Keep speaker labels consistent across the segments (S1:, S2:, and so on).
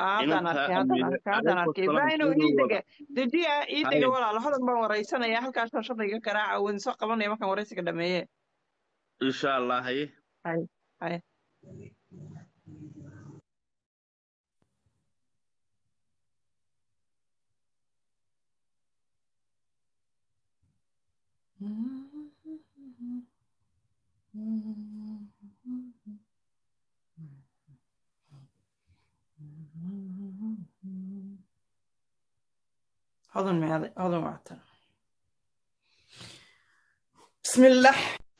S1: haddaan arkay haddaan arkay haddaan arkay ibraahino ii dega dejiya ii dega walaalo hodan baan waraysanaya halkaasoo shaqayga garaaca wadin soo qabanaya markaan waraysiga dhameeye
S2: insha allah haye
S1: hay hay hodan meeday hodan waatan bismillah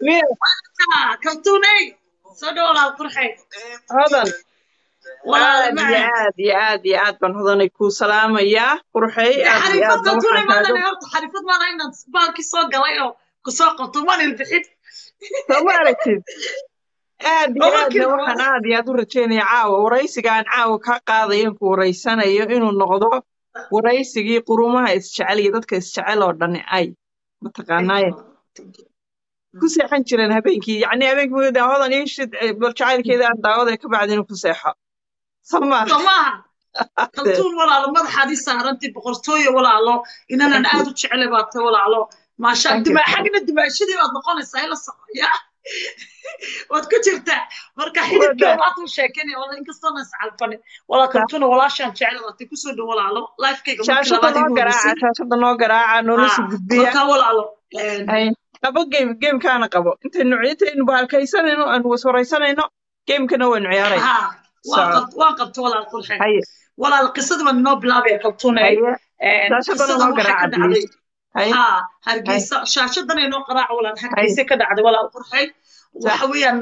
S3: kaltuunay soo dhow walaal qurxay
S1: hodan
S3: walaal
S1: aad iyo aad iyo aad iyo aad baan hodanay kuu salaamayaa qurxey aad iyo
S3: xarifad
S1: aad baan
S3: kaltuunay
S1: waxaan
S3: maadana
S1: kaaga
S3: horta xarifad maada inaad baalkii soo galay oo kusoo qabto maan ilbixin
S1: soo ma aragtid aad iyo
S3: Markii
S1: aadna
S3: hore-
S1: waxaan aad iyo aad u rajeynaya caawa waraysigaan caawa kaa qaadayo ku waraysanayo inuu noqdo waraysigii qurumaha isjecel iyo dadka isjecel oo dhani ay mataqaanaaye ku seexan jireen habeenkii yacni habeenkii mugda hodan ii shid eh, bal jacaylkeeda aan daawada ka bacdina ku seexo sama
S3: soo maaha kaltuun walaalo madaxaad ii saarantay boqortooyo walaalo inanan aad u jeclay baad tahay walaalo maasha
S1: Thank you.
S3: dima xagna dimaashadii baad noqonaysaa ila socoya waad ku jirtaa marka xididkii waad u sheekanaya wala inkastoo na iscalfanin walaa kaltuuna walaashaan jeclay baad tahay kusoo dhow walaalo lifekayga markii
S1: shaashada
S3: labaad
S1: noo
S3: igu
S1: garaaca
S3: horeysay
S1: shaashada noo garaaca nolosha gudbiya
S3: marka walaalo een,
S1: Ay, qabo game gamekaana qabo intaynu intaynu bahalkaysanayno aan waswaraysanayno gamekana waynu ciyaarayna
S3: ها
S1: So-
S3: waan qabta walaal qurxe
S1: haye
S3: walaal qisada baan inoo bilaabaya kaltuunay
S1: haye shaashadana noo garaaca please haye
S3: ها hargeysa shaashadan inoo qaraaca walaal hargeysa ka dhacday walaal qurxey waxa weeyaan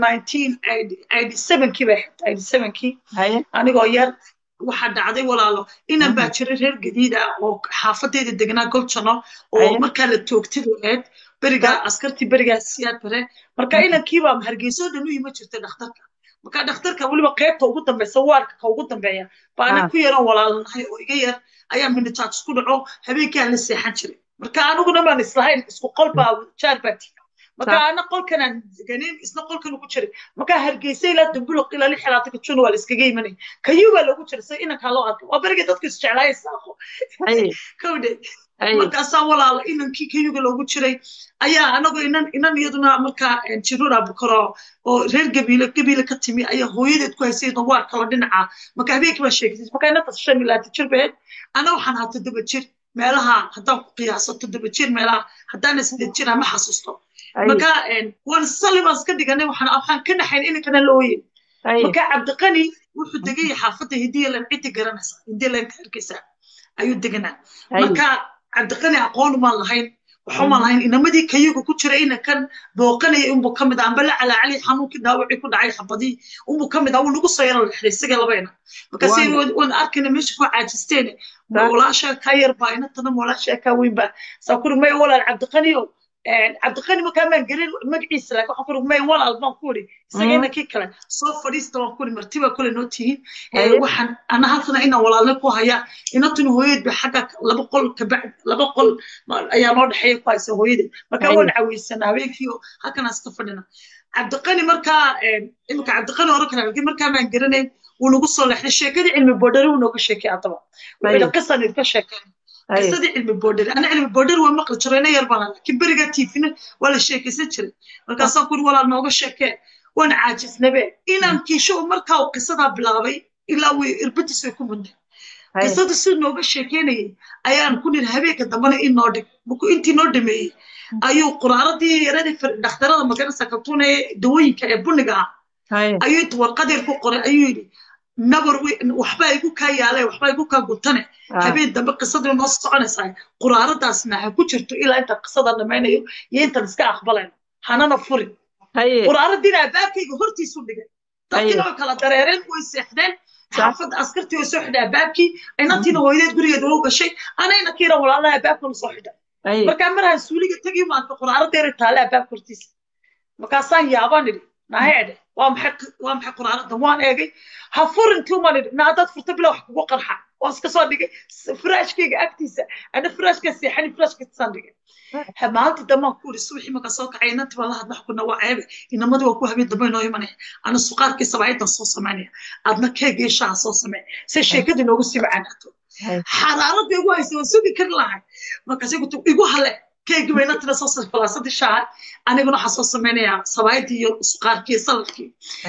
S3: 1987kii bay ahayd 87kii
S1: haye
S3: anigoo yar waxaa dhacday walaalo inan baa jira reer gadiid ah oo xaafadeeda degnaa goljano oo
S1: Aye.
S3: markaa la toogtay ahayd berigaa askartii berigaa siyaad bare marka inankiibaa hargeysa oo dhan u yima jirtay dhakhtarka marka dhakhtarka weliba qaybta ugu dambeysa waarka ka ugu dambeeya baana
S1: Ah.
S3: ku yaran walaalanahay oo iga yar ayaa minitaaj isku dhaco habeenkii aan la seexan jiray marka aniguna baan islahayn isku qol baa jaar baa tiga marka
S1: Sa-
S3: ana qolkan aan deganin isna qolkan ugu jiray marka hargeysa ilaa dambuloq ilaa lix xilaatanka juna waa la iskaga imanay kayuu baa loogu jiray si inankaa loo arko waa berigii dadku isjeclaaya saaqo
S1: haye
S3: kawdhe
S1: haye
S3: markaasaa walaalo inankii kayuga loogu jiray ayaa anagoo inan inan iyaduna markaa eh, jirura bukaro oo reer gabiile gabiile ka timi ayaa hooyadeed ku haysay dawaar kalo dhinaca marka habeenkii baa sheegtay marka inantaas shan iyo labaatan jir baheed ana waxaan ahaa toddoba jir meelaha haddaan ku qiyaaso toddoba jir meelaha haddaan sideed jir ma xasuusto
S1: haye
S3: marka eh, waan sali baan iska dhiganay waxaan waxaan ka naxayn inankana la ooyin
S1: haye
S3: marka cabdiqani wuxuu degay xaafadda hidiyalan ciddi garanaysa hidiyalanka hargeysa ayuu deganaa
S1: haye
S3: marka cabdiqani aqoon umaan lahayn waxumaan lahayn inamadii kayaga ku jira inankan booqanaya unbuu ka mid ah amba la calaacali xanuunkii dhaawacii ku dhacay xabadii unbuu ka mid ah wuu nagu soo yaro lexday isaga labayna markaase
S1: Waan-
S3: waan arkayna meesha ku caajisteene
S1: Sa-
S3: walaasha ka yar baa inantana walaasha ka weyn baa saa kuri may walaal cabdiqani o cabdiqani markaa maan gelin magaciisa laakiin waxaan kuri may walaal baan ku iri isaga
S1: Mm.
S3: inankii kale soo fadhiista waan kuri martiba kule noo tihiin
S1: Haye.
S3: waxaan ana halkana inaan walaalna ku hayaa inantuna hooyadeed ba xagga laba qol kabacd laba qol ma- ayaa noo dhexeeya ku haysa hooyadeed marka
S1: Haye.
S3: waan caweysanaa habeenkii oo halkanaan iska fadhina cabdiqani markaa imika cabdiqani oran kara laakiin markaa maan garanayn wuu nagu soo leexday sheekadii cilmi boodhari wuu nooga sheekay haddaba
S1: Haye.
S3: wuxuu qisan idinka sheekay
S1: haye
S3: qisadii cilmi boodhari ana cilmi boodhari waa maqli jiray ina yar baan ahaa. laakiin berigaa tiifina waa la sheekaysan jiray markaasaan kuri walaal nooga sheekee waan caajisnabe inaan kiisho markaa uu qisadaa bilaabay ilaa way irbadiis way ku mudnay
S1: haye
S3: qisada si nooga sheekeynayay ayaan ku niri habeenka dambana inoo dhig markuu intii noo dhameeyey ayuu quraaradii yaradii fir- dhakhtarada maganaysa kaltuuna ee dawooyinka ee buniga ah
S1: haye
S3: ayuu inta warqadeer ku qoray ayuu yidhi nabar we- waxbaa igu kaa yaalay waxbaa igu kaa gutane
S1: Ah.
S3: habeen dambe qisadii noo soconaysaa quraaradaasna ha ku jirto ilaa intaan qisada dhamaynayo iyo intaan iska aqbalayno hanana furin
S1: haye
S3: quraaradiina albaabkayga hortiisu dhigay dadkiina way kala dareereen way seexdeen xaafadda askartii way soo xidhay albaabkii inantiina hooyadeed gurigeeda waa u gashay anayna kiina walaalaha albaabkana soo xidhay
S1: haye
S3: markaa marahan suuliga tegi maanta quraaradeera taale albaabka hortiisa markaasaan yaabaan idhi naheedhe waa maxay waa maxay quraanadan waan eegay ha furin tuman na haddaad furta bila wax kugu qarxa waan iska soo dhigay firaashkayga agtiisa ana firaashka seexani firaashkaisaan dhigay maalinta dambaan ku iri subaxii markaa soo kacay inanti baa la hadlax kuna waa ceebe inamadii waa ku habeen dambe inoo imanaya ana suqaarkii sabaayadan soo samaynaya adna keegii shaha soo samey se sheekadii noogu sii macaanaato xaraarada igu haysa waan sugi kari lahay markaas igu hale keegii ba inantina soo falaasadii shaha aniguna waxaa soo samaynayaa sabaayadii iyo suqaarkii saladkii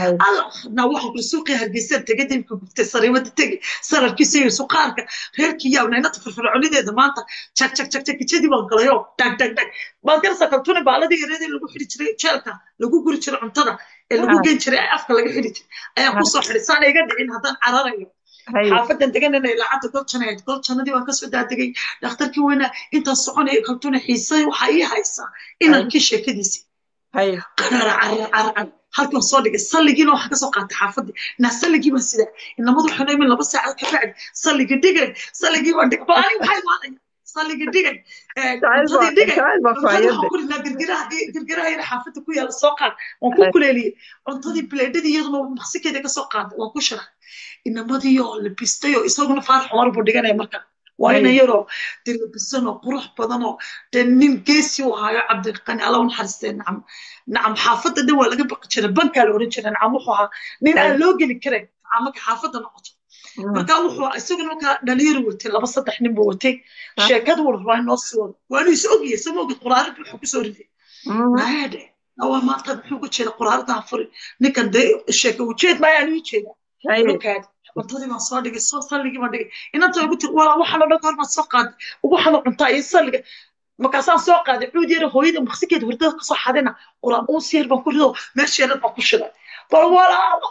S3: na waxa kuri suuqii hargeysa tegay dibka gubtay sariimada tegi saladkiisa iyo suqaarka reerkii yaabna inanta firfircoonideeda maanta jag jag jag jagijadii baan galayo dhag dhag dhag baad garasa kaltuni baaladii yareedii lagu xidhi jiray jeelka lagu guri jiray cuntada ee lagu gen jiray afka laga xidhi jiray ayaa kusoo xidhay saan iga dhicin haddaan cararayo xaafadan deganana lacagta goljanay goljanadii waan kasoo daadegay dhakhtarkii weynaa intaan soconaya kaltuna xiisay waxaa ii haysaa inankii sheekadiisii qarara carar carar halkan soo dhigay salligiina waxaa kasoo qaatay xaafadii naa salligii baan sidaa inamadu waxay imin laba saacad ka bacdi salligi dhigay salligii baan dhigay bal ani maxaa imaanaya salligi dhigay cuntadii dhigay girgiraha yar xaafada ku yaala soo qaad waan ku kuleeliyey cuntadii bileedhadii iyaduna maqsikeeda kasoo qaaday waan ku shiray inamadii oo labistay oo isaguna faarax cumar buu dhiganaya marka waa ina yaroo de labisan oo qurux badan oo de nin geesi u ahaayo cabdiqani alla u naxariistee nacam nacam xaafadda dhan waa laga baqi jiray bankaa la oran jiray nacam wuxuu ahaa nin aan loo geli karin nacam marka xaafadda noqoto marka wuxuu isaguna markaa dhalinyaro watay laba saddex nin buu watay sheekada wuu rabaa inoo sii wado waanu is ogyahay sama ogid quraarada wuxuu kusoo riday maade waa maanta muxuu uga jeeda quraarada ha furi ninkan dee sheeka ujeed maayaa anu jeeda lokaadi cuntadii baan soo dhigay soo salligii baan dhigay inanta ugu tiri walaa waxaan oo dhan kahor baan soo qaaday waxaan oo cuntaa iyo salliga markaasaan soo qaaday cuud yara hooyada maqsikeeda hurdada kasoo xadina quraan uus yar baan ku rido meesheedan baan ku shiday bal walaalo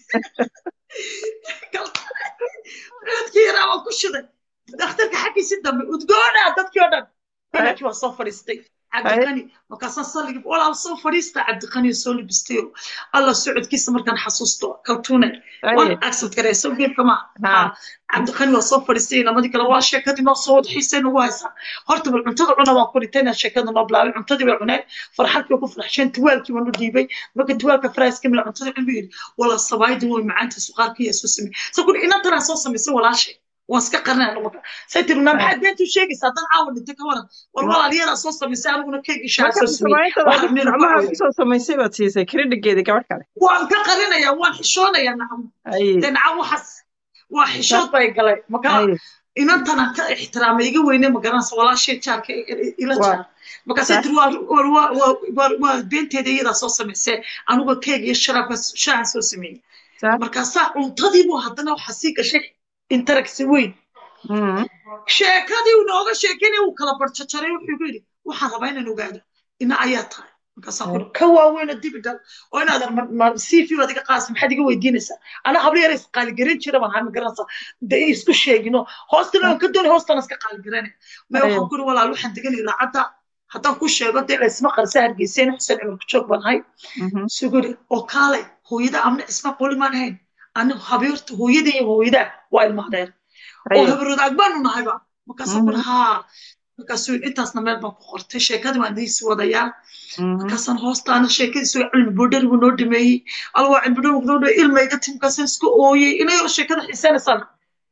S3: cuudkii yaraa baan ku shiday dhakhtarka xaggiisi dambe udgoona dadkii oo dhan inankii waa soo fadhiistay cabdiqani markaasaan salligii walaal soo fadhiista cabdiqani soo libistayo alla socodkiisa markaan xasuusto kaltuune waan accept gareyso geedka ma cabdiqani waa soo fadhiistay inamadii kale waa sheekadii noo soo wada xiisay nagu haysaa horta bal cuntada cuna waan ku dhintayna sheekada noo bilaabay cuntadii bay cuneen farxadkii ku farxsheen tuwaalkii baan u dhiibay marka tuwaalka faraaska mila cuntada cun buu yidhi walaa sabaayadii way macaanta suqaarkii yaa soo samey sa kuli inantanaa soo samaysay walaashay waan iska qarinaya marka say tiri naa maxaad beentu sheegaysaa haddaan caawa dhintay ka waran war walaalyadaa soo samaysay aniguna keegii shaa soo
S1: samaysoo samaysay baad siisay kredhigeedii gabadh kale
S3: waan ka qarinayaa waan xishoonayaa nacam dee nacam waxaas waa xishood bay galay marka inantana ka ixtiraamay iga weyne magaranaysa walaashay jaarka ila jaar markaasay tiri waa beenteeda iyadaa soo samaysay anigoo keeg iyo sharaabka shaahan soo sameeyey markaasaa cuntadiibuu haddana waxaa sii gashay interagsi weyn sheekadii uu nooga sheekeynaya uu kala barjajaray wuxuu igu yidhi waxaan rabaa inaan ogaado ina ayaa tahay markaasaan kuri ka waaweyna dibi dhal oo inaadan cv baad iga qaasa maxaad iga weydiinaysaa ana hablo yara isqaaligaran jira baan haa magaranaysaa de isku sheegino hoostana aan ka doonay hoostana iska qaaligaranaya maya waxaan kuri walaal waxaan deganay laacadda haddaan ku sheego dee laysma qarsa hargeyseen xuseen cimarka joog baan ahay suguri oo kaalay hooyada amna isma qoli maan ahayn ani habeerta hooyada iyo hooyada waa ilmaadeer oo habarodaag baanu nahayba markaasaan kuri haa markaasuu intaasna meel baan ku qortay sheekadii baan idiisi wadayaa markaasaan hoostaana sheekadiisu cilmi boodhari buu noo dhameeyey alla waa cilmi boodhari noo dhameeyey ilmayga tim markaasaan iska ooyey ina yaro sheekada xiiseynaysaana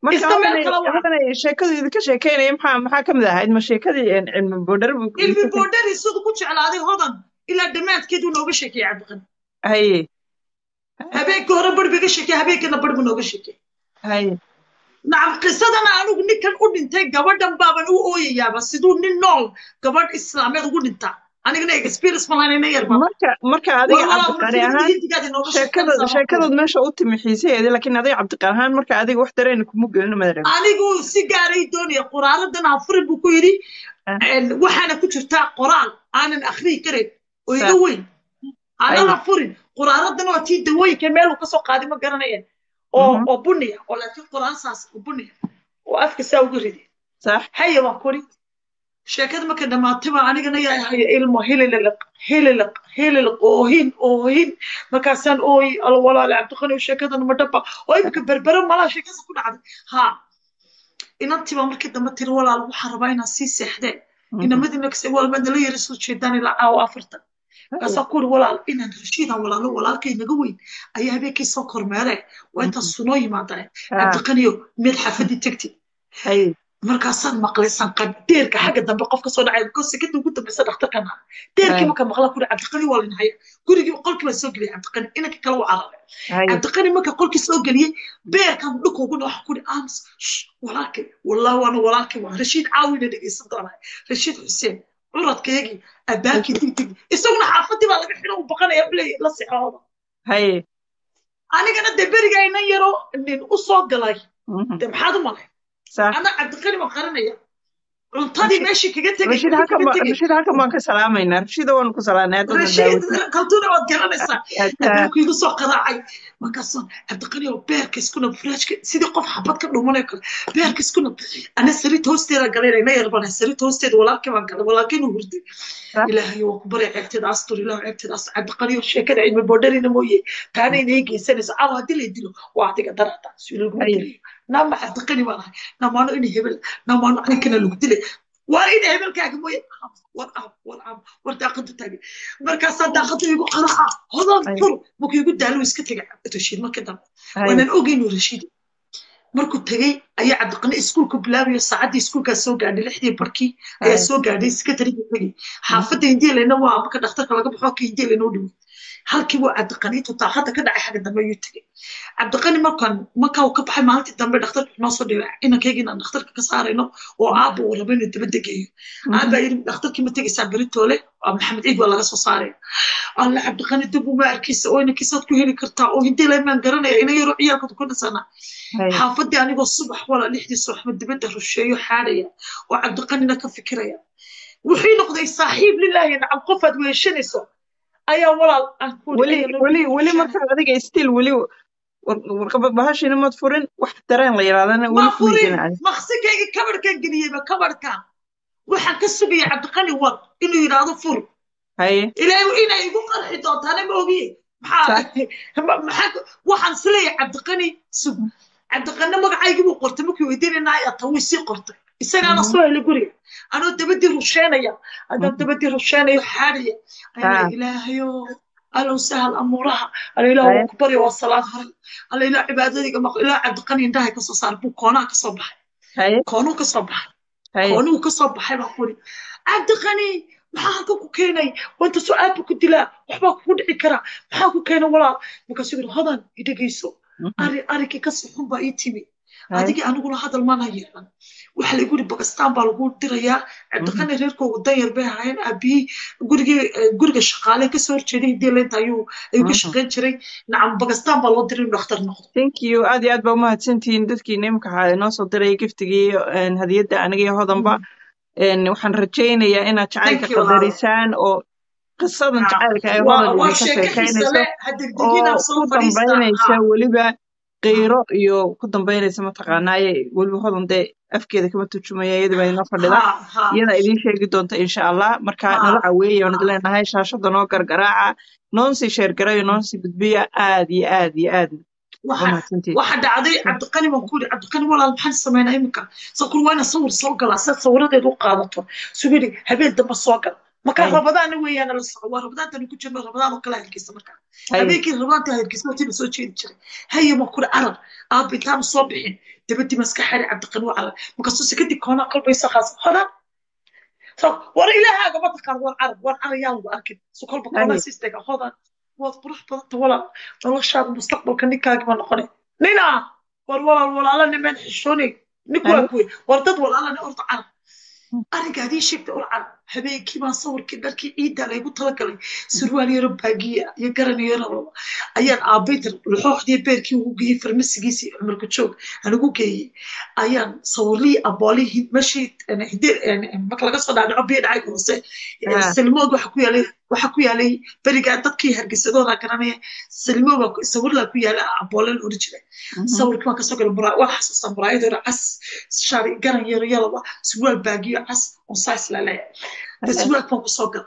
S1: sheekadu idinka sheekeynaya maxaa maxaa kamid ahayd ma sheekadii cilmi boodhari
S3: cilmi boodhari siduu ku jeclaaday hodan ilaa dhammaadkeeduu nooga sheekeeyey cabdiqani
S1: haye
S3: habeenkii hore bar biga sheekey habeenkiina bar buu nooga sheekey
S1: haye
S3: nacam qisadana anigu ninkan u dhintay gabadhan baaban u ooyayaaba siduu nin nool gabadh islaameed ugu dhintaa anigana experience malaynayna yar
S1: marka marka adiga cabdiqani ahaan sheekada sheekadood meesha u timi xiisaheedii laakiin adiga cabdiqani ahaan marka adiga wax dareen kuma gelin madare
S3: anigu si gaaray doonaya qoraaladan hafurin buu ku yidhi waxaana ku jirtaa qoraal aanan akhriyi karayn oo iga weyn aanan hafurin qoraaladan waa tii dawooyinka meel uu kasoo qaaday ma garanayeen oo oo buniya oo laakiin qoraalsaas oo buniya oo afka saa uga ridi
S1: sax
S3: haya waan kuri sheekada markay dhammaatay baa anigana yaa haya ilmo hililiq hililiq hililiq oohin oohin markaasaan ooyi alla walaale cabdiqani sheekadan ma dhaba oo imika berbere malaa sheekada ku dhacday ha inantii baa markii dambe tiri walaal waxaan rabaa inaan sii seexdee inamadii nagse walba nala yara soo jeedaan ilaa caawa afartan markaasaa ku uri walaal inaan rashiidaan walaalo walaalkay naga weyn ayaa habeenkii soo kormeereen waa intaas sunoo yimaadeen cabdiqaniyo mid xaafadii tegtid
S1: haye
S3: markaasaan maqlay sanqad deerka xagga dambe qof kasoo dhacay because sekada ugu dambeysa dhakhtarkana deerkii marka maqla kuri cabdiqani waa linhaya gurigii qolkii baa soo geliyay cabdiqani inanka kale u cararay
S1: haye
S3: cabdiqani marka qolkii soo geliyey beerkan dhulka ugu dhawax kuri aamus walaalkay wallahi waana walaalkay waa rashiid caawina dhegeysan doonaa rashiid xuseen curadkaygii abaakii digdig isaguna xaafadii baa laga xidho u baqanaya bley la sixooda
S1: haye
S3: anigana dee beriga inan yaro nin u soo galay
S1: mhm,
S3: dee maxaad u malay
S1: sax
S3: ana cabdiqani baan qaranaya cuntadii meeshii kaga tegay
S1: rashid
S3: kaga
S1: halkan ba
S3: tegay
S1: rashid halkan baan ka salaamaynaa rashida waanu ku salaanay hadda
S3: rashiid kaltuuna waad garanaysaa
S1: daawata
S3: abaaku igu soo qaraacay markaasoo cabdiqani oo beerka iskuna furaashka sidii qof xabad ka dhumanayo kale beerka iskuna ana sariirta hoosteeda galayna ina yarbana sariirta hoosteeda walaalkii baan galay walaalkiina hurday ilaahay waa ku baray ceebteeda astur ilaah ceebteeda astur cabdiqani oo sheekada cilmi boodharina mooye taana inay geysanayso caawa haddii la dilo waa adiga darata suulaguma
S1: Aye.
S3: dilay naama cabdiqani baan ahay namaano ina hebel namaano aninkana lagu dilay waa ina hebelkaaga mooye war ab war ab war daaqada taagay markaasaa daaqada igu qaraaca hodan
S1: Aye.
S3: fur markuu igu daalo iska tegay rashiid markii dambe
S1: haye
S3: waanaan ogeynu rashiid markuu tegey ayaa cabdiqani iskuulka bilaabayo saacaddii iskuulkaa soo gaadhay lixdii barkii ayaa
S1: Aye.
S3: soo gaadhay sekretariga tegey xaafadda hindielena waa marka dhakhtarka laga baxo ka hindielena u dhimay halkii buu cabdiqani intuu daaqada ka dhacay xagga dambe ayuu tegey cabdiqani markaan markaa uu ka baxay maalintii dambe dhakhtarka noo soo dhibay inankayga inaan dhakhtarka ka saarayno oo aabba uu rabo inuu dabadda geeyo aabaa yidhi dhakhtarkii ma tegaysaa beritoole waa maxamed ciid waa laga soo saaraya alla cabdiqani dib uma arkaysa oo inankiisaad ku heli kartaa oo hindiela maan garanaya ina yaroo ciyaalkooda ku dhisana
S1: haye
S3: xaafadii anigoo subax wala lixdii subaxma dibadda rusheeyo xaadhaya oo cabdiqanina ka fikiraya wuxuu noqday saaxiib lilaahi nacam qofaad weeshanayso ayaa walaal aan ku
S1: weli weli weli markaad adiga still weli warqaba bahashina maad furin wax dareen la yirahdana
S3: ma
S1: weli
S3: furin
S1: kumaysanaa
S3: maqsikayga kabarhkan geliyeyba kabarhka waxaan ka sugaya cabdiqani war inuu yidhaahdo fur
S1: haye
S3: ilaahay inay igu qarxi doontaana ma ogiye maxaa ma- maxaa waxaan isleeyahay cabdiqani sug cabdiqani magacaygii buu qortay markii weydiinaynaay ata way sii qortay isagaana
S1: Mhm.
S3: soo helay guriga anoo dabadii rusheenaya adaan
S1: Mhm.
S3: dabadii rusheenayo xaadhaya
S1: Ah.
S3: ayna ilaahayo alow sahal amuuraha ala ilaah
S1: Haye.
S3: waa ku barya waa salaad hore ala ilaah cibaadadiga maq ilaah cabdiqani indhahay kasoo saar buu koonaha kasoo baxay
S1: haye
S3: koonuu kasoo baxay
S1: haye
S3: koonuu kasoo baxay baa kuri cabdiqani maxaa halka ku keenay wanta su-aal buu ku dilaa waxbaa kugu dhici karaa maxaa ku keenay walaal markaasuu yidhi hodan idhegeyso
S1: Mhm.
S3: ari arinkii ka sixun baa ii timi
S1: haye
S3: adigii aniguna hadal mana yeelan waxa lagu yidhi bakistaan baa lagu dirayaa cabdiqani reerkoogu danyar bay ahaayeen aabihii gurigii eh, guriga shaqaale kasoo horjeeday hidii leynta ayuu ayuu ka
S1: Mhm.
S3: shaqayn jiray nacam bakistaan baa loo diray inuu dhakhtar noqdo
S1: thank you aad iyo aad baa umahadsantihiin dadkiina imika waxaa inoo soo diray giftigii een, hadiyadda aniga iyo hodanba een, waxaan rajaynayaa inaad jacaylka
S3: Thank you, walaal.
S1: qadarisaan oo qisadan jacaylka ay
S3: waa
S1: hodan
S3: waa
S1: idinka
S3: sheeko xiisa
S1: sheekaynayso
S3: leh hadegdegina
S1: oo
S3: soo
S1: ku dambaynaysa
S3: fadhiista
S1: weliba qiiro iyo ku dambaynaysa mataqaanaaye weliba hodan dee afkeeda kama turjumaya iyada baa inoo fadhida
S3: ha ha
S1: iyada idiin sheegi doonta insha allah marka
S3: Ha.
S1: nala caweeya waan idin leenahay shaashada noo gargaraaca noonsii sheergarayo noonsii gudbiya aad iyo aad iyo aad
S3: waxa
S1: umahadsantihiin
S3: waxa dhacday cabdiqani baan ku yidhi cabdiqani walaal maxaan sameynaa iminka sakul waa ina sawir soo galaa siad sawiradeeda u qaadato suu yidhi habeen dambe soo gal marka
S1: Ay.
S3: rabadaana weeyaan la soco waa rabadaantani ku jirno rabadaan oo kala hergeysa marka
S1: Haye.
S3: habeenkii rabadaanta hergeysa watina soo jeedi jiray haye ma kuri carar aabba intaanu soo bixin dabadii maska xari cabdiqani waa carar markaasuu sekadii koonaa kolbaysa qaas hodan so war ilaahaaga ma taqaan war carar war carar yaa lagu arkin so kolba koonaa
S1: Haye.
S3: siistega hodan waad qurux badanta walaal noloshaada mustaqbalka ninkaagi ma noqonay nina war walaal walaala nimeen xishoonay ninku waa kuwe war dad walaalana orda carab arrinka hadii sheegta ur carab habeenkii baan sawirkii dharkii ciidda laygu talagalay surwaal yaro baagiya iyo garan yaro ayaan aabaytar luxooxdii beerkii ugu geeyey farmasigiisii cumarka joog aan ugu geeyey ayaan sawirlii aboolihii meeshii marka laga soo dhaadhaco biyo dhacay hoose
S1: Ah.
S3: silmood waxa ku yaalay waxa ku yaalay berigaa dadkii hargeysadooda garanaya silmo baa sawirlaa ku yaala aboole la oran jiray sawirkii waan kasoo galay mura waan xasuustaa muraayad hore cas shaari garan yaro yalaba surwaal baagiyo cas on sais la leeyahay de surwaalki waan kusoo galay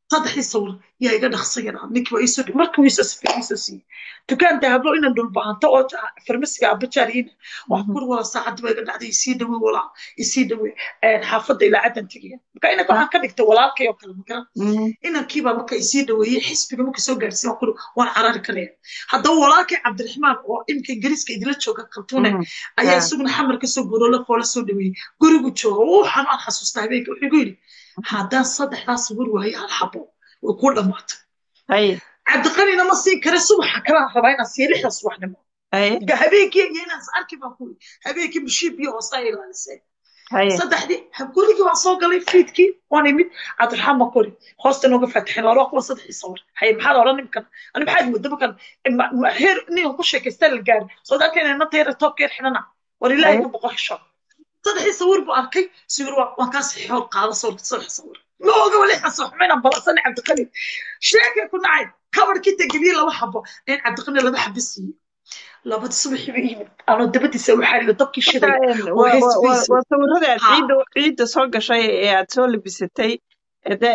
S3: saddexdii sawir yaa iga dhaqsayana ninkii waa iisoo markii wiisoo sifay iisoo siiyey dukaan dahablo inaan dhulbahanto oo farmasiga abajaariina wax kur wala saacadda baa iga dhacday isii dhawe walaa isii dhawe xaafadda ilaa caddan tegaya marka inanka waxaan ka dhigtay walaalkay oo kale magaran inankiibaa marka isii dhaweeyey xisbiga marka soo gaarsiin waan kuri waan carari karaya haddaba walaalkay cabdiraxmaan oo imika ingiriiska idila jooga kaltuune ayaa isaguna xamar kasoo guroola foola soo dhaweeyey gurigu jooga wuxaan aan xasuustaa habeenka wuxuu igu yidhi haddaan saddexdaas sawir waaye hal xabo way kuu dhammaatay cabdiqanina ma siin kare subaxa kalaan rabaa inaan siiyo lixda subaxnimo habeenkii iyo inaan is arki baan kuri habeenkii bushiib iyo hoosaa ilaalisay saddexdii gurigii waan soo galay fiidkii waan imid cabdiraxmaan baan kuri hoosta nooga faataxin laba kuwa saddexdii sawir haye maxaad odhan nimkan ani maxaad mooda markan heer ninka ku sheekaystaa la gaari soo dalkeena inanta yar toobkeer xidhana war ilaahay ka boqo xisho saddexdii sawir buu arkay sawir waan kaa saxiixood qaada sawirka saddex sawir ma oga wali xasuuxmaynan balansan cabdiqani sheekay ku nacay kabarkii tegeliye laba xabo in cabdiqani laba xabo siiyey labadii subaxii ba yimid anoo dabadiisa u xariyo dabkii shiday
S1: waa sawirada aad ciidda ciidda soo gashay ee aad soo labisatay de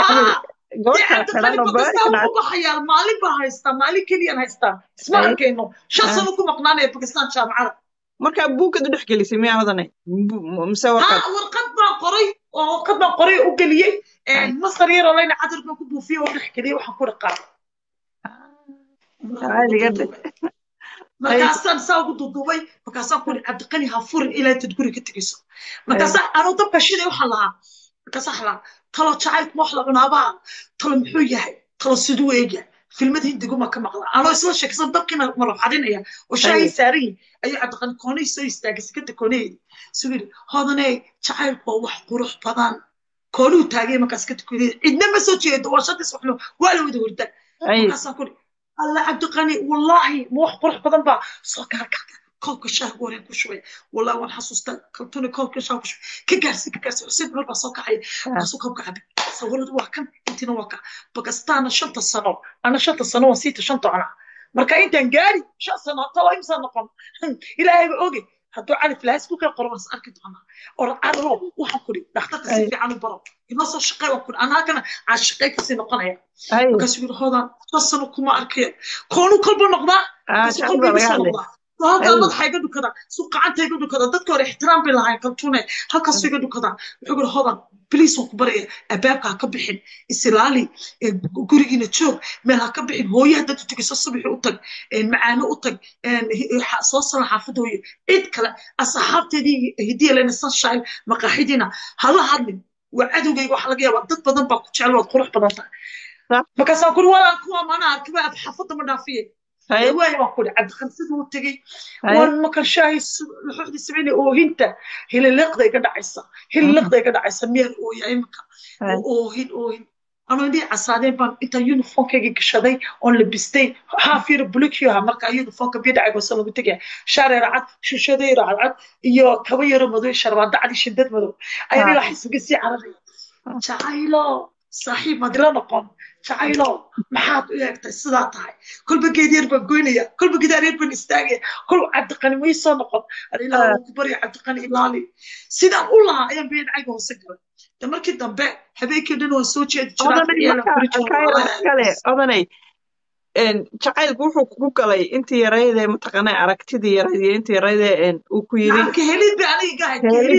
S3: ubaxayaa maalin baa haystaa maalin keliyaan haystaa isma arkayno shan sano ku maqnaanaya bakistaan jaamacada
S1: markaa buugad u dhex gelisay miyaa odanay mise warqad
S3: warqad baan qoray oo warqad baan qoray u geliyey masar yaroo layna cadar baan ku buufiyey oo dhex geliyey waxaan ku dhaqaa markaasaan saa ugu duduubay markaasaan ku cabdiqani ha furin ilaa intad guri ka tegayso markaasaa anuu dabka shiday waxaan lahaa markaasaa waxaan lahaa talo jacaylku wax la cunaabaa talo muxuu yahay talo siduu eegya filmad hindiguma ka maqla anoo isla sheeksan dabkiina malabxadinaya oo shaahii saaran yihin ayuu cabdiqani koonay soo istaagay sekada koonaheedi suu yidhi hodaney jacaylku waa wax qurux badan koonuu taagay markaas ka tukaday cidna ma soo jeedo waa shantiis waxno waa la wada horda markaasaan ku alla cabdiqani wallaahi ma wax qurux badan baa soo gaargaarka koobka shaaha gooreen ku shubay wallahi waan xasuustaa kaltuni koobka shaaha ku shubay ka gaarsi ka gaarsi xuseen mar baa soo kacay markaasuu koobka cabay sawiradu waa kan intina waa ka bakastaana shanta sano ana shanta sano waan siita shanta cona marka intaan gaari shan sano talo imsaa noqon ilaahayba oge hadduu calif lahaa isku kala qoro waan is arki doonaa or adalo waxaan kuri dhakhtarka si fiican u baro inoo soo shaqey waan kuri anaa kana aan shaqey kasii noqonaya markaasuu yidhi hoodaan shan sano kuma arkaya koonu kolba noqdaa markaasuu kolba iga soo noqdaa halkaa madaxa iga dhukada suu gacanta iga dhukada dadka hore ixtiraam bay lahayn kaltuune halkaasuu iga dhukada wuxuu yidhi hodan bliis waan ku baraya albaabka ha ka bixin isilaali gurigiina joog meel ha ka bixin hooye haddaad u tegayso subaxi u tag macaano u tag soo sala xaafadda hooye cid kale asxaabteedii hidiya lena sunshine maqaaxidiina hala hadlin waa cadowgayga waxa laga yaabaa dad badan baa ku jecel waad qurux badan tahay markaasaan kuri walaan kuwa mana arkiba xaafadda ma dhaafiye waayo waan kuri cabdiqansida u tegey waan markan shaahi luxuxdii sameynay oohinta hililiqda iga dhacaysa hililiqda iga dhacaysa miyaan ooya imika oohin oohin anoo indhii casaadeen baan intaan uniformkayga gashaday oon labistay haaf yar bulikyoha marka uniformka biyo dhacaygoose lagu tegaya shaare racad shushadey racadcad iyo kaba yaro madow sharbaada cadi shindad madow ayaan ilaa xisbiga sii cararaya jacaylo saaxiib madila noqon jacaylo maxaad u eegtay sidaa tahay kolba geed yar baan goynaya kolba gidaar yar baan istaagaya kol cabdiqani ma soo noqon ilaa waan ku barya cabdiqani ilaali sidaan u lahaa ayaan biyo dhacayga hoose galay de markii dambe habeenkii dhan waan soo jeedi
S1: jiraa jacaylku wuxuu kugu galay intii yaraydee mataqaana aragtidii yarayd iyo intii yaraydee uu ku yiri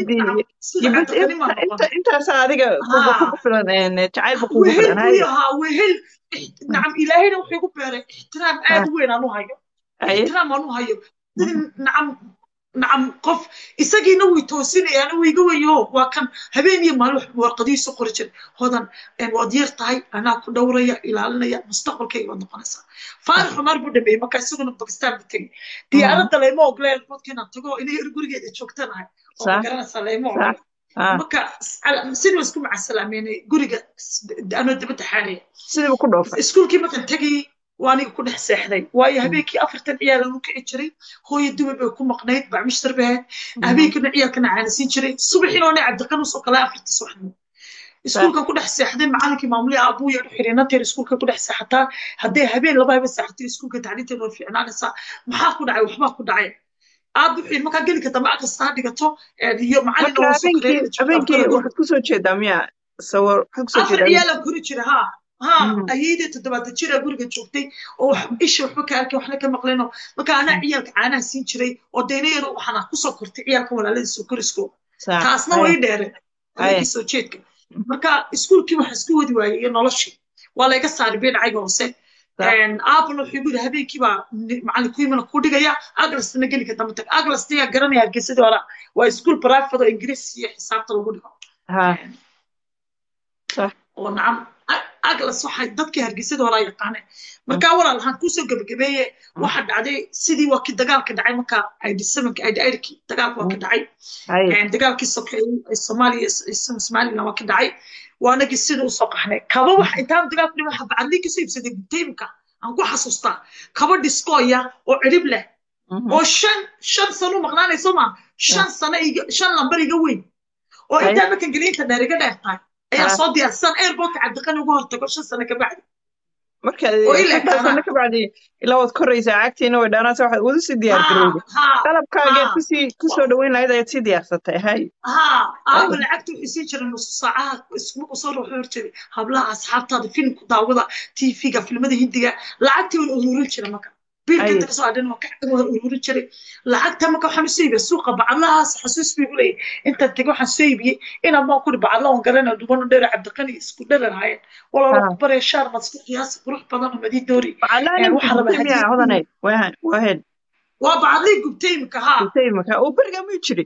S1: intaas adiga kugu filan jacaylba kugu filan
S3: wehel nacam ilaahayna wuxuu igu beeray ixtiraam aad u weyn aan u hayo ixtiraam aan u hayo nacam nacam qof isagiina way toosinayaan wuu iga weyo waa kan habeen iyo maalin warqadihiisu qori jira hodan waad yar tahay anaa ku dhowraya ilaalinaya mustaqbalkayga waad noqonaysaa faarax cumar buu dhameeyey marka isaguna bakistaan bu tegey diyaaradda layma ogle airportka inaan tago inay gurigeeda joogtanahay oo magaranaysaa layma ogle marka sidii isku macasalaameynay guriga anoo dabadda xaalaya
S1: sidiiba ku dhoofa
S3: iskuulkii markan tegayey waa aniga ku dhex seexday waayo habeenkii afartan ciyaal anu kici jiray hooyo dubay bay ku maqnayd bacmishtar bay ahayd habeenkina ciyaalkana caanisiin jiray subaxiina ona cabdiqanus oo kale afarta subaxnimo iskuulka ku dhex seexday macalinkii maamulihii aabuya u xidhay nanteer iskuulka ku dhex seexataa hadday habeen laba habeen seexatay iskuulka tacliinteeda waa fiicnaanaysaa maxaa ku dhacay waxbaa ku dhacay aad wuxuu markaa gelinka dambe aqrista ha dhigato iyo
S1: macalin habeenkii waxaad kusoo jeedaa miya sawir waxaad kusoo
S3: afar ciyaalan kori jira haa ha
S1: Mhm.
S3: ayeydii toddobaatan jira guriga joogtay oo wax isha waxba ka arkin waxna ka maqlino marka anaa ciyaalka caanaha siin jiray oo dayna yaro waxaan kusoo kortay ciyaalka walaaladiisoo koriskooda
S1: sax
S3: taasna
S1: haye
S3: way dheereen
S1: haye
S3: habeenkii soo jeedka marka iskuulkii waxaa isku wadi waayey iyo noloshii waa layga saaray beenacayga hoose
S1: sax
S3: aabana wuxuu igu yidhi habeenkii baa ni- macallinku imana ku dhigaya aglasna geli ka damba tag aglasna yaa garanaya hargeysadii hore waa iskuul private oo ingiriis iyo xisaabta lagu dhigo
S1: ha sax
S3: oo nacam A- aglas waxay dadkii hargeysadii hore yaqaaneen marka walaal waxaan kusoo gebagabeeye waxa dhacday sidii waa kii dagaalka dhacay marka id sevenka id aidkii dagaalka waa ka dhacay
S1: haye
S3: Een, dagaalkii sokeeyey ee soomaaliya iyo somaliland waa ka dhacay waanagii sida usoo qaxnay kaba wax intaan dagaalku dhiman waxa bacadlii kasoo iibsaday gubtaymka aan ku xasuustaa kaba dhiskooya oo cirib leh
S1: Mhm.
S3: oo shan shan sano maqnaanayso ma shan sano iga shan lambar iga weyn oo
S1: haye
S3: intaa markan geliinta dheer iga dheer tahay ayaa
S1: ha
S3: soo diyaarsan airportka cabdiqani ugu hortago shan sano kabacdi
S1: marka
S3: oo ilaa
S1: shantaas
S3: kaanaa
S1: sano ka bacdi ilaa waad koraysaa cagtiina way dhaanaasa waxaad wada sii diyaar
S3: ha
S1: garowday
S3: ha
S1: qalabkaageed
S3: ha
S1: kusii kusoo dhaweyn lahayd ayaad sii diyaarsatay hay
S3: ها
S1: haye
S3: أول لعبت وحسين جرى نص ساعة اسمه صار وحورتي هبلا أصحاب هذا فيلم كداوضة تي فيجا فيلم ده هندية لعبت والأمور جرى مكان بيل كنت
S1: haye
S3: كسو عدنا مكان والأمور جرى لعبت مكان حمسي بالسوق بعضها حسوس بيقولي أنت تجوا حسيبي إنا ما كل بعضها ونقرنا دوبنا دير عبد القني اسكو دير هاي والله
S1: ha
S3: رب بري شهر ما تسكت ياس بروح بدنا مدين دوري
S1: macallaa
S3: يعني
S1: nimka
S3: وحرب
S1: gubtay miyaa
S3: هدية
S1: hodanay waa waa head
S3: وبعضي قبتي مكها
S1: gubtay maka oo beriga muu jiri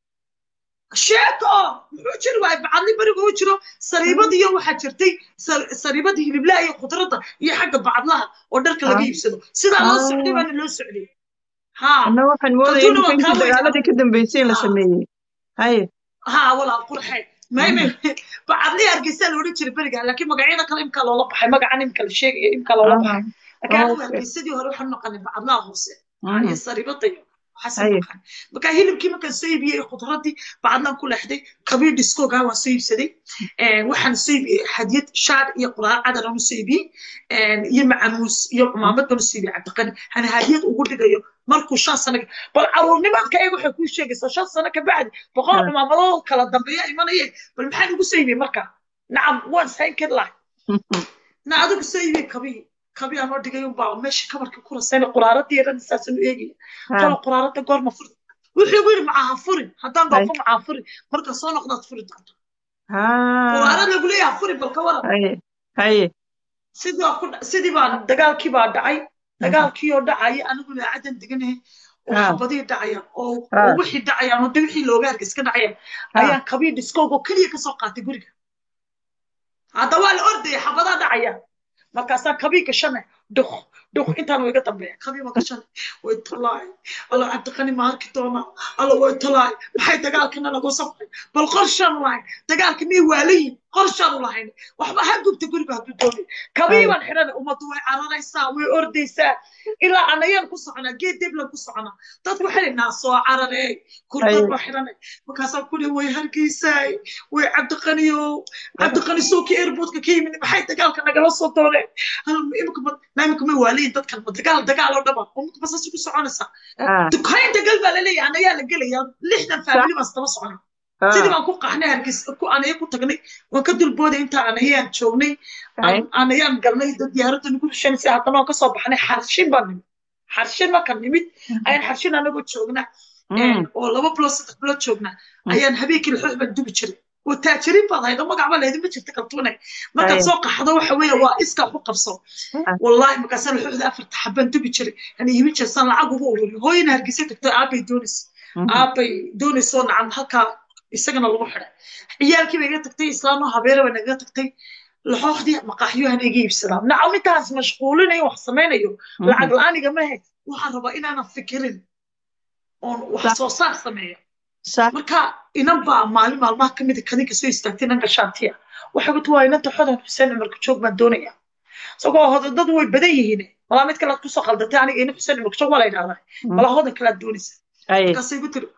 S3: sheeko muxuu jiri waayay bacadli beriga u jiro sariibadiiyo waxaa jirtay sar- sariibada hiliblaha iyo khudradda iyo xagga bacadlaha oo dharka laga
S1: ha
S3: iibsado sidaa loo socday
S1: ha
S3: baana loo socday ha
S1: anna waxaan moodaya
S3: kaltuuna
S1: in
S3: waa
S1: intii
S3: kaa weynaa
S1: dagaaladii ka dambeysay in la
S3: ha
S1: sameeyey haye
S3: ha walaal qurxe mayme bacadli hargeysa la odhan jiray beriga laakiin magacyada kale imkaa loola baxay magacan imka la sheegaya imkaa loola
S1: aha
S3: baxay laakiin anigu
S1: okay
S3: hargeysadii hore waxaan naqanay bacadlaha hoose ha
S1: mhm
S3: iyo sariibada iyo waxaasaan
S1: haye
S3: naqan marka hilibkii markaan soo iibiyey khudradii bacadlaan ku leexday kabii dhiskoogaa waan soo iibsaday waxaan soo iibiyey hadiyad shaar iyo quraar cadar aan u soo iibiyey iyo macamuus iyo cumaamad baan u soo iibiyey cabdiqani hana hadiyad ugu dhigayo markuu shan sano bal caruurnimadka eeg waxay kuu sheegaysaa shan sano ka bacdi boqol
S1: ha
S3: cumaamadoo kala dambeeya imanayeen bal maxaan ugu soo iibiyey marka nacam waan sayn kari lahay na adigu soo iibiyey kabii kabii aan oo dhigay unbaa meesha kabarka ku rasayna quraaradii yaran saasaan u eegaya
S1: ha
S3: kala quraarada goorma furi wuxuu igu yidhi macaha furin haddaan
S1: hay
S3: doofo macaha furi marka soo noqdaad furi doonto
S1: ha
S3: quraarad lagu leeyaha furi balka waran
S1: haye haye
S3: sidii baa ku dha- sidii baa dagaalkii baa dhacay
S1: mhm
S3: dagaalkii oo dhacaya anigu laacadan deganahay oo
S1: ha
S3: xabadii dhacaya oo
S1: ha
S3: oo wixii dhacayaan oo de wixii looga hargis ka dhacayaan
S1: ha
S3: ayaan kabii dhiskoogoo keliya kasoo qaatay guriga hadda waa la ordaya xabadaa dhacaya markaasaa kabii gashane dhuk dhuk intaan wiga dambeeya kabii ma gashane way talaay alla cabdiqani ma arki doona alla way talaay maxay dagaalkana nagu safray bal qorshaan lahayn dagaalka miyay waalayihin qorshaan lahayn waxba ha gubta guriga hadduu doonay kabii
S1: hay
S3: baan xidhana ummaddu way cararaysaa way ordaysaa ilaa anayaan ku soconaa geed deblan ku soconaa dadku waxay naa soo cararey
S1: hay
S3: kurbad baa xidhanay markaasaa kuli way hargeysaay way cabdiqaniyow cabdiqani sooki airportka ka yimid maxay dagaalka nagala soo dooneen imika imika ma waalayin dadkan ma dagaal dagaal oo dhaba imika basaasi ku soconaysaa
S1: ha
S3: dukayn dagal baa laleeyahay anayaa la gelaya lixdan
S1: sax
S3: faamili baan isdaba socona sidii
S1: ha
S3: baan ku qaxnay hargeys ku anaya ku tagnay waan ka dulbooday inta anayaan joognay
S1: hay
S3: aan- anayaan galnay dad diyaaradda nagu rushanaysa haddana waan kasoo baxnay xarshin baan nimid xarshin markaan nimid ayaan xarshin anagoo joogna
S1: mm
S3: oo laba bilood saddex bilood joogna
S1: mm
S3: ayaan habeenkii laxoox baan dubi jiray oo taajiriin baad haydo magac ba leedin ma jirta kaltuune markaad
S1: hay
S3: soo qaxdo waxa weeye waa iska ku qabso
S1: ha
S3: wallahi markaasaan laxooxda afarta xabaan dubi jiray ani iibin jirsaan lacag ugu ururi hooyana hargeysa tagto aabay doonaysa
S1: mhm
S3: aabay doonaysoo nacam halkaa isagana lagu xidhay ciyaalkii bay iga tagtay islaanoo habeere bay nagaga tagtay laxooxdii maqaaxyuhana iga iibsadaa nacam intaas mashquulinayo wax samaynayo lacag
S1: mhm
S3: la-aan igama hayd waxaan rabaa inaanan fikirin oon wax
S1: sax
S3: soo saar sameeyo
S1: sax
S3: marka inan baa maalin maalmaha ka mid a kadinka soo istaagtay inanka shaantiya waxay ku tii waa inanta xodan xuseen cumarka joog baan doonaya isagoo hodadadu way badan yihiin malaa mid kalead kusoo qaldatay aniga ina xuseen cumarka joog waa la yidhahdaa malaa hodan kalead doonaysa
S1: hay
S3: markaasay ku tiri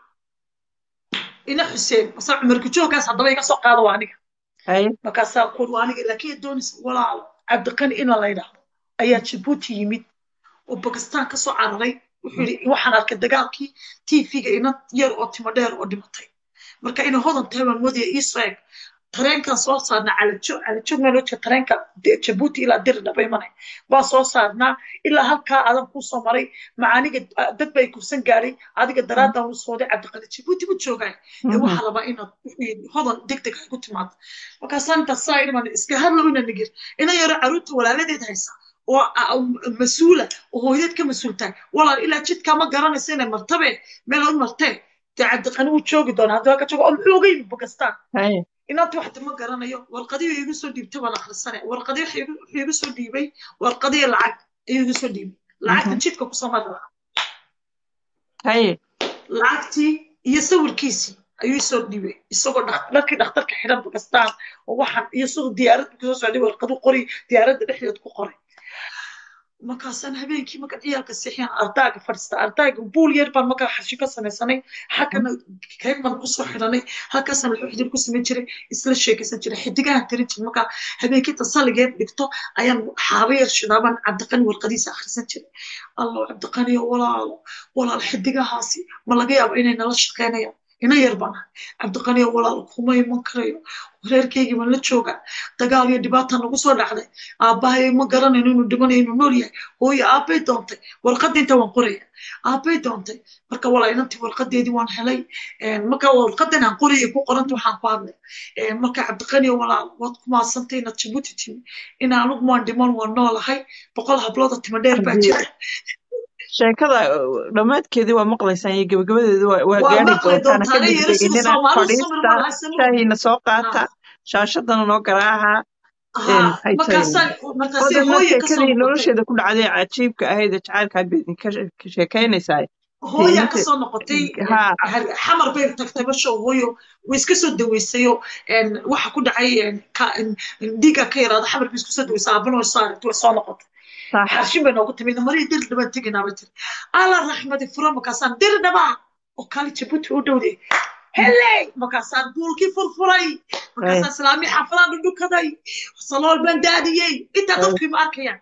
S3: ina xuseen mase cumarka jooggaas haddaba iga soo qaado waa aniga
S1: hay
S3: markaasaa kuur waa aniga laakiin doonaysa walaalo cabdiqani ina la yidhaahdo ayaa jabuuti yimid oo bakistaan kasoo cararay wuxuu yidhi waxaan arkay dagaalkii tv-ga ina yar oo timo dheer oo dhimatay marka ina hodan tahay baan moodaya iisoo eg tareenkan soo saarnaa calajo calajo meelooja tareenka de- jabuuti ilaa diri dhaba imanay baa soo saarnaa ilaa halkaa adan kuu soo maray macaaniga ah, dad bay kubsan gaadhay adiga daraadan u sooday cabdiqali jabuuti bu joogaa ee waxaa rabaa inaad wixii hodan deg deg ay ku timaado markaasaan intaas saa idhiman iska hadlow ina nigir ina yaro caruurta walaaladeed haysa oo a- a- mas-uula oo hooyadeed ka mas-uul tahay walaal ilaa jidkaa ma garanaysa inay martabe meel u martee dee cabdiqani wuu joogi doonaa haddii waa ka joogo oo muxuu oga yimi bakistaan
S1: haye
S3: inaanta waxta ma garanayo warqadii igu soo dhiibtay baan akhrisanay warqadii waxa igu- wuxuu igu soo dhiibay warqadii lacag ayuu igu soo dhiibay lacagta
S1: Mhm.
S3: jidka kusoo mara
S1: haye
S3: lacagtii iyo sawirkiisii ayuu isoo dhiibay isagoo dhak- dharkii dhakhtarka xidhan bakistaan oo waxaan iyo sidoo diyaarad kasoo socday warqadu qori diyaaradda dhexdeed ku qoray markaasaan habeenkii markaan ciyaalka seexiyaan ardaaga fadhiista ardaaga buul yar baan markaa xashi ka samaysanay halkana kayg baan kusoo xidhanay halkaasaan wuxuu xidig ku samayn jiray isla sheekaysan jiray xidigahan tirin jiray markaa habeenkii tasaligeed dhigto ayaan xaabo yar shidaabaan cabdiqani warqadiisa akhrisan jiray allo cabdiqaniyo walaalo walaal xidigahaasi ma laga yaabo inay nala shaqeynayaan ina yar baan ahay cabdiqaniyo walaal kuma iman karayo reerkaygii baan la joogaa dagaal iyo dhibaata nagu soo dhacday aabbahay ma garanayno inuu dhimanayo inuu nool yahay hooyo aabbay doontay warqadda inta waan qoraya aabbay doontay marka walaa inantii warqadeedii waan helay Een, marka warqadan aan qorayay ku qoranta waxaan ku hadlay Een, marka cabdiqaniyo walaal waad ku maadsantay inaad jabuuti timi in anugu maan dhiman waan noolahay boqol hablooda timo dheer baa
S1: Haddii-
S3: jira
S1: sheekada uh, dhammaadkeedii waa maqlaysaan iyo gebagabadeedii waa waa
S3: waa
S1: gaari
S3: maqli
S1: doontaan
S3: doontaa
S1: ka
S3: ina yaro sida
S1: degdeginina
S3: soomaalidu samir
S1: fadhiista
S3: malaha samir
S1: shaahiina soo qaata shaashadana noo garaaca
S3: ها
S1: maxay tahay
S3: markaasaan markaasay
S1: odanna
S3: hooye ka soo
S1: sheekadii
S3: noqotay
S1: nolosheeda ku dhacday cajiibka ahayd ee jacaylkaad bay idinka she- ka sheekaynaysaa
S3: hooyaa
S1: inta
S3: ka soo noqotay
S1: ha
S3: har- xamar bay tagtay basho hooyo way iska soo daweysayo een, waxa ku dhacay een, ka- een, dhiigga ka yaraada xamar bay isku soo daweysay aabana way soo aragtay way soo noqotay
S1: sax
S3: xarshin bay noogu timid marii dir dhibaan teginaa bay tiri alla raxmadi furo markaasaan dir dhabaa oo kaali jabuuti u dhowday heley markaasaan buulkii furfuray markaasaan islaamii xaafadaan dhudhukaday salool baan daadiyey intaa dadkii ma arkayaan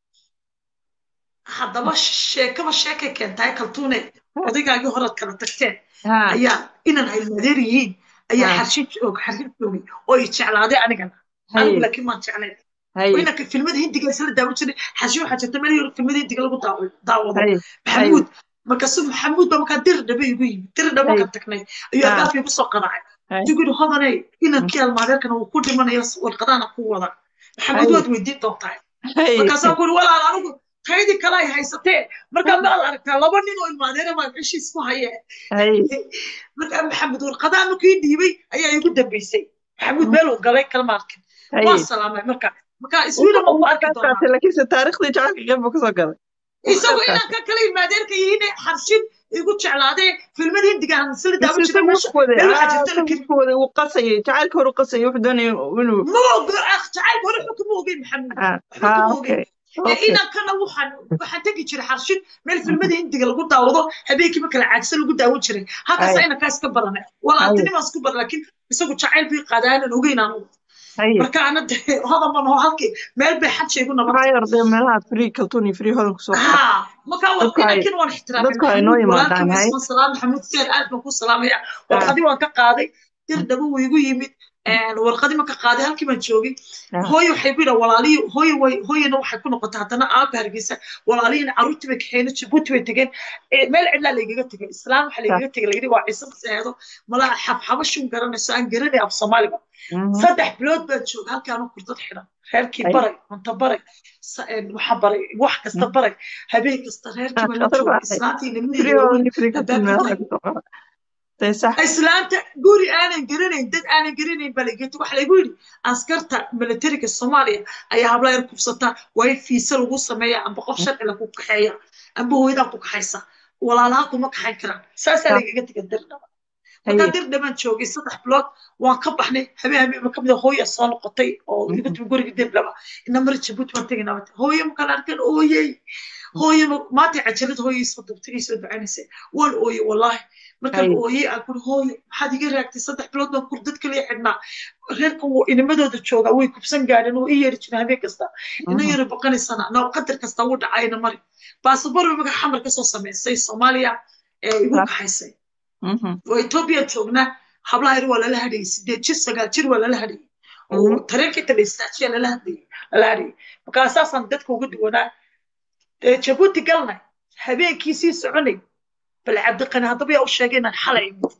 S3: haddaba sheekaba sheekay keentahay kaltuune odaygaagii horaad kala tagteen
S1: ha
S3: ayaa inan ay madeer yihiin ayaa
S1: Ha.
S3: xarshin joog xarshin joogay oo i jeclaaday anigana anigu
S1: haye
S3: laakiin maan jeclayn
S1: haye
S3: inanka filmada hindiga isla daawan jiray xarshin waxaa jirta meel yar filmada hindiga lagu daawo- daawado
S1: haye
S3: maxamuud markaasu maxamuud baa markaa dir dhabe igu yimid dir dhabe
S1: Hay.
S3: markaan tagnay ayuu
S1: Ha.
S3: albaabkii kusoo qadacay
S1: haye
S3: duguri hodaney inankii almaadeerkana uu ku dhimanayo warqadaana ku wada maxamuud
S1: Hay.
S3: waad weydiin doontaa
S1: haye
S3: markaasaan ku uri walaal anigu taydii kale ay haysatee markaa maad aragtaa laba nin oo ilmaadeera baa heshiis ku hayee
S1: haye
S3: markaa maxamed warqadaa markii dhiibay ayaa igu dambeysay maxamuud meel uu galay kalma arkin
S1: haye
S3: waa salaamay marka markaa iswiila ma ku arki doonaa
S1: qaatay laakiinse taariikhdii jacaylka qeyb buu kasoo galay
S3: isagoo inanka kale ilmaadeerka yihiin xarshin igu jeclaadee filmada hindiga aan sila daawan jiray meesha meel waxaa jirta la keli
S1: wada uu qasayay jacaylka hore u qasayay wuxuu doonayay inuu
S3: ma ogo ah jacaylka hore wuxuu kama ogeyn maxamuud
S1: ha
S3: wuxuu
S1: ha
S3: kama
S1: okay
S3: ogeyn ee
S1: okay
S3: inankana waxaan waxaan tegi jiray xarshin meel filmada hindiga lagu daawado habeenkii marka la caagsan lagu daawan jiray halkaas
S1: Hay.
S3: inankaa iska baranay walaaltinimaa isku baran laakiin isagu jacayl bii qaadaanan ogeyn anugu
S1: haye
S3: marka ana de hodan ban oo halkii meel bay xajaygu nabatay
S1: maxaa yordee meelaha free kaltuun iyo free hodan kusoo qaata
S3: ها marka waa
S1: dadku hay
S3: inankin waan ixtiraamay
S1: dadku hay noo
S3: maxamuud
S1: yimaadaan
S3: walaalkii
S1: hay
S3: wasman salaam maxamuud seer aad baan ku salaamaya
S1: ha
S3: warqadii waan ka qaaday dir dhabo wuu igu yimid warqadii marka qaaday halkii baan joogay
S1: ha
S3: hooyo waxay ku yidhaa walaalihii hooyo way hooyana waxay ku noqotay haddana aaba hargeysa walaalihiina carruurtii bay kaxeeyeen jabuuti bay tegeen Eh, meel cidlaa laygaga tegay islaan waxaa
S1: ha
S3: laygaga tegay layidhi waa ciise maseedo malaha xabxabashun garanayso aan garanay af soomaaliga
S1: mhm
S3: saddex bilood baan jooga halkii anu kurdad xidhan reerkii
S1: haye
S3: baray cunto baray sa- een, waxaa baray wax kasta baray habeen kasta reerkii baan la
S1: shaqada
S3: joogay
S1: baaxay
S3: islaantii
S1: free
S3: nimadii
S1: hodan
S3: waaweyn
S1: iyo free kaltuun
S3: albaabkii
S1: meelaha
S3: taagay
S1: kusoo qaata tay sax
S3: islaanta guri aanan garanayn dad aanan garanayn baa lageeta waxa laygu yidhi askarta militariga soomaaliya ayaa habla yar kubsataa waa in fiisa lagu sameeya amba qof sharci lagu kaxeeya amba hooyadaa ku kaxaysa walaalaha kuma kaxayn karaan saasaa
S1: ha
S3: laygaga tegay dirdhaba markaa
S1: haye
S3: dirdhabaan joogay saddex bilood waan ka baxnay habeen habeen ka mid a hooya soo noqotay oo iga
S1: mhm
S3: timi guriga dirdhaba ina mari jabuuti waan tegaynaa wata hooyo markaan arkeen ooyey hooyo ma- maanta cajalad hooyo isoo dubtay isoo ducaynaysay waan ooyey wallaahi markaan
S1: haye
S3: ooyey aan kuri hooyo maxaad iga raagtay saddex bilood baan kur dad kaliya xidhnaa reerkan wuu inimadooda joogaa way kubsan gaadheen oo ii yeeri jireen habeen kasta ina
S1: mhm
S3: yaro baqanaysana noo qadar kasta wuu dhacayna mari baasabor markaa xamar kasoo samaysay soomaaliya ee igu
S1: sax
S3: kaxaysay
S1: mhm
S3: oo Ethiopia joognaa hablaha yar waa lala hadhayay sideed jir sagaal jir waa lala hadhayay oo tareenka inta la istaajiya lala hadlayay lala hadhayay markaa saasaan dadka uga duwanaa dee jabuuti galnay habeenkii sii soconay bal cabdiqani haddaba yaa u sheegay inaan xalay imid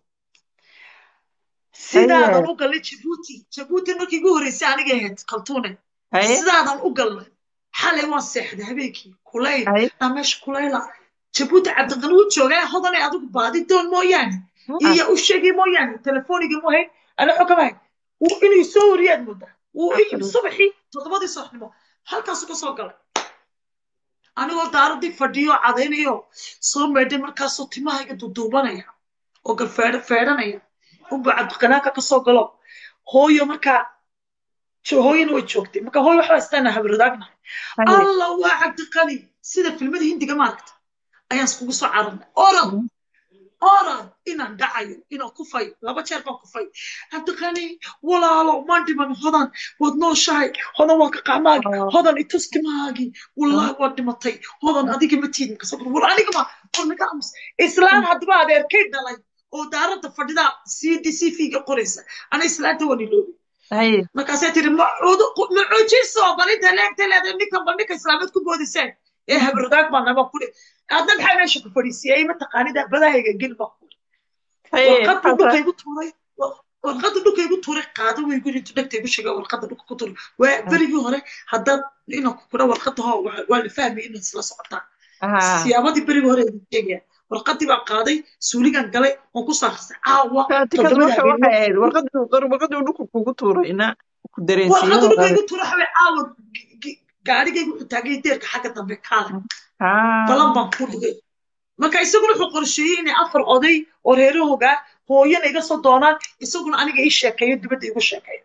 S3: sidaadan u galnay jabuuti jabuuti markii igu horreysay aniga ahayd kaltuune
S1: haye
S3: sidaadan u galnay xalay waan seexday habeenkii kulayl
S1: haye
S3: naa meesha kulayla jabuuti cabdiqani wuu joogaa hodanay adigu baadi doon mooyaane iyo u sheegay mooyaane telefooniga mu hayn ana xogamahay wuu inuu soo wariyaad moodaa wuu i yimi subaxii toddobadii subaxnimo halkaasu ka soo galay anigoo daaradii fadhiyo cadaynayo soo meedhay markaasoo timahayga duduubanaya oo galfeedh feedhanaya unba cabdiqanaanka ka soo galo hooyo markaa jo- hooyana way joogtay marka hooyo waxbaa istaana habradaagnahay
S1: haye
S3: allah waa cabdiqani sida filmada hindiga maaragta ayaan iskugu soo cararnay orod orod inaan dhacayo inaan kufay laba jeer baan kufay cabdiqani walaalo maan dhiman hodan waad nooshahay hodan waa ka qacmaagi
S1: Oh.
S3: hodan itus timahaagii wallahi waad dhimatay hodan adiga ma tiidin kasoo war aniga ma war naga amus islaan haddaba adeerkay dhalay oo daaradda fadhida c d c v-ga qoraysa ana islaanta waan iloobi
S1: haye
S3: markaasay tiri macuujiso balinta leegta leedahay ninkan ba ninka islaameed ku boodiseen ee habradaag baa nama kuri adna maxaa meesha ku fadhiisiyey mataqaanida badahayga gel baa kuri
S1: haye
S3: warqaddu
S1: maxaa
S3: dhulka igu tuuray warqadda dhulka igu tuuray qaado way guri intu dhegta igu sheega warqadda dhulka ku tuuray waa berigii hore haddaad inaan ku kura warqadda hoo waa waa la fahmay inaad isla socotaan
S1: ahaa
S3: siyaabadii berigii hore idin sheegaya warqaddii baan qaaday suuligan galay oon ku saaristay caawa
S1: tikadu
S3: toddobada
S1: waxa
S3: habeenimo
S1: waxay ahayd warqadu warqadu dhulka kugu tuurayna ku
S3: warqaddu
S1: dareensiiyo
S3: dhulka igu tuuray waxaa caawa gaarigaygu wuxuu taagay deerka xagga dambe kaale balan baan ku dhigay marka isaguna wuxuu qorsheeyey inay afar oday oo reerahooga hooyana iga soo doonaan isaguna aniga ii sheekeeyo dibadda igu sheekeeyo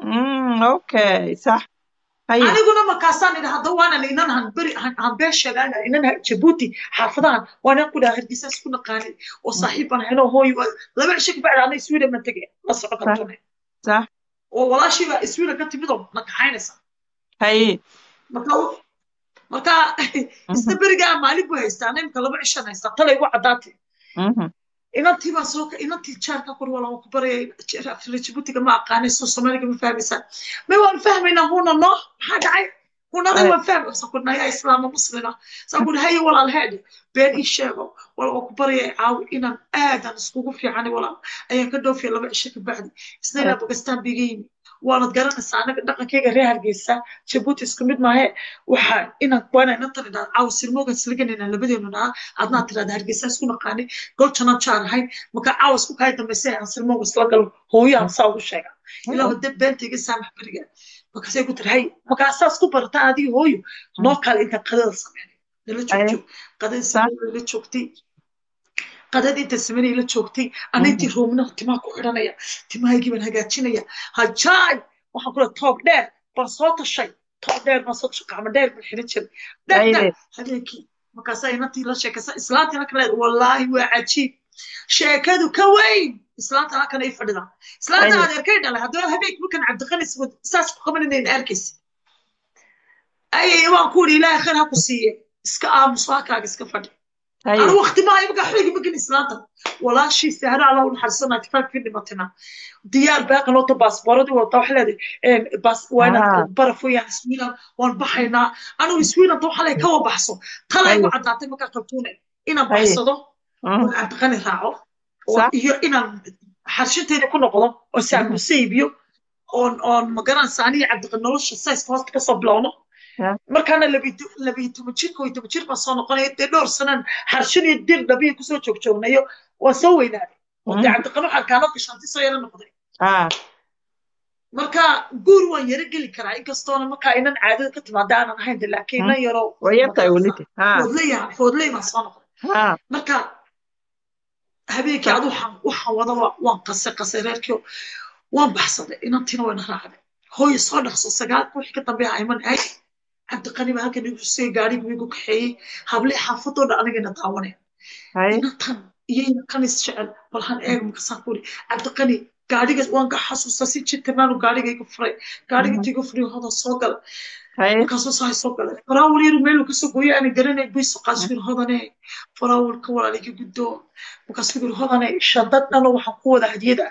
S1: okay sax haye
S3: aniguna markaasaan idhi hadda waanan inan han beri han been sheegaana inan jabuuti xaafadahan waanan ku dhaha hargeysa isku naqaanay oo saaxiib baan hayno hooy laba cisho kabacdi ana sweden baan tegaya la soco kartone
S1: sax
S3: oo walaashiiba sweden ka timid oo na kaxaynaysa
S1: haye
S3: marka marka isna berigaa maalin buu haystaa nimka laba cishan haystaa talay ugu caddaatay inantii baa soo inantii jaarka kur wala ku baraya jibutiga ma aqaanay soo soomaaliga ma fahmaysaa may waan fahmaynaa huna no maxaa dhacay hunada waan fahmay sa ku naya islaama muslima sa ku haye walaal heedhe been ii sheego wala waa ku baraya caawi inaan aadan iskugu fiicanay walaal ayaan ka dhoofiya laba cisho ka bacdi isna ilaa bakistaan biga yimi waanad garanaysaa anaga dhaqankayga reer hargeysa jabuuti isku mid maahe waxaa inaan waana inantan idhaa caawa sirmoogan isliganayna labadeenu naa adnaa tidhahda hargeysa isku naqaanay goljanaan jaar ahayn marka caawa isku kaya dambaysa aan sirmooga isla galo hooyaan saa ugu sheega ilaa wada beenta iga saamax beriga markaasay ku tiri hay markaasaa isku barataan adiga hooyo noo kale intaan qadada sameynay nala joogjo qadada sameynay la joogtay qadada inta sameynay la joogtay ana intii roomnaha timaha ku xidhanaya timahaygii baan hagaajinaya hajaay waxaan kula toob dheer baan soo tashay toob dheer baan soo tashay gacmo dheer baan xidhan jiray dhegdheer habeenkii markaasaa inantii la sheekaysa islaantina kale wallaahi waa cajiib sheekadu ka weyn islaanta halkan ay fadhida islaanta adeerkay dhalay haddaba habeenkii markan cabdiqanis saas ku qabanayna arkaysa ayay waan ku yidhi ilaahay khayr ha ku siiye iska aamus halkaaga iska fadhi أنا وقت ما يبقى حريق بقى إسلام ولا شيء سهل على أول حرصنا اتفاق في نمتنا ديار باقي لوطة باسبورة وطوح لدي بس وانا برفو يعني سوينا وان بحينا أنا وسوينا طوح لي كوا بحصو طلع يقول عد عطي مكا قلتونا إنا بحصدو وعد غني راعو وإيو إنا حرشتين يكون نقضو وسعب مسيبيو on on magaran saani cabdi nolosha says hoosta ka soo bilowno markaana labiyo toban jirka iyo toban jir baan soo noqonaya dee dhowr sanan xarshin iyo dir dhabiya kusoo joogjoognayo waa soo weynaaday oo dee cabdiqano xalkaano gashanti soo yaro noqday marka guur waan yaro geli karaa inkastoona markaa inan caadada ka timaada aanan ahayn de laakiin inan yaro foodley foodley baan soo noqday marka habeenkii adu waxaan wada waan qasay qasay reerkii waan baxsaday inantiina wayna raacday hooyo soo dhaqso sagaalka wixii ka dambeeya ayman ahay cabdiqani baa halkan igu sii gaarigu igu kaxeeyey hablee xaafadoo dhan anigana daawanaya inantan iyo inankan is jecel bal han eeg markaasaan ku iri cabdiqani gaariga waan ka xasuusta si jitirnaanu gaariga igu furay gaariga inta igu furay hodan soo gala markaasuu sahay soo galay faraawul yaru meelu kasoo gooyay aanan garanay buy soqaasuu yiri hodane faraawulka walaaliga guddoo markaasuu yiri hodane shadad dhano waxaan ku wada hadiyada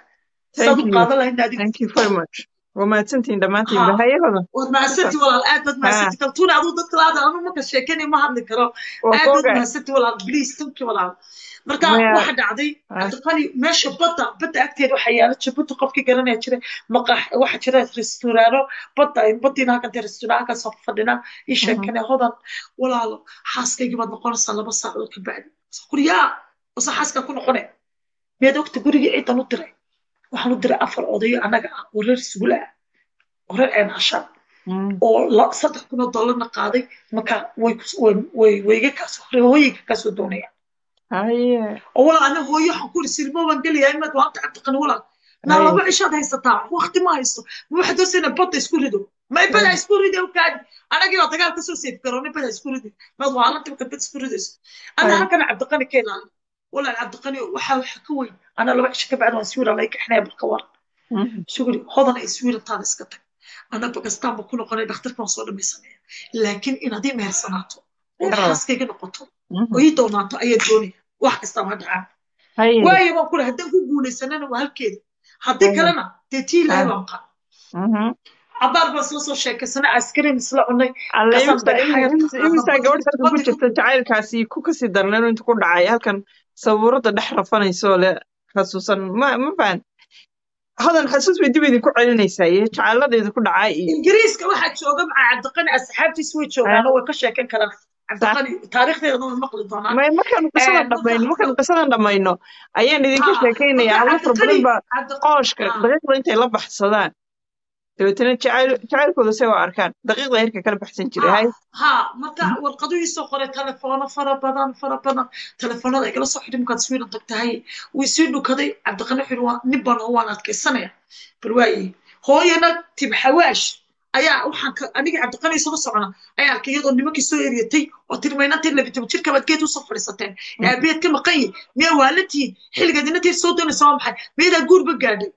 S3: saad
S1: thank
S3: u
S1: you
S3: qaadan lahayd adigu
S1: thank you very much waa mahadsantihiin dhammaantiin
S3: ha
S1: bahayahooda
S3: waad mahadsanti walaal aad baad
S1: ha
S3: mahadsanti kaltuuna aduu dadka laada anu marka sheekanay ma hadli karo
S1: waa
S3: aad baad
S1: kooga
S3: mahadsanti walaal bliis tanki walaal marka
S1: maya
S3: waxa dhacday
S1: ha
S3: cabdiqani meesha badda badda agteeda waxaa yaala jabuuti qofkii garanaya jira maqax waxa jira resturaano badda baddiina halkantee resturaanka soo fadhina ii
S1: mhm,
S3: sheekane hodan walaalo xaaskaygii baad noqonaysaa laba saacadood ka bacdi kuriyaa wase xaaskaa ku noqone miyaad ogta gurigii ciidan u diray waxaan u diray afar odayo annaga ah oo reer suula ah oo reer ceen ashaan
S1: mm,
S3: oo la- saddex kun oo dollarna qaaday marka way kus- way way wayga kaasoo hooyinka kaasoo doonayaan
S1: haye
S3: oo walaal aniga hooyo waxaan ku iri sirmo baan gelayaa imaad waanta cabdiqani walaal naa
S1: haye
S3: laba cishaad haysataa waqti ma haysto ma waxaad doonaysaa badda isku rido ma bada
S1: haye
S3: isku ridi u kaadi anagii baa dagaal kasoo seef garoonay bada isku ridi maad waalanti marka bad isku ridayso ana
S1: haye
S3: halkana cabdiqani ka ilaali walaal cabdiqani waxa waxa ka weyn ana laba cisho ka bacdi waan sawira lay kaxnaya balka war
S1: mhm,
S3: suguri hodan ay sawirataada iska tag ana bakistaan ba ku noqonay dhakhtarka waan soo dhamaysanaya laakiin inaad ii mehersanaato oo
S1: yarada
S3: xaaskayga noqoto
S1: mhm,
S3: oo ii doonaato ayaa doonaya wax kastaba ha dhacaa
S1: haye
S3: waayo baan kule haddaan ku guulaysanana waa halkeeda haddii
S1: haye
S3: kalena dee tii ilaahay
S1: ha
S3: baan qaa
S1: mhm.
S3: cabaar baan isla soo sheekaysanay askarin isla cunay
S1: alle
S3: kasaan
S1: imisa
S3: daray
S1: imisa
S3: xayarka
S1: imisaa gabadh halkan ku
S3: badda
S1: jirta jacaylkaasi ku kasii darnay inuu inta ku dhacay halkan sabuurada dhex rafanayso le xasuusan ma ma fahan hodan xasuus bay dib idinku celinaysaa iyo jacayladeeda ku dhacay iyo
S3: ingiriiska waxaa jooga maca cabdiqani asxaabtiis way
S1: ha
S3: joogaano way ka sheekan karaan
S1: sax
S3: cabdiqani taariikhdeedana way maqli doonaan
S1: may markaanu qisadan
S3: marka
S1: dhammayno markaanu qisadan dhammayno ayaan idinka
S3: ha
S1: sheekaynayaa
S3: marka
S1: hawlo fara
S3: cabdiqani
S1: badan baa
S3: cabdi
S1: qooshka
S3: ha
S1: daqiiqda intay la baxsadaan dabeetana jacayl jacaylkooda se waa arkaan daqiiqda heerka kala baxsan jiray hay
S3: ha ha marka warqaduu ii soo qoray telefono fara badan fara badan telefoonada igala soo xidhi markaad swiidan tagtahay wuu sii dhukaday cabdiqani wuxuu yidhi waa nin baan oo waan adkaysanaya bal waaye hooyana tibxawaash ayaa waxaan ka anigii cabdiqani isula socona ayaa arkay iyadoo nimankii soo eryatay oo tirmaynantii labitoban jirka baad geed usoo fadhiisateen aabeed ka maqan yihin miyaa waalantihiin xilligaad inanteed soo doonaysa waa maxay miyadaa guurba gaadhay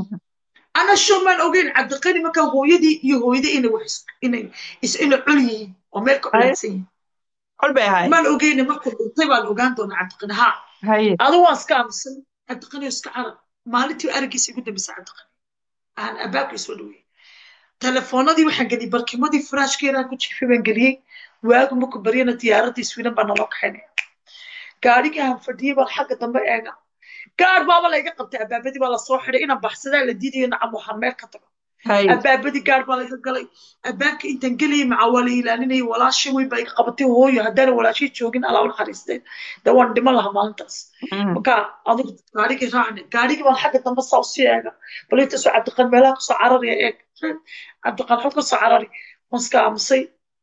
S3: ana sho maan ogeyn cabdiqani markaa hooyadii iyo hooyadii inay wax is- inay is- inay cul yihiin oo meel ka
S1: hay
S3: culaadsan yihiin
S1: col bay ahay
S3: maan ogeyne markuu dhintay baan ogaan doonaa cabdiqani haa
S1: haye
S3: adu waan iska aamusan cabdiqani oo iska carab maalintii araggiisa igu dambeysa cabdiqani aan abaabkii soo dhaweeyey telefoonadii waxaan geliyey barkimadii furaashkeedaa ku jiifay baan geliyey waagu markuu baryana diyaaradii swiidan baa naloo kaxaynaya gaadhigii aan fadhiyey baan xagga dambe eega gaar baaba layga qabtay abaabadii baa lasoo xidhay inaan baxsadaa la diidayo nacam waxaan meel ka tago
S1: haye
S3: abaabadii gaar baa laga galay abaabka intaan gelayay macaa waa la ilaalinayay walaashay weyn baa iga qabatay hooyo haddaana walaashay joogin alaa u naxariisteen dee waan dhiman lahaa maalintaas
S1: Mhm.
S3: marka adigu gaarigii raacne gaarigii baan xagga dambe saa usii eega bal intaasoo cabdiqan meelaha kasoo cararaya eeg cabdiqan xog kasoo carari waan iska aamusay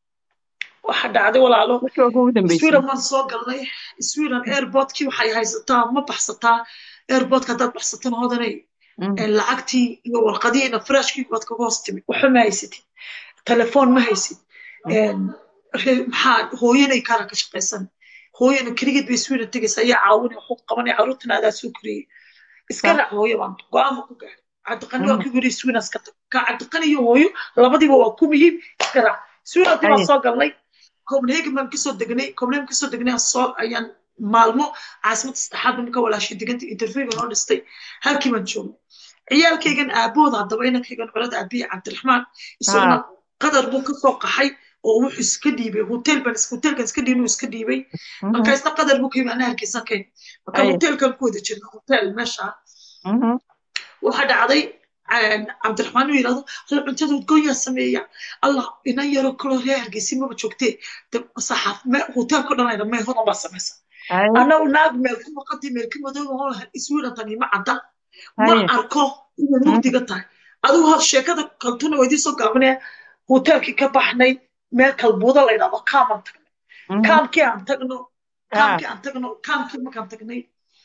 S3: waxa dhacday walaalo
S1: markii waa kugu dambeysay
S3: sweden waan soo galnay sweden airportkii waxay haysataa ma baxsataa airportka haddaad baxsatana hodanay
S1: Mhm.
S3: ee lacagtii iyo warqadihiina furaashkii baad kaga hoos timid waxba ma haysatid telefoon ma haysid een, ree- maxaa hooyanay kala ka shaqaysan hooyana keligeed bay sweden tegaysa ayaa caawinay waxu qabanay carruurtana adaa soo koriyey iska
S1: sax
S3: raac hooyo baan go-aan ma ku gaaray cabdiqani waa ku yiri sweden iska tag ka cabdiqani iyo hooyo labadiiba waa ku muhiim iska raac swedentii baan
S1: haye
S3: soo galnay copenhagen baan kasoo degnay copenhagen kasoo degnay aan soo ayaan maalmo caasimada saddexaad baan ka walaashay deganta interview baan oo dhistay halkii baan joognay ciyaalkaygan aabooda haddaba inankaygan colada aabiye cabdiraxmaan isaguna
S1: ha
S3: qadar buu kasoo qaxay oo wuxuu iska dhiibay hotel baan hotelkan iska dhiibay inuu iska dhiibay
S1: Mhm.
S3: marka isna qadar buu ka yimi anaa hargeysan kayn marka
S1: haye
S3: hotelkan ku wada jirna hotel meesha
S1: Mhm.
S3: waxaa dhacday een, cabdiraxmaan uu yidhahdo hal cuntada udgoonyaa sameeya allah inan yaro kaloo reer hargeysi maba joogtee de saxaaf me hotelka dhanayna mee hodan baa samaysa
S1: haye
S3: annagu naag meel ku maqantay meel ka madooba oo iswiidan tani ma cadda ma
S1: haye
S3: arko inay
S1: Mhm.
S3: mugdiga tahay adigu hor sheekada kaltuna waa idiin soo gaabinaya hotelkii ka baxnay meel kalbuuda la yidhahdo kaamaan tagnay
S1: Mhm.
S3: kaamkii aan tagno
S1: ha
S3: kaamkii aan tagno kaamkii markaan tagnay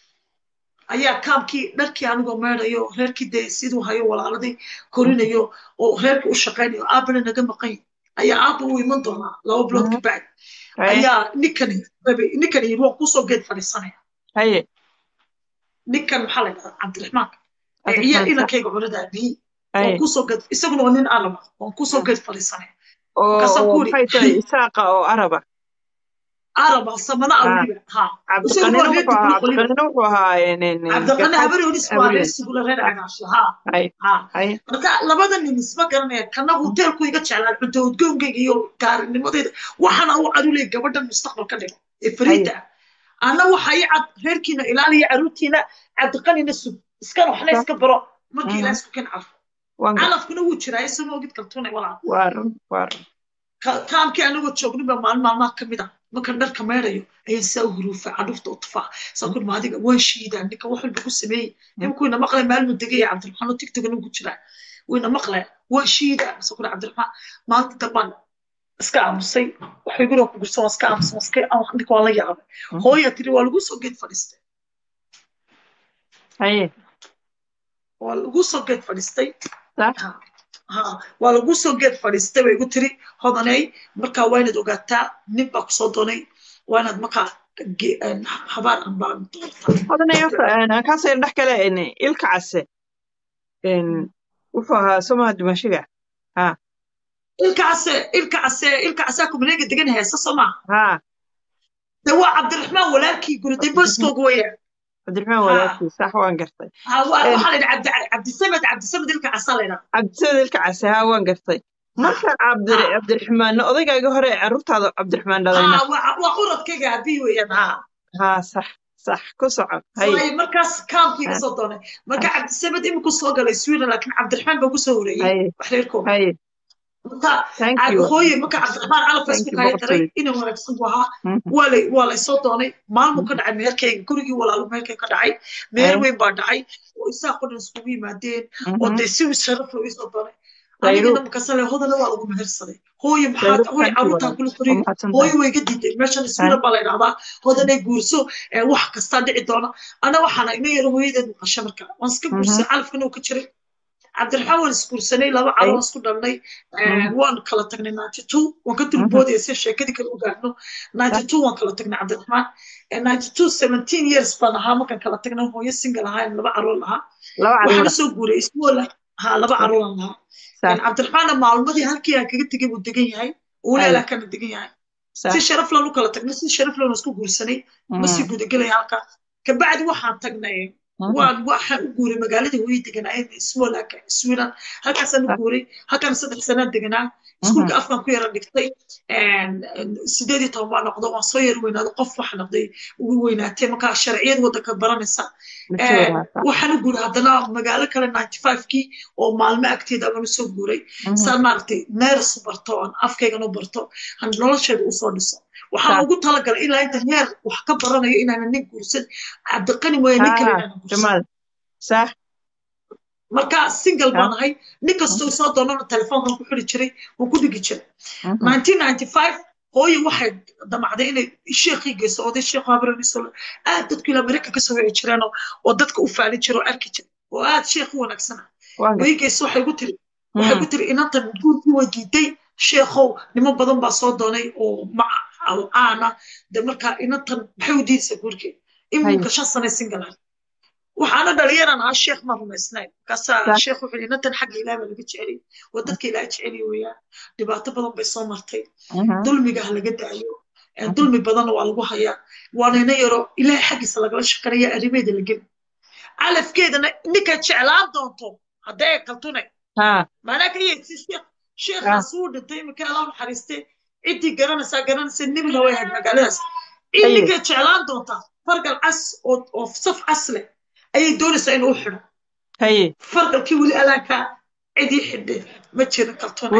S3: ayaa kaamkii dharkii anigoo meedayo reerkii dee siduu hayo walaaladii korinayo oo reerkii u shaqaynayo aabana naga maqan yahay ayaa aabba u iman doonaa laba bilood ka
S1: Mhm.
S3: bacdi
S1: haye
S3: ayaa ninkani rabay ninkani yidhi waan kusoo geed fadhiisanaya
S1: haye
S3: ninkan maxaa la yidhahdaa cabdiraxmaan ee
S1: cabdiraxmaan
S3: ciyaal
S1: sax
S3: inankayga cunada aabihii waan
S1: haye
S3: kusoo geed isaguna waa nin alama waan kusoo geed fadhiisanaya
S1: oo
S3: markaasaan
S1: oo
S3: ku
S1: maxay tahay
S3: yidhi
S1: isaaqa oo araba
S3: arab ah samana ah
S1: Ah.
S3: weliba ha
S1: cabdiqanina
S3: Isagoo reer
S1: wuxuu ahaa
S3: Dibluq weliba.
S1: cabdiqanina wuxuu ahaa een, een, een,
S3: cabdiqani
S1: garxad-
S3: habari odis waa reer
S1: Habari.
S3: sugula reer cagaasho ha
S1: hay
S3: ha
S1: hay
S3: marka labada nin isma garanaya kana hoteelku iga jeclaan cunto udgoonkayga iyo gaarinimadeeda waxaana u caduley gabadhan mustaqbal ka dhigo ee fariida ah ana waxa i cad reerkiina ilaaliya caruurtiina cabdiqanina sug iskana waxna iska baro markii
S1: Mhm.
S3: ilaa isku kan carfo
S1: waan gar-
S3: calafkuna wuu jiraa isagoo ogid kaltuunay walaa
S1: waa run waa run
S3: Ka- taamkii anagoo joogniba maalin maalmaha ka mid ah markaan dharka meerayo ayaan saa u huruufa cadhufta u tufaa saa kun maadiga waan shiidaa ninka wax walba ku sameeyey nimanku ina maqlay maalmu degay cabdiraxmaan oo tigtogana ku jiraa wayna maqlay waan shiidaa saa kun cabdiraxmaan maalinta dambaan iska aamusay waxay guriga ku gursan waan iska aamusan waan iska aan ninka waan la yaabay
S1: Mhm.
S3: hooya tiri waa lagu soo geed fadhiistay
S1: haye
S3: waa lagu soo geed fadhiistay
S1: sax
S3: Ha, ha, waa lagu soo geed fadhiistay bay igu tiri hodanay markaa waa inaad ogaataa nin baa kusoo doonay waa inaad markaa ge- een, habaar ambaan
S1: hodanay horta een, aan kaasoo dhex kale een, ilka case een, wuxuu ahaa somaha dimashiga ha
S3: ilkaase ilkaase ilkaasaa kumaneega degan heesa soo maaha
S1: ha
S3: de waa cabdiraxmaan walaalkii guriday boskooga weeyaan
S1: cabdiraxmaan
S3: Ha.
S1: walaashii sax waan gartay
S3: Ha, waa-
S1: Een.
S3: waxaa la yidhaha cabdi cabdisamed cabdisamed ilkaasaa la yidhaha
S1: cabdisamed ilka case ha waan gartay marka cabdi
S3: Ha.
S1: cabdiraxmaan odaygaaga hore carruurtaada cabdiraxmaan dhalayna
S3: Ha, waa waa uradkayga abii weeyaan ha
S1: ha sax sax ku soco hay
S3: Waayo markaas kaamkii
S1: Ha.
S3: kasoo doonay marka cabdisamed iminku soo galay sweden laakiin cabdiraxmaan baa kusoo horeeyey
S1: hay
S3: wax reerkooda
S1: hay
S3: marka
S1: thank
S3: عاد
S1: you
S3: هوي مركا عبد الرحمن على
S1: Thank
S3: فيسبوك
S1: you,
S3: هاي
S1: boqortooy.
S3: ترى إنه ونكسب وها
S1: Mhm.
S3: ولا ولا صوت دوني ما ممكن دعي مهركي كوري ولا لو مهركي كدعي مهر
S1: Ay.
S3: وين بعدعي وإسا قد نسكوي مادين
S1: Mhm.
S3: ودي سوي شرف لو إسا دوني
S1: Dayru.
S3: أنا مكسر هذا لو على مهر صدي هوي
S1: Dayru,
S3: محاك هوي
S1: thank you,
S3: عروتها
S1: walaal.
S3: كل
S1: Waa
S3: كوري
S1: mahadsan
S3: هوي
S1: tahay.
S3: ويجدي ماشان سوينا بالي هذا هذا نيجورسو واحد كستان دعي دونا أنا وحنا إني يروي ده مقشمرك وانسكب
S1: Mhm.
S3: جورس عارف كنو كتشري cabdiraxmaan waan isguursanay laba calo waan isku dhalnay waan kala tagnay ninety two waan ka dulboodaya si sheekadii kale u gaarno ninety two waan kala tagnay cabdiraxmaan ninety two seventeen years baan ahaa markaan kala tagnay hooyo single ahaa laba caruur lahaa
S1: laba
S3: waxaan
S1: caruur
S3: usoo guuray isboola ha laba caruuran lahaa
S1: sax
S3: cabdiraxmaanna maalmadii halkii aan kaga tegay buu degan yahay uleelaa kana degan yahay
S1: sax
S3: si sharaf lan u kala tagnay si sharaf lan isku guursanay ma sii gudagelaya halka kabacdi waxaan tagnay waan waxaan u guuray magaaladii hooyo deganaayeen smolaka sweden halkaasaan u guuray halkaan saddex sanaan deganaa iskuulka afkan ku yara dhigtay sideed iyo toban baa noqdo waan soo yara weynaaday qof waxa noqday ugu weynaatay markaa sharciyad waddanka baranaysa waxaan u guuray haddana magaalo kale ninety five-kii oo maalmo agteeda abaan usoo guuray saan maaragtay neers barto oon afkaygan u barto han nolosheeda usoo dhiso waxaan ugu talagalay ilaa inta heer wax ka baranayo inaanan nin guursan cabdiqani mooye nin kale inaanan guursan
S1: sax
S3: marka single baan ahay nin kastoo soo doonana telefoonkan ku xiri jiray wuu ku dhigi jiray nineteen ninety five hooyo waxay damacday inay sheekhii geyso oday sheekhu habaraniso aad dadku ilaa mareykan kasoo wici jireen oo dadka u faalin jira oo arki jira oo aad sheekh u wanaagsana way geyso waxay ku tiri waxay ku tiri inantan guurkii way diiday sheekhow niman badan baa soo doonay oo caana de marka inantan maxay u diidaysaa guurkii iminka shan sanay single ahay waxaana dhalinyaran ah sheekh ma rumaysnayn markaasaa sheekh wuxuu inantan xagga ilaah baa laga jeceliy waa dadka ilaah jeceliy weeyaan dhibaato badan bay soo martay dulmiga ha laga daayo dulmi badanna waa lagu hayaa waana ina yaro ilaah xaggiisa lagala shaqanaya arrimeeda la geli calafkeedana ninkaad jeclaan doonto hadday ay kaltunay maanaa ka yeedsi sheekh sheekhaas wuu dhintay imika allah naxariistay ciddii garanaysaa garanaysa nebina way ahayd magaaladaas cid ninkaad jeclaan doontaa fargal cas oo saf cas leh ayay doonaysaa inuu u xidho fargalkii weli alaanka cidii xidhay ma jirin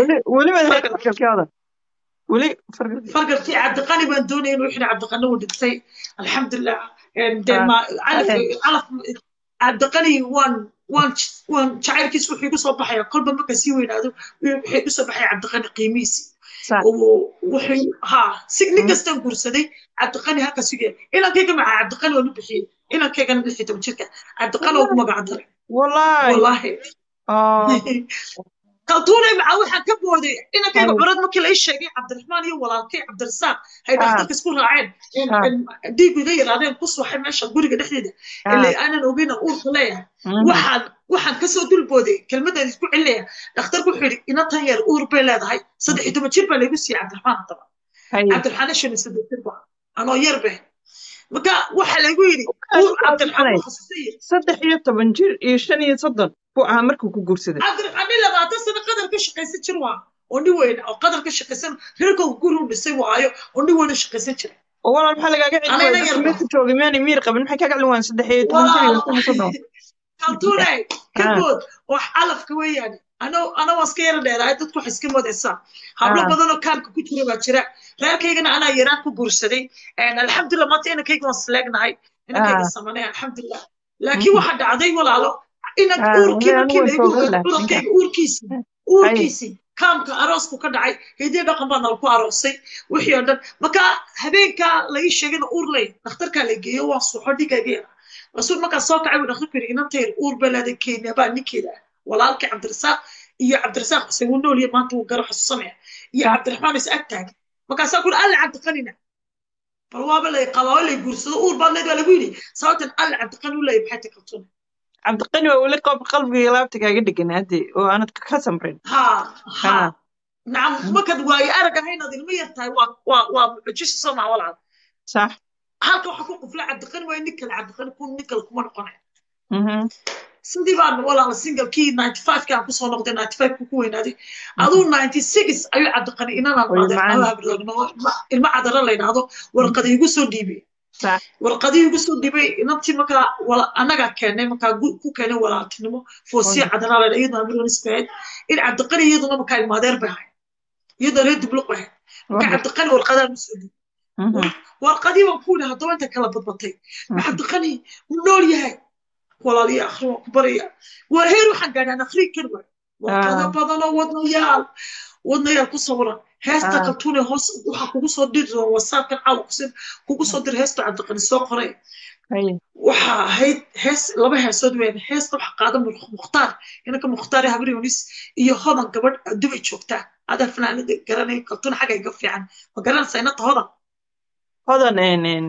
S3: kaltoonfargalkii cabdiqani baan doonaya inuu xidho cabdiqani wuu dhintay alxamdulilah cabdiqani waan waan waan jacaylkiis wuxuu igu soo baxaya kolba marka sii weynaado wuxuu igu soo baxaya cabdiqani qiimihiisi wuxuu ha si nin kastaan guursaday cabdiqani halkaas ugeey inankayga maca cabdiqani waan u bixiyey inankaygana lix iyo toban jirka cabdiqani ugu magac daray wallahi kaltuunay maca waxaan ka booday inankayga curad markii la ii sheegay cabdiraxmaan iyo walaalkay cabdirasaaq hay dhakhtarka isku raaceen dhiigu iga yaraadeen ku suuxay meesha guriga dhexdeeda ilaa aanan ogeyna uurka leeyahay waxaan waxaan kasoo dulbooday kelmadaan isku celinaya dhakhtarku wuxuu yidhi inantan yar uur bay leedahay saddex iyo toban jir baa laygu siiyey cabdiraxmaan haddaba cabdiraxmaan shan iyo saddex jir baa anoo yar be marka waxa lagu yidhi
S1: Kaas
S3: uur
S1: waa
S3: cabdiraxmaan
S1: fiicnay
S3: wuu khasisay
S1: saddex iyo toban jir iyo shan iyo soddon buu ahaa markuu ku guursaday
S3: cabdiraxmaan nin labaatan sano qadar ka shaqaysan jir waa oo nin weyn oo qadar ka shaqaysan reerkooda guri u dhisay waayo oo nin weyn u shaqaysan jiray
S1: oo walaal maxaa lagaaga celin
S3: anayna
S1: waaya dadka
S3: yarba
S1: meesha joogay miyaanay miir qabin maxay kaaga celin waayaan saddex iyo toban jir iyo
S3: walaalo
S1: shan iyo soddon
S3: kaltuunay ka
S1: Ah,
S3: bood wax calafka weeyaane ano ana waa iska yara dheeraay dadku waxay iska moodaysaa hablo
S1: ah,
S3: badan oo kaamka ku jira baa jira reerkaygana anaa yaraan ku guursaday alxamdulilah maanta inankayga waan sleegnahay inankayga
S1: ah,
S3: samanay alxamdulilah laakiin
S1: mhm,
S3: waxa dhacday walaalo inan
S1: ah,
S3: uurkii
S1: walahi anigu
S3: markii
S1: waan
S3: laygu
S1: soogan lahaa ninka
S3: curankayga uurkiisii
S1: hay
S3: uurkiisii kaamka aroosku ka dhacay hidiyo dhaqan baa nala ku aroosay wixii oo dhan marka habeenkaa la ii sheegayna uur ley dhakhtarkaa la geeyo waan suuxo dhigayga yara rasuul markaa soo kacay buu dhakhtarku yidhi inantayr uur baa leeday kenya baa ninkeeda ah walaalkii cabdirasaaq iyo cabdirasaaq xuseen wuu nool yahay maanta wuu garo xasuusanaya iyo
S1: sax
S3: cabdiraxmaan is ag taagan markaasaa ku yidhi alle cabdiqanina bal waaba lay qabaa lay guursado uur baad leed waa lagu yidhi sababtan alle cabdiqani u leeyahay maxay takaltuna
S1: cabdiqani waa weli qof qalbiga laabta kaaga dhegan hadde oo aanad ka samrin
S3: ha ha
S1: ha
S3: nacam markaad waayo arag ahaynaad ilmo yar tahay waa waa waa mucjiso soo maa walaal
S1: sax
S3: halka waxa ku qufla cabdiqani waa nin kale cabdiqani kun nin kale kuma noqonaya
S1: mhm,
S3: sidii baan walaal singalkii ninety five-kii aan kusoo noqday ninety five-ku ku weynaaday
S1: mhm.
S3: aduu ninety six ayuu cabdiqani inanaan
S1: way
S3: maadeer
S1: macaan
S3: noo habroogno ilmo cadara la yidhaahdo warqadii igu soo dhiibay
S1: sax
S3: warqadii igu soo dhibay inantii markaa wala- annagaa keennay markaa gu- ku keenay walaaltinimo foosiya
S1: way
S3: cadanaa laydha iyaduna amironis bay ahayd in cabdiqani iyaduna markaa ilmaadeer bay ahayd iyadoo reer dibluq bay ahayd marka
S1: wahid
S3: cabdiqani warqadaan usoo dhibay
S1: mhm,
S3: warqadii baan ku yidhi haddaba inta kala badbatay ma
S1: mhm,
S3: cabdiqani wuu nool yahay walaaliya akhri waan ku baraya waa heer waxaan gaadhaan akhriin kari waay warqado
S1: ah,
S3: badanoo wadnayaal wadnayaal ku sawiran heesta
S1: ah,
S3: kaltuune hoos waxaa kugu soo diri doona wasaabkan caawa kusin kugu soo diri heesta cabdiqani soo qoray
S1: hay
S3: waxa ahayd hees laba heesood weyn heesta waxa qaada Mu- mukhtaar inanka mukhtaar ee habri yunis iyo hodan gabadh dubay joogtaa adaa fanaanada garanay kaltuun xagga iga fiican ma garanaysaa inanta hodan
S1: hodan en en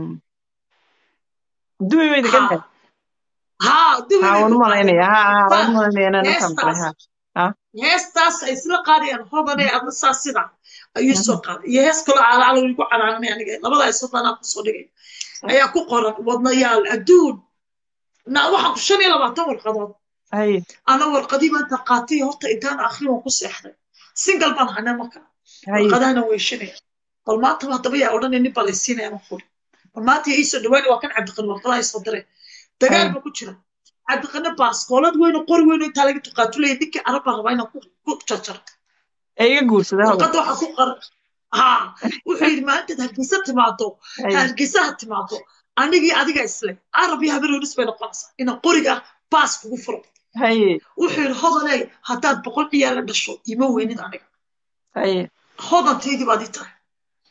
S1: duwi way degan tahay
S3: ha ha dubay
S1: ha
S3: bay
S1: waan
S3: ku
S1: u
S3: qaadeen
S1: malaynaya ha ha waan u
S3: mukhtaar
S1: malaynaya inaan intaan maqlay
S3: heestaas
S1: ha ha
S3: heestaas ay isla qaadayaan hodan ee adna saa sida ayuu
S1: mhm,
S3: soo qaaday iyo hees kaloo calaacalo igu canaananay aniga labada ay soo daanaa kusoo dhigay
S1: sax
S3: ayaa ku qoran wadnayaal adduun na waxaan ku shan iyo labaatan warqadood
S1: hay
S3: ana warqadii maanta qaatay horta intaan akhri waan ku seexday single baan hanay marka
S1: hay
S3: warqadahana weyshanaya bal maanta haddaba yaa odhanay nin baa laysiinaya ma furi bal maanta yaa iisoo dhawaani waa kan cabdiqani warqadaha isoo diray dagaal
S1: hay
S3: baa ku jira cabdiqani baaskoolad weyn oo qori weyn oo intaa laga tuqaatulaya ninkii arab baa rabaa inaan ku ku jarjaro
S1: ee iga guursada hodan
S3: warqadda waxaa ku qoran ha wuxuu yidhi maalintaad hargeysa timaado
S1: hay
S3: hargeysa ha timaado anigii adiga isle arab iyo habaroonis bay noqonaysaa inaan qoriga baas kugu furo
S1: hay
S3: wuxuu yidhi hodaney haddaad boqol ciyaar la dhasho ima weynid aniga
S1: hay
S3: hodantaydii baad ii tahay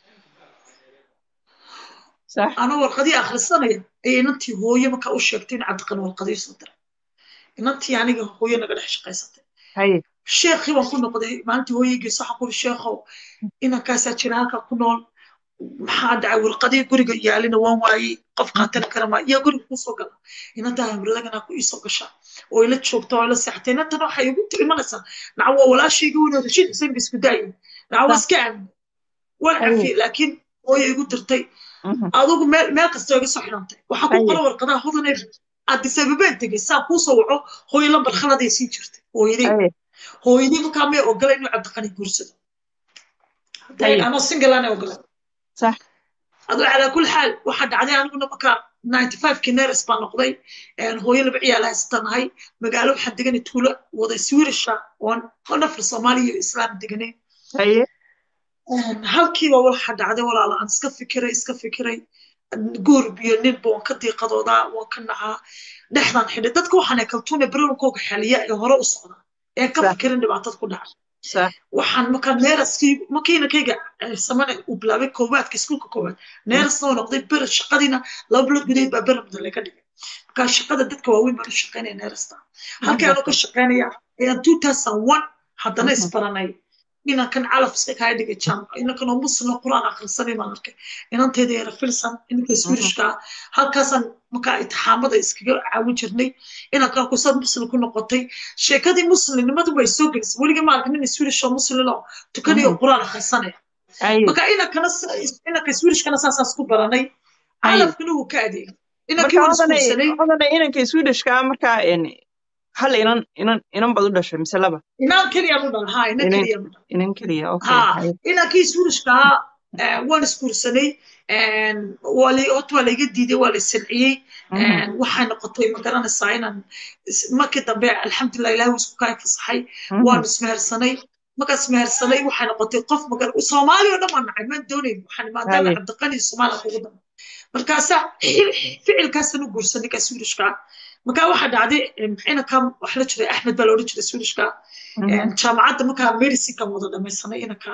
S1: sax
S3: ana warqadii akhrisanaya ayay inantii hooye markaa u sheegtay in cabdiqani warqadii soo diray inantii aniga hooye naga dhex shaqaysatay
S1: hay
S3: sheekhii baan ku noqday maalintii hooyeygiis waxaan kuri sheekhow inankaasaa jira halkaa ku nool maxaa dhacay warqadii guriga yaalina waan waayey qof qaatana kara maa yaa guriga kusoo gala inantaa hamradagana ku iisoo gashaa oo ila joogta oo ila seexatay inantana waxay igu imanaysaa naca waa walaashayga weyn oo rashiid xuseen ba isku daayin naca waa
S1: sax
S3: iska aamin waan
S1: hay
S3: cafiyey laakiin hooye igu dirtay
S1: mhm,
S3: adigu meel meel kasta iga soo xidhantay waxaa ku
S1: hay
S3: qoran warqadaha hodanay addis ababeen tegey saa kuu soo waco hooyo lambar khaladay siin jirtay hooyadey
S1: hay
S3: hooyadii markaa may ogola inuu cabdiqani guursado hadday
S1: hay
S3: anoo single aanay ogolan
S1: sax
S3: aduu calaa kulli xaal waxaa dhacday aniguna markaa ninety five-kii neres baa noqday hooyo laba ciyaal haystanahay magaalo waxaan deganay tuulo wada swirisha oon oo nafar soomaaliya iyo islaam deganay
S1: haye
S3: halkiiba waxa dhacday walaala aan iska fikiray iska fikiray guurb iyo ninba waan ka diiqadoodaa waan ka nacaa dhexdaan xidhay dadka waxaan kaltuune baroonkooga xeliya ee hore u socda ee ka
S1: sax
S3: fikirin dhibaatada ku dhacay
S1: sax
S3: waxaan markaa neeraskii markiinakayga samane uu bilaabay koowaadka iskuulka koowaad neerasna uu noqday ber shaqadiina laba bilood gudaheed baa beramda laga dhigay markaa shaqada dadka waaweyn baan u shaqaynaya neerasta halkii anuu ka shaqaynaya ayaan two thousand one haddana isbaranay inankan calaf iska kaa dhigay jam inankan oo muslim oo quraan akhrisanay baan arkay inantayda yara filsan inanka swirishka halkaasaan markaa itixaamada iskaga caawin jirnay inankan kusad muslim ku noqotay sheekadii muslimnimadu way soo gelisay weligii ma arkin nin swirish oo muslim oo tukanayo quraan akhrisanaya
S1: haye
S3: marka inankana s- inanka swedishkana saasaas ku baranay
S1: haye
S3: calafkana wuu ka adeegay inankii
S1: marka
S3: waan
S1: odanay
S3: isguursanay
S1: odanay inanka swedishka markaa een, hal inan inan inan bad u dhashay mise laba
S3: inaan keliya mu dhala ha inan
S1: inan
S3: keliya mu dhala
S1: inan keliya okay
S3: ha
S1: haye
S3: inankii swedishka waan isguursanay waa la horta waa laiga diiday waa la silciyey
S1: Mhm,
S3: waxay noqotay ma garanaysaa inaan is- markii dambe alxamdulilah ilahi wuu isku kaa fasaxay
S1: mhm,
S3: waan ismehersanay markaan ismehersanay waxay noqotay qof magar soomaali oo dhan waan nacay maan doonayn waxaan maadaama
S1: haye
S3: cabdiqani soomaaliya kugu dama markaasaa ficilkaasaan u guursanay ka swedishka markaa waxaa dhacday inankan wax la jiray axmed baa la odhan jiray swedishka
S1: mhm,
S3: jaamacadda markaa medicinekan wada dhamaysanay inanka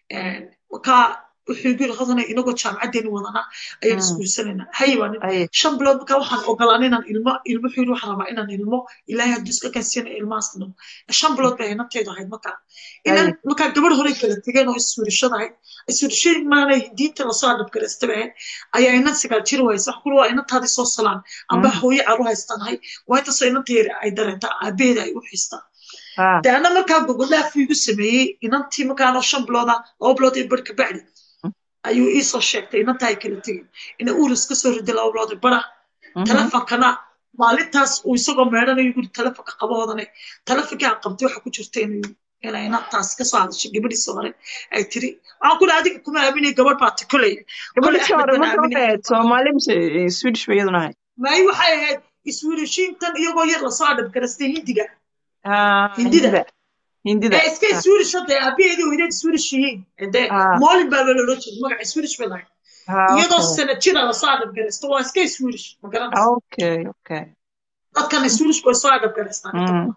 S3: markaa wuxuu igu yiri hodana inagoo jaamacaddeeni wadana ayaan
S1: mhm,
S3: isguursanayna haye baa nin
S1: haye
S3: shan bilood markaa waxaan ogolaan inaan ilmo ilmo xuyir waxaan rabaa inaan ilmo ilaahay hadduu iska kansiyana ilmahaas dhimo shan bilood bay inanteedu ahayd markaa inan
S1: haye
S3: markaa gabadh hore kala tegeen oo iswiirishada ahayd iswiirishadii maanay diinta lasoo adhabgaraysta bay ahayd ayaa inan sagaal jir waysa wax kula waa inantaadii soo salaan amba
S1: mhm,
S3: hooyo caru haystanahay waa intaasoo inanteeda ay dareentaa aabaheeda ay u xiistaa
S1: ha
S3: de ana markaa gogoldhaaf igu sameeyey inantii markaanoo shan bilooda laba bilood iyo bar kabacdi ayuu ii soo sheegtay inantaa ay kala tegeen ina uurus ka soo riday laba bilood iyo bara
S1: mhm,
S3: telefonkana maalintaas uu isagoo meedhanayo guri telefonka qaboodane telefonkii aan qabtay waxa ku jirta inuu inay inantaas kasoo hadashay gabadhiisa hore ay tiri waxaan ku dhaha adiga kuma aaminay gabadh baa tikolaya kolay
S1: gabadhiisii
S3: axmed
S1: hore
S3: baan
S1: marka waxay
S3: aaminay
S1: ahayd soomaali mise eh, swedish bay iyaduna ahayd
S3: maayi waxay ahayd iswiirishiintan iyagoo yar lasoo adhabgarastay hindiga
S1: ha
S3: hindida
S1: hindida hindida
S3: ee iska
S1: ha
S3: swedish hadda aabaheedii hooyadeed swedish yihiin de
S1: ha
S3: moolin baa loola odhan jiray magaca swedish bay lahayd
S1: ha
S3: iyadoo
S1: okay
S3: sana jira lasoo adhabgaraysto waa iska swedish ma garanaysa
S1: okay okay
S3: dadkan swedishku way soo adhabgaraystaan inta
S1: mm,
S3: badan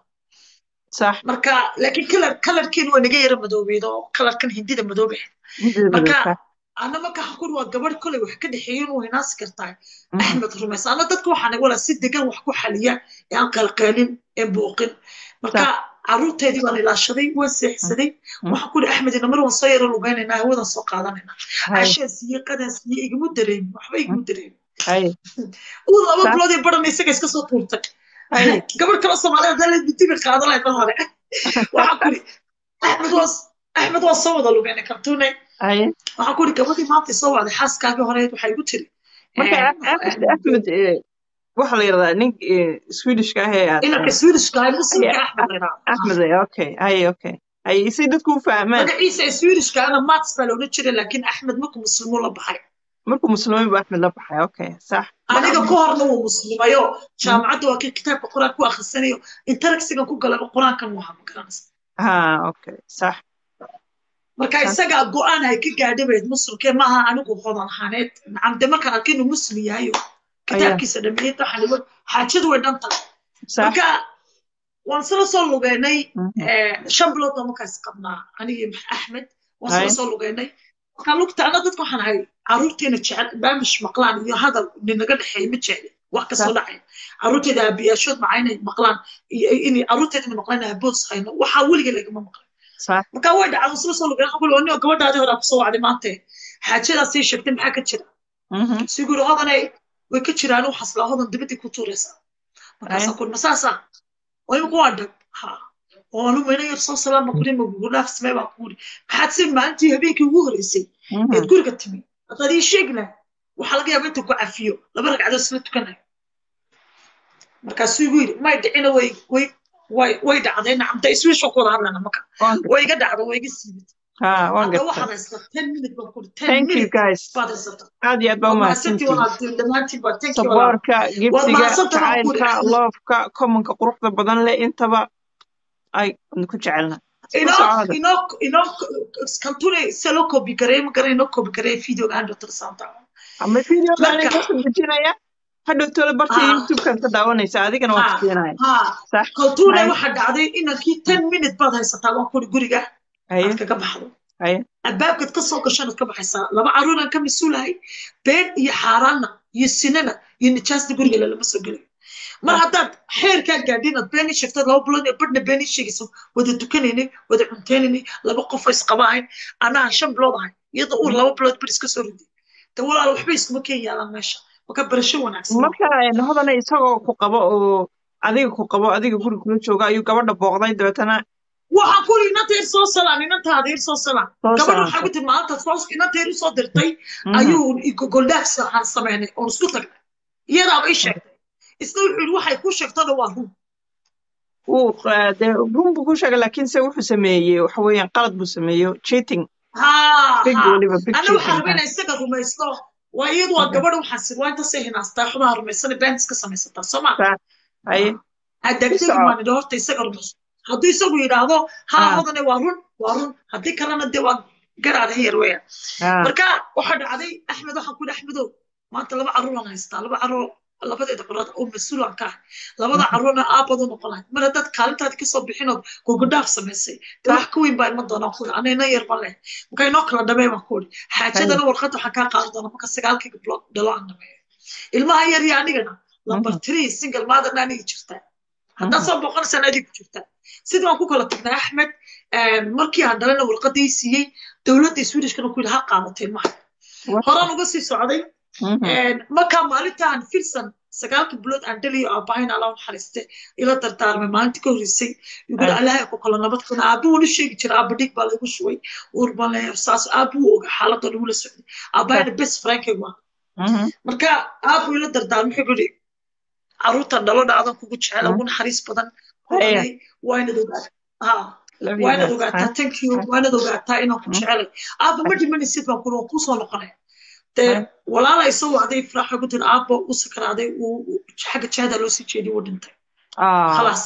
S1: صح
S3: marka laakiin kalar kalarkeenu waa naga yara madoobeed oo kalarkan hindida madoobe
S1: hindida
S3: marka
S1: madow صح
S3: ana marka xakur waa gabadh koley wax ka dhexeeya inuu hinaasi kartaa
S1: mhm,
S3: axmed rumays ana dadka waxaan wala si degan wax ku xaliya ee aan qalqaalin ee buuqin marka
S1: صح
S3: caruurteedii baan ilaashaday waan seexsaday
S1: mhm,
S3: waxaan ku ihi axmed ina mar waan soo yaro lugaynaynaa hawadan soo qaadanayna
S1: هاي
S3: cashaan siiye qadaan siiye igama dareemin waxba igama dareemin
S1: هاي
S3: uu laba
S1: صح
S3: bilood ee baran isaga iska soo tuurtay
S1: هاي
S3: gabadh kale soomaaliya haddaa la ditibi qaadan lahayd mar hore waxaan ku ihi axmed waa axmed waa soo wada lugaynay kartuune
S1: هاي
S3: waxaan ku ihi gabadhii maanta soo wacday xaaskaagii horeed waxay igu tiri
S1: marka axmed axmed eh, waxa la yiraahdaa nin eh, swedishka ah ee aad
S3: inanka swedishka ah muslimka
S1: Yeah.
S3: axmed la yidhaahdo
S1: axmed eh, okay hay okay hay si dadku u fahmaan
S3: magaciisa ee swedishka ana mats baa loola jiray laakiin axmed markuu muslimuu la baxay
S1: markuu muslimiin buu axmed la baxay okay sax
S3: aniga ka horna wuu muslimayo jaamacadda waa kii kitaabka qur-aan ku akhrisanayo intaraksigan ku galaba qur-aankan waa ma garanaysa
S1: ha okay sax
S3: marka isagaa go-aan ay ka gaadhabeed muslimkee maaha anigu hodan ahaaneed nacam de markaan arkay inuu muslim yahayo kitaabkiisa dhameeyey waxaan igu xaajadu way dhan tahay
S1: sax
S3: marka waan sila soo lugeynay
S1: mhm,
S3: shan bilood baa markaas qabnaa anigii axmed waan sila
S1: Hay.
S3: soo lugeynay markaa lugta ana dadka waxaan ahay caruurteena jecel baamish maqlaan iyo hadal ninaga dhexeeya ma jecli wax kasoo
S1: Sax.
S3: dhacay caruurteeda aabiyaashood maca inay maqlaan iyo inay caruurteeda inay maqlaan aaboos hayno waxaa weliga lagama maqlan
S1: sax
S3: marka way dhacday sila soo lugeynay waxaan ku ihi gabadhaadii hore kusoo wacday maante xaajadaas sii sheegtay maxaa ka jira
S1: mhm,
S3: siguri hodanay way ka jiraan waxaas laa hodan dibadii ku tuuraysaa markaasaan ku ma saasa oo imika waa dhab ha oo anu mayna yar soo salaama kuri ma gugu dhaaf samee baan ku uri maxaad si maalintii habeenkii ugu horreysay
S1: mhm,
S3: eed guriga timi haddaad ii sheegi lahay waxaa laga yaaba inta ku cafiyo laba ragcadood isla tukanayo markaasuu igu yidhi may dhicina way way way way dhacday nacamta iswiisha ku wada hadlayna marka
S1: waan
S3: way iga dhacday way iga siibid
S1: ha waan
S3: hadda
S1: gartaa
S3: waxaad haysata ten minute baan ku uri ten
S1: thank you
S3: minute
S1: guys
S3: baad haysata
S1: aad iyo aad baa
S3: waa mahadsantii
S1: umahadsantihin
S3: walaal dhammaantiin baa thank you walaal
S1: saboorka
S3: waad
S1: gibsiga
S3: mahadsantaha baan ku uri
S1: jacaylka
S3: axmed
S1: loofka commonka quruxda badan leh intaba ay ku jecelna isku
S3: inoo
S1: socda
S3: inoo inoo kantune se loo koobi gareey ma garan inoo koobi gareey videoga aan dhotol saanta
S1: ama videoga
S3: marka
S1: aniga kasoo dejinaya hadhow tole barta
S3: ha
S1: youtube-kan ka daawanaysa adigana waan
S3: ha
S1: kusiinaya
S3: ha
S1: sax
S3: kantune
S1: hay
S3: waxaa dhacday inankii ten minute baad haysataa waan kuri guriga
S1: haye
S3: aad kaga baxdo
S1: haye
S3: albaabkaad ka soo gashanaad ka baxaysaa laba caruuraan ka mas-uulahay been iyo xaaraanna iyo sinana iyo nijaasta guriga lalama soo gelayo mar
S1: sax
S3: haddaad xeerkaa gaadhin aad been ii sheegtad laba bilood iyo badhna been ii sheegayso wada tukanaynay wada cuntaynanay laba qof oo isqaba ahayn anaa shan bilood ahay iyadoo uur laba bilood bar iska soo riday de walaal waxba iskuma keen yaalaan meesha marka barasho wanaagsan waa
S1: marka een, hodana isagoo ku qabo oo adiga ku qabo adiga guriga kula jooga ayuu gabadha booqday dabeetana
S3: waxaan ku iri inanta yar soo salaan inantaada yar soo salaan
S1: Soo
S3: gabadha
S1: salaan.
S3: waxaa ku tiri maalintaas hoos inanta yar usoo dirtay
S1: Mhm.
S3: ayuu goldhaaf aan sameynay oon isku tagnay iyadaaba ii sheegtay isna wuxuu yidhi waxay ku sheegtana waa run
S1: wuu eh, dee run buu ku sheegay laakiin se wuxuu sameeyey waxa weeyaan qalad buu sameeyey cheating
S3: haa
S1: big
S3: haa
S1: weliba big
S3: ana waxaa
S1: cheating
S3: rabaa inay isaga rumaysto waa iyadu waa
S1: Okay.
S3: gabadha waxaa sir waa intaasay hinaastaa xubaha rumaysana beentis ka samaysataa soo ma
S1: Sa- haye
S3: adagtegi
S1: Isaga-
S3: maan idhi horta isaga rumayso hadduu isagu yidhaahdo haa
S1: Ah.
S3: hodane waa run waa run haddii kalena dee waa garaada heer weeyaan
S1: Ah,
S3: marka waxaa dhacday axmed waxaan ku yidhi axmedow maanta laba carruuraan haystaa laba carruur labadeeda corood oo mas-uulan ka ah labada carruurna aabad u noqon lahayd mar haddaad kaalintaadi kasoo bixinood gogodhaaf samaysay dee wax ka weyn baa ima doonaa ku ana ina yar ma leh marka inoo kala dhamee baan ku uri xaajadana warqad waxaan kaa qaadan doonaa marka sagaalkii gabdhood dhalo aan dhameeyo ilmaha yar iyo anigana lambar three single motherna anigi jirtaa haddaad soo boqonaysaan adig ku jirtaa sidii waan ku kala tagnay axmed markii aan dhalana warqadii siiyey dowladda swedishkana ku yidhi ha qaadatay ilmaha
S1: What?
S3: horaan uga sii socday
S1: mhm.
S3: markaa maalintaan filsan sagaalka bilood aan dhaliyo aabahayn alla naxariiste ila dardaarmay maalintii ka horreysay yugula
S1: Ah.
S3: allahay ku kala nabad kuna aabbu wuu sheegi jira aabba dhig baa lagu shubay uur baa le saas aabbu wuu oga xaaladda lagula socday aabahayna best frankaygu ah
S1: Mhm.
S3: marka aabbu ila dardaarmay wuxuu yidhi carruurtan dhalo dhacdan kugu jecel
S1: Mm.
S3: ugu naxariis badan
S1: Haya.
S3: waa inaad ogaataa ha
S1: Love you
S3: waa inaad
S1: guys.
S3: ogaataa thank you waa inaad ogaataa inaan ku
S1: Mm.
S3: jecelay aabba ma dhimanaysid baan kuri waan kusoo noqonaya dee
S1: Mm.
S3: walaala isoo wacday ifraaxa ku tiri aabba u sakaraaday uu uu- xagga jihada loo sii jeediyay wuu dhintay
S1: Ah,
S3: khalaas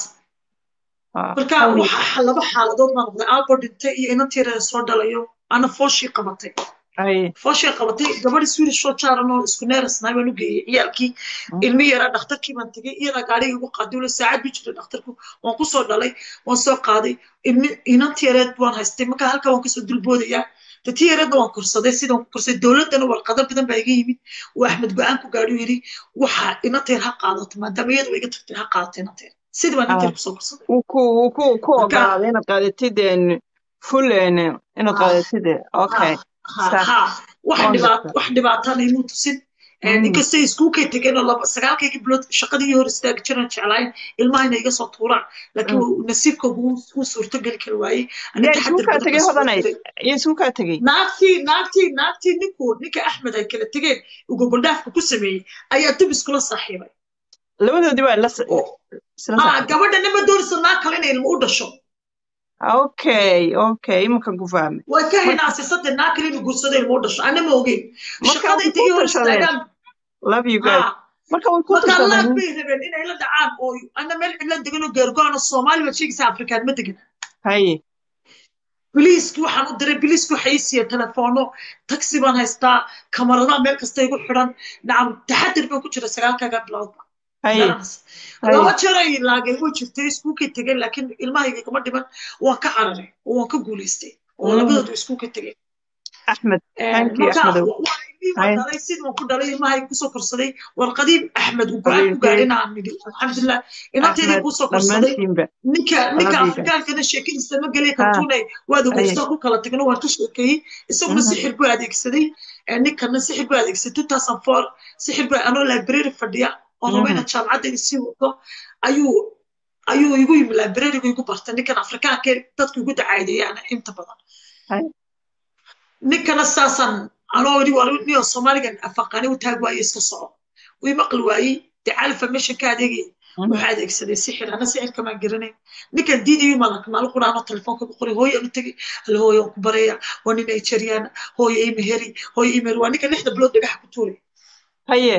S1: ah.
S3: marka
S1: Holy-
S3: waxaa laba xaaladood baa noqday aabbo dhintay iyo inantiirada soo dhalayo ana fooshii qabatay
S1: Haye.
S3: fooshii qabatay gabadhi swedish soo jaaran oo isku neerasnaay baan u geeyey ciyaalkii ilmi yaraa dhakhtarkii baan tegey iyadaa gaadhiga igu qaaday wala saacad bu jiray dhakhtarku waan ku soo dhalay waan soo qaaday ilmi inanti yareed waan haystay marka halkaa waan kasoo dulboodayaa datii yareedna waan korsaday sidaan ku korsaday dowladdana warqado badan baa iga yimid uu axmed go-aan ku gaadhi yidhi waxa inanteer ha qaadato maadaama iyadu iga tagtay ha qaadato inanteer sidii baan inanteer kusoo korsaday
S1: wuu ku wuu ku ku
S3: Marka-
S1: ogolaaday inaad qaadatid een, full een, inaad
S3: Ah.
S1: qaadatid okay
S3: ha
S1: Sax.
S3: ha wax
S1: Waan
S3: dhibaat
S1: gartaa.
S3: wax dhibaatana imuu tusin
S1: Mm.
S3: inkastay iskuulkay tegeen oo laba sagaalkaygii bilood shaqadii hor istaagi jiraan jeclaayeen ilmahayna iga soo tuuraan laakiin wuu- nasiibkoogu wuu- wuu suurtogeli kari waayey Ani
S1: yaa
S3: taxaddar
S1: isuukaa
S3: badan
S1: tegey
S3: baan soo
S1: hodanay
S3: diray.
S1: yaa isuukaa tegey
S3: naagtii naagtii naagtii ninkuu ninka axmed ay kala tegeen uu gogoldhaafka ku sameeyey ayaa dib iskula saaxiibay
S1: labadoodii baa la s-
S3: oo
S1: isla
S3: ah
S1: socday.
S3: gabadha nima doonaysa naag kale inay ilmo u dhasho
S1: okay okay imankan ku fahmay
S3: way ka hinaasay saddex naag kale inuu guursado ilmo u dhasho ana ma ogeyn
S1: Marka
S3: shaqada
S1: way
S3: intay ii
S1: ku
S3: hor
S1: tashadeen.
S3: istaagaan
S1: love you guys
S3: ah
S1: marka way ku
S3: marka laag
S1: tashadeen
S3: bay rabeen inay la dhacaan oo ana meel cidla degan oo geergoano soomaali baad sheegaysaa afrikaan ma degan
S1: haye
S3: biliiskii waxaan u diray biliiskii waxay ii siiyeen telefoonno taxi baan haystaa kamaradaha meel kasta igu xidhan nacam taxadir baan ku jira sagaalkaaga biloodba
S1: haye
S3: garanaysa
S1: haye
S3: laba jeer ay laagay way jirtay iskuulkay tegeen laakiin ilmahayga kama dhiman waan ka cararay oo waan ka guulaystay oo
S1: Mm.
S3: labadoodu iskuulka tegeen
S1: axmed thank you
S3: marka
S1: axmedow
S3: waa ilmihii baan
S1: Haye.
S3: dhalay sidii waan ku dhalay ilmahayga kusoo korsaday warqadii axmed uu go-aan ku
S1: Habiibkii.
S3: gaadhin aan nidhi alxamdulilah inanteedii
S1: axmed
S3: kusoo korsaday
S1: dhammaantiinba
S3: ninka ninka
S1: Walaalihiisa.
S3: afrikaankana sheekadiisa ma gelay
S1: Ah.
S3: kartuunay waad
S1: Haye.
S3: ogeystaa ku kala tagno waan ka sheekeeyey isaguna
S1: Mhm.
S3: sixir buu adeegsaday Eh, ninkana sixir buu adeegsaday two thousand four sixir buu anoo library fadhiya oo raba
S1: Mhm.
S3: inaad jaamacadda sii wado ayuu ayuu igu yimi librarygu igu bartay ninkan afrikaanka dadku igu dacaadeeyaan inta badan
S1: Haye.
S3: ninkana saasaan anoo yidhi war niyo soomaaligan afaqaani u taag waaye iska soco wii maqli waayey dee cali formation ka adeegaya
S1: Mhm.
S3: waxaa adeegsaday sixir ana sixirka maan garanayn ninkan diidayo malak maal quraano telefoonka ku qoray hooyo anu tegey hal hooyo aan ku baraya waa nin nigeriana hooyo imeheri hooyo imeheri waa ninka lixda bilood dhagaxa ku tuuray
S1: haye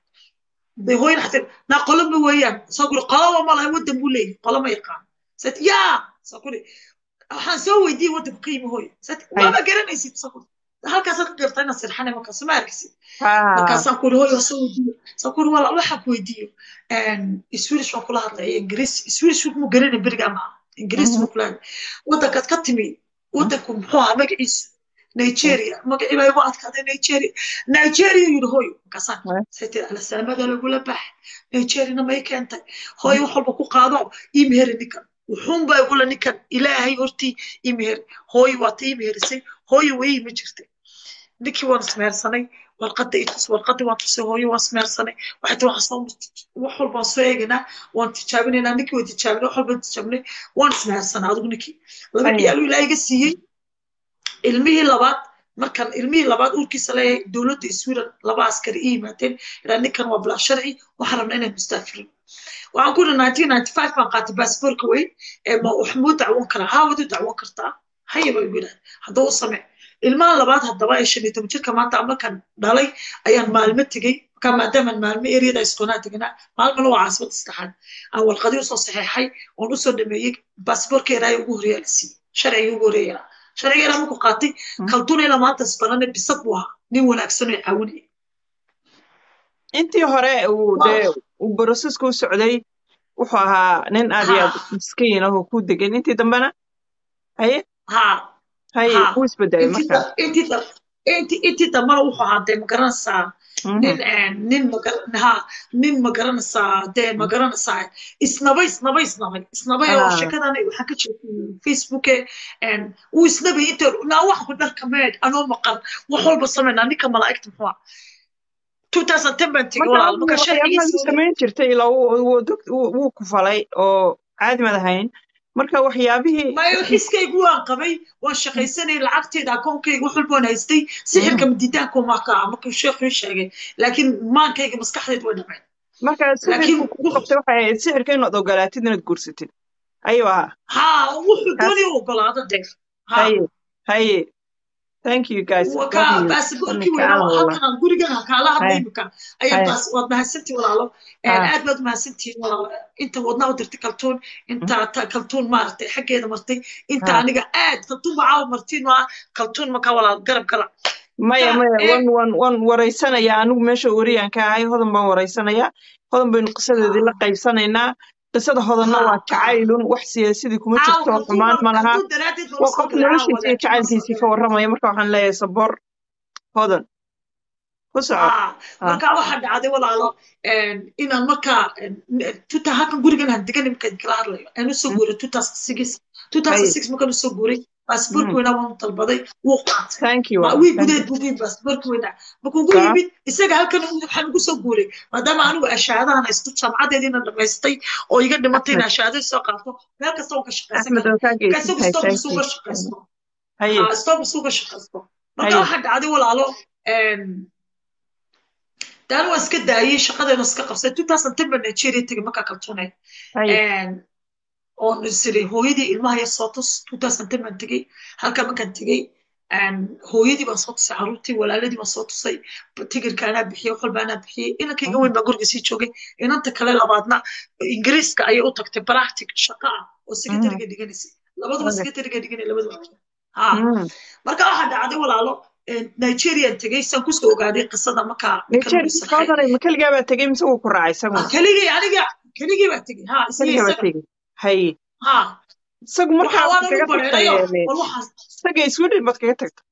S3: de hooyana xataa naa qoloma weeyaan soo guri qolaba malaha waddan buu leeyahay qoloma yaqaan sat yaa soo guri waxaan soo weydiiyey waddanku ka yimi hooyo sat waaba garanaysid soo guri halkaasaad ka gartaa inaad sirxanay markaas ma arkaysid
S1: ha
S3: markaasaan ku uri hooyo soo weydiiyo soo kuri walaal waxaan ku weydiiyo swedish waan kula hadlaya ingiriis swedish mu garanay berigaa maaha ingiriis buu kula hadlay waddankaad ka timi waddanku muxuu ahaa magaciisu nigeria magacii baa igu adkaaday nigeria nigeria yidhi hooyo markaasaan
S1: Ouais.
S3: saytid alasaamada lagula bax nigeriana may keentay hooyo wax walba ku qaado ii meheri ninkan wuxuun baa igula ninkan ilaahay hortii ii meheri hooyo waata ii meherisay hooyo way ima jirtay ninkii waan ismehersanay warqadda itus warqadda waan tusay hooyo waan smeersanay waxay tii waxaan soo wax walbaan soo eegaynaa waan tijaabinaynaa ninkii waan tijaabinay wax walbaan tijaabinay waan ismeersanaa adigu ninkii laba
S1: Aya.
S3: ciyaaluu ilaa iga siiyey ilmihii labaad markan ilmihii labaad uurkiisa leeyahay dowladda sweden laba askari ii yimaadeen ilaa ninkan waa bilaa sharci waxaan rabnaa inaan mustaafirino waxaan ku yidhi 1995 baan qaatay baasboorka weyn ee ma wax muu dacwon karaa haa wadu dacwon kartaa haya baa igu yidhahda haddaba u samee ilmaha labaad haddaba ee shan iyo toban jirka maanta markaan dhalay ayaan maalmo tegey markaa maadaamaan maalmo eriyada isqoonaa teganaa maalmana waa caasimada saddexaad aan warqadii usoo saxeexay oon usoo dhameeyey baasboorka eraaya ugu horreeya la siiyey sharciga ugu horreeya sharciga eraa markuu qaatay kaltuun ilaa maanta isbarane bisad buu ahaa nin wanaagsan oo caawinaya
S1: intii hore uu dee uu borosesku u socday wuxuu ahaa nin aad iyo aad miskiin ah oo ku degan intii dambena haye
S3: haa
S1: haye
S3: Ha.
S1: wuu isbedelay markaa
S3: intii da- intii intii dambana wuxuu ahaa dee magaranaysaa
S1: Mhm.
S3: nin een, nin magar- ha nin magaranaysaa dee magaranaysaa isnabay isnabay isnabay isnabay oo
S1: Ah.
S3: sheekadana waxaan ka jeediyey facebooke een, wuu isnabay inta naa wax ku dharka meed anoo maqan wax walba sameynaa ninka malaa'igta muxuu ah 2010 baan tegey
S1: marka
S3: walaal marka
S1: waxyaabaha
S3: sharcigiisa
S1: samayn jirtay ilaa wuu- wuu dog- wuu- wuu ku falay oo caadi mad ahayn marka waxyaabihii
S3: mayo xiskaygu waan qabay waan shaqaysanay lacagteeda akoonkayga wax walba waan haystay sixirka madidaanku maa ka ah markuu sheekhu ii sheegay laakiin maankayga maskaxdeed way dhameen
S1: marka sixirku
S3: laakiin
S1: kugu qabtay waxay ahayd sixirka inaad ogolaatid inaad guursatid ayuu ahaa
S3: haa wuxuu
S1: Kaas-
S3: doonay u ogolaado deer haa
S1: haye haye thank you guys
S3: Wa-
S1: love
S3: ka
S1: you
S3: baasaboorkii
S1: Imika
S3: weynaa
S1: aan wala
S3: halkan aan gurigan ha kaala hadlay
S1: Haye.
S3: imika ayaan
S1: Haye.
S3: baas waad mahadsantihin walaalo Een,
S1: Ah.
S3: aad baad mahadsantihin walaalo inta wadnaa u dirtay kaltuun inta ta- kaltuun maaragtay xaggeeda martay inta
S1: Ah.
S3: aniga aad kaltuun bacaawa martiin waa kaltuun markaa walaal garab garac
S1: maya
S3: Ka-
S1: maya
S3: ee-
S1: wan wan wan waraysanayaa anigu meesha wariyaan ka ahay hodan baan waraysanayaa hodan baynu qisadeedii la qaybsanaynaa qisada hodanna
S3: Ha,
S1: waa
S3: ha.
S1: jacaylun wax siyaasadii kuma
S3: caawa
S1: jirto
S3: kaltuun
S1: xumaan ma laha
S3: kaltuun daraaddeed baan
S1: waa
S3: usoo
S1: qof
S3: galay caawa
S1: noloshiisa iyo
S3: laakiin waan soo
S1: jacaylkiisii ka
S3: galay
S1: warramaya marka waxaan leeyahay sabor hodan ku soco
S3: haa
S1: Ah.
S3: markaa waxaa dhacday walaalo een, inaan markaa een, tuta halkan gurigan aan degan imika kala hadlayo aan usoo guuray 2006 2006 markaan usoo guuray baasaboorka
S1: Mm.
S3: weynaa waan dalbaday wuu qaatay
S1: thank you
S3: Ma-
S1: walaal,
S3: wii
S1: thank you.
S3: gudeed buu yimid baasaboorka weynaa markuu ugu
S1: Saa.
S3: yimid isaga halkan waxaan ugu soo guuray maadaama anigu ashaadahan haysto jaamacadeediina dhamaystay oo iga dhimatay in
S1: Axmed.
S3: ashaadada soo qaato meel kasta waan ka shaqaysan
S1: axmed
S3: karaa
S1: oo kaa
S3: marka isagu
S1: geysantahay
S3: stop
S1: thank
S3: isuga
S1: you
S3: shaqaysto
S1: haye
S3: haa stop isuga shaqaysto marka
S1: Haye.
S3: waxaa dhacday walaalo een, daan waan iska daayey shaqadeena iska qabsay 2010 baan Nigeria tegey markaa kaltuunay
S1: haye
S3: oon isiri hooyadii ilmaha yar soo tus 2010 baan tegey halkaa markaan tegey een, hooyadii baan soo tusay caruurtii walaaladii baan soo tusay tigirka anaa bixiyey wax walba anaa bixiyey inankayga weyn baa guriga sii joogay inanta kale labaadna ingiriiska ayay u tagtay practic shaqa ah oo secretariga dhiganaysay labaduba
S1: Okay.
S3: secretariga dhiganay labaduba ha
S1: Mm.
S3: marka waxaa dhacday walaalo een, nigerian tegey saan kusoo ogaaday qisada markaa ninkan
S1: nigeria
S3: uu sarxay
S1: hodanay ma keligaa baa tegey mise wuu ku raacay isaguna
S3: keligii aniga keligii baa tegey ha isla
S1: keligaa baa
S3: isaga
S1: tegey haye
S3: ha
S1: isagu markaa
S3: waxa
S1: waxaad
S3: waan ugu
S1: kaga
S3: bareerayo
S1: tagtay
S3: bal waxaas
S1: isaga sweden baad kaga tagtay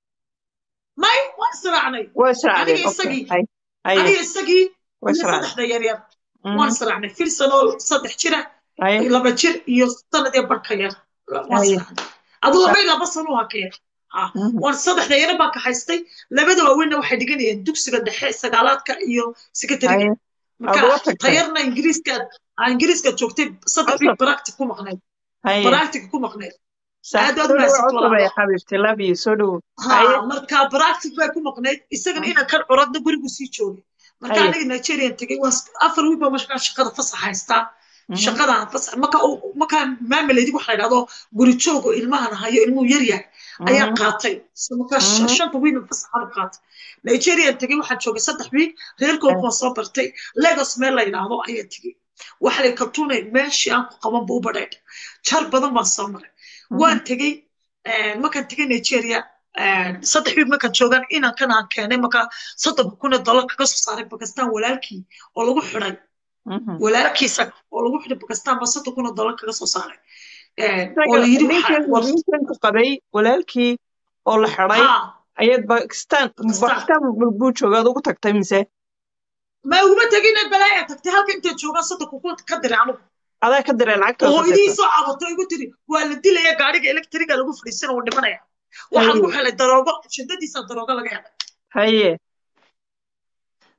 S3: may waan israacnay
S1: waa israacdeen
S3: aniga
S1: okay
S3: isagii
S1: haye haye
S3: aniga isagii
S1: waa
S3: iyo
S1: israacdeen
S3: saddexda yaryar
S1: Mhm.
S3: waan israacnay filsanoo saddex jira
S1: haye
S3: laba jir iyo sanad iyo barka yar waan
S1: Haye.
S3: israacnay adu laba iyo laba sano waa ka yar ha
S1: Mhm.
S3: waan saddexda yar baa ka haystay labada waaweynna waxay dhiganayeen dugsiga dhexe sagaalaadka iyo secretariga
S1: haye
S3: marka
S1: aad uga tagtay
S3: tayarna ingiriiska aa ingiriiska joogtay saddex
S1: Cusub.
S3: week practic ku maqnayd
S1: haye
S3: practic ku maqnayd
S1: sax
S3: aad baad
S1: soo dhowo
S3: mahadsantahay
S1: cusub
S3: walaalo
S1: ay xabiibti love you soo dhowo haye
S3: ha marka practic bay ku maqnayd isagana inaan kan curadna gurigu sii joogay marka
S1: Haye.
S3: aniga nigerian tegay waan afar wiil baa markaa shaqada fasax haystaa
S1: Mhm.
S3: shaqadan fasax marka uu- markaa maamuleydi waxa la yidhahdo guri joogo ilmahan hayo ilmuhu yar yahay ayaa
S1: Mhm.
S3: qaatay So markaa sh-
S1: Mhm.
S3: shanta wiil fasaxada qaatay nigerian tegay waxaan joogay saddex wiil reerkooda waan soo bartay lagos meel la yidhaahdo ayaa tegay waxa la kaltuunay meeshii aan ku qaban ba u badheedh jar badan baan soo maray waan tegey een, markaan tegey nigeria een, saddex wiil markaan joogan inaan kan aan keenay markaa soddonka kun oo dollar kaga soo saaray bakistan walaalkii oo lagu xidhay
S1: Mhm.
S3: walaalkiisa oo lagu xidhay bakistan baa soddon kun oo dollar kaga soo saaray Een, oo
S1: isaga
S3: la yidhi waxa
S1: ninkan
S3: war
S1: ninkan ku qabay walaalkii oo la xidhay
S3: ha
S1: ayaad bakistan
S3: Pakistan.
S1: bakistan buu joogaad ugu tagtay mise
S3: ma uguma tegin balaaya tagtay halka intay joogaan soddonka kun ka diray anigu
S1: adaa ka diray lacagta
S3: oo idii soo cabato igu tiri waa la dilaya gaariga elektriga lagu fadhiisana uu dhimanaya waxaa lagu
S1: Haye.
S3: helay daroogo shidadiisa daroogo laga helay
S1: haye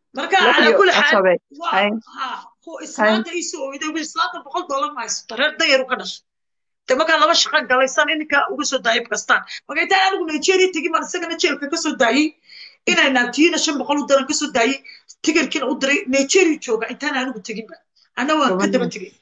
S3: marka
S1: wax
S3: calaa
S1: iyo
S3: kulli xaal
S1: asabe
S3: waa
S1: hay
S3: ha kuwa islaanta iisoo oyday wiil islaanta boqol doolar ma haysato reer dayar u ka dhashay de markaa laba shaqan galaysan ininka uga soo daayay bakistan marka intaan anigu nigeria tegin baan isagana jeelka ka soo daayey inay naagtiyina shan boqol u daran ka soo daayey tigarkiina u diray nigeria jooga intaan anigu teginba ana waan ka daba
S1: gobonimo
S3: tegey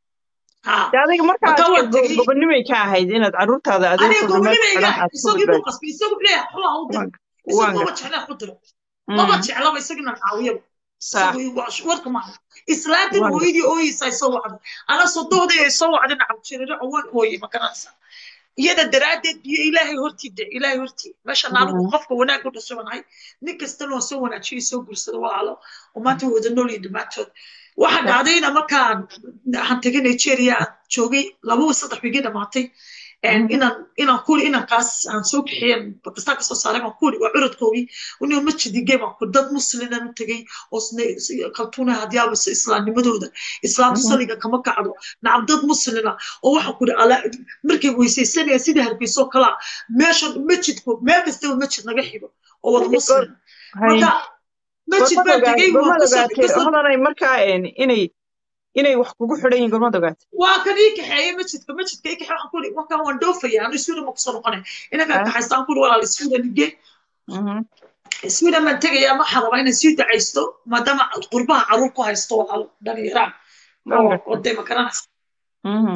S3: ha
S1: de adiga markaa
S3: marka waan tegey
S1: gobonimay ka ahayd inaad carruurtaada adoo
S3: aniga
S1: furna meel
S3: gobonimeyga
S1: xiran aad ku
S3: isagii buu
S1: badbaadiso
S3: qasbay isagu leeyahay xulaha u dir
S1: waan
S3: isagu
S1: waan
S3: maba
S1: gartay
S3: jeclaa ku diro maba
S1: Mm,
S3: jeclaba isagina caawiyaba
S1: sax
S3: isagu waa warka maaha islaantan
S1: waan gartay
S3: hooyadii ooyeysa ay soo wacday ana sodohdii ay soo wacday nacam jiriro waan ooyey ma garanaysa iyada daraaddeed biyo ilaahay hortii de ilaahay hortii meeshan anigu
S1: Mm,
S3: qofka wanaag u dhashabanahay nin kastana waa soo wanaajiyey soo guursada walaalo oo maanta wada nool iyo dhammaantood waxa
S1: sax
S3: dhacdayna markaan waxaan tegay nigeria aan joogay laba saddex wigi dhamaatay
S1: Mhm,
S3: inaan inaan kuri inaan kaas aan soo bixiyeen bakistaan ka soo saaray baan kuri waa curadkoogii inuu masjidi game aan kuri dad musliman u tegay oo kaltuuna hadyaaba islaamnimadooda islaam
S1: mhm,
S3: saliga kama kacdo nacam dad muslina oo waxaan kuri markay weysaysanaya sida hargeyso kalaa meesha masjidku meel kastaba masjid naga xigo oo wada
S1: goor
S3: muslin
S1: hay
S3: marka masjid
S1: gormad
S3: baan
S1: ogaatay
S3: tegay waan
S1: gormad
S3: kasoo
S1: ogaatay
S3: kasoo
S1: hodanay markaa een, inay inay wax kugu xidhan yihiin gormad ogaatay
S3: waa kan ii kaxeeyey masjidka masjidka ii kaxeey waxaan kuri markaan waan dhoofaya anu sweden ma kusoo noqonay inagaan
S1: Ah,
S3: kaxaystaan kuri walaal sweden igee
S1: mhm,
S3: sweden baan tegaya waxaan rabaa inaan sii dacaysto maadaama qurbaha caruur ku haysto walaalo dhalinyaraan
S1: waan
S3: oo
S1: gartay
S3: oo dee ma garanaysa
S1: Mhm,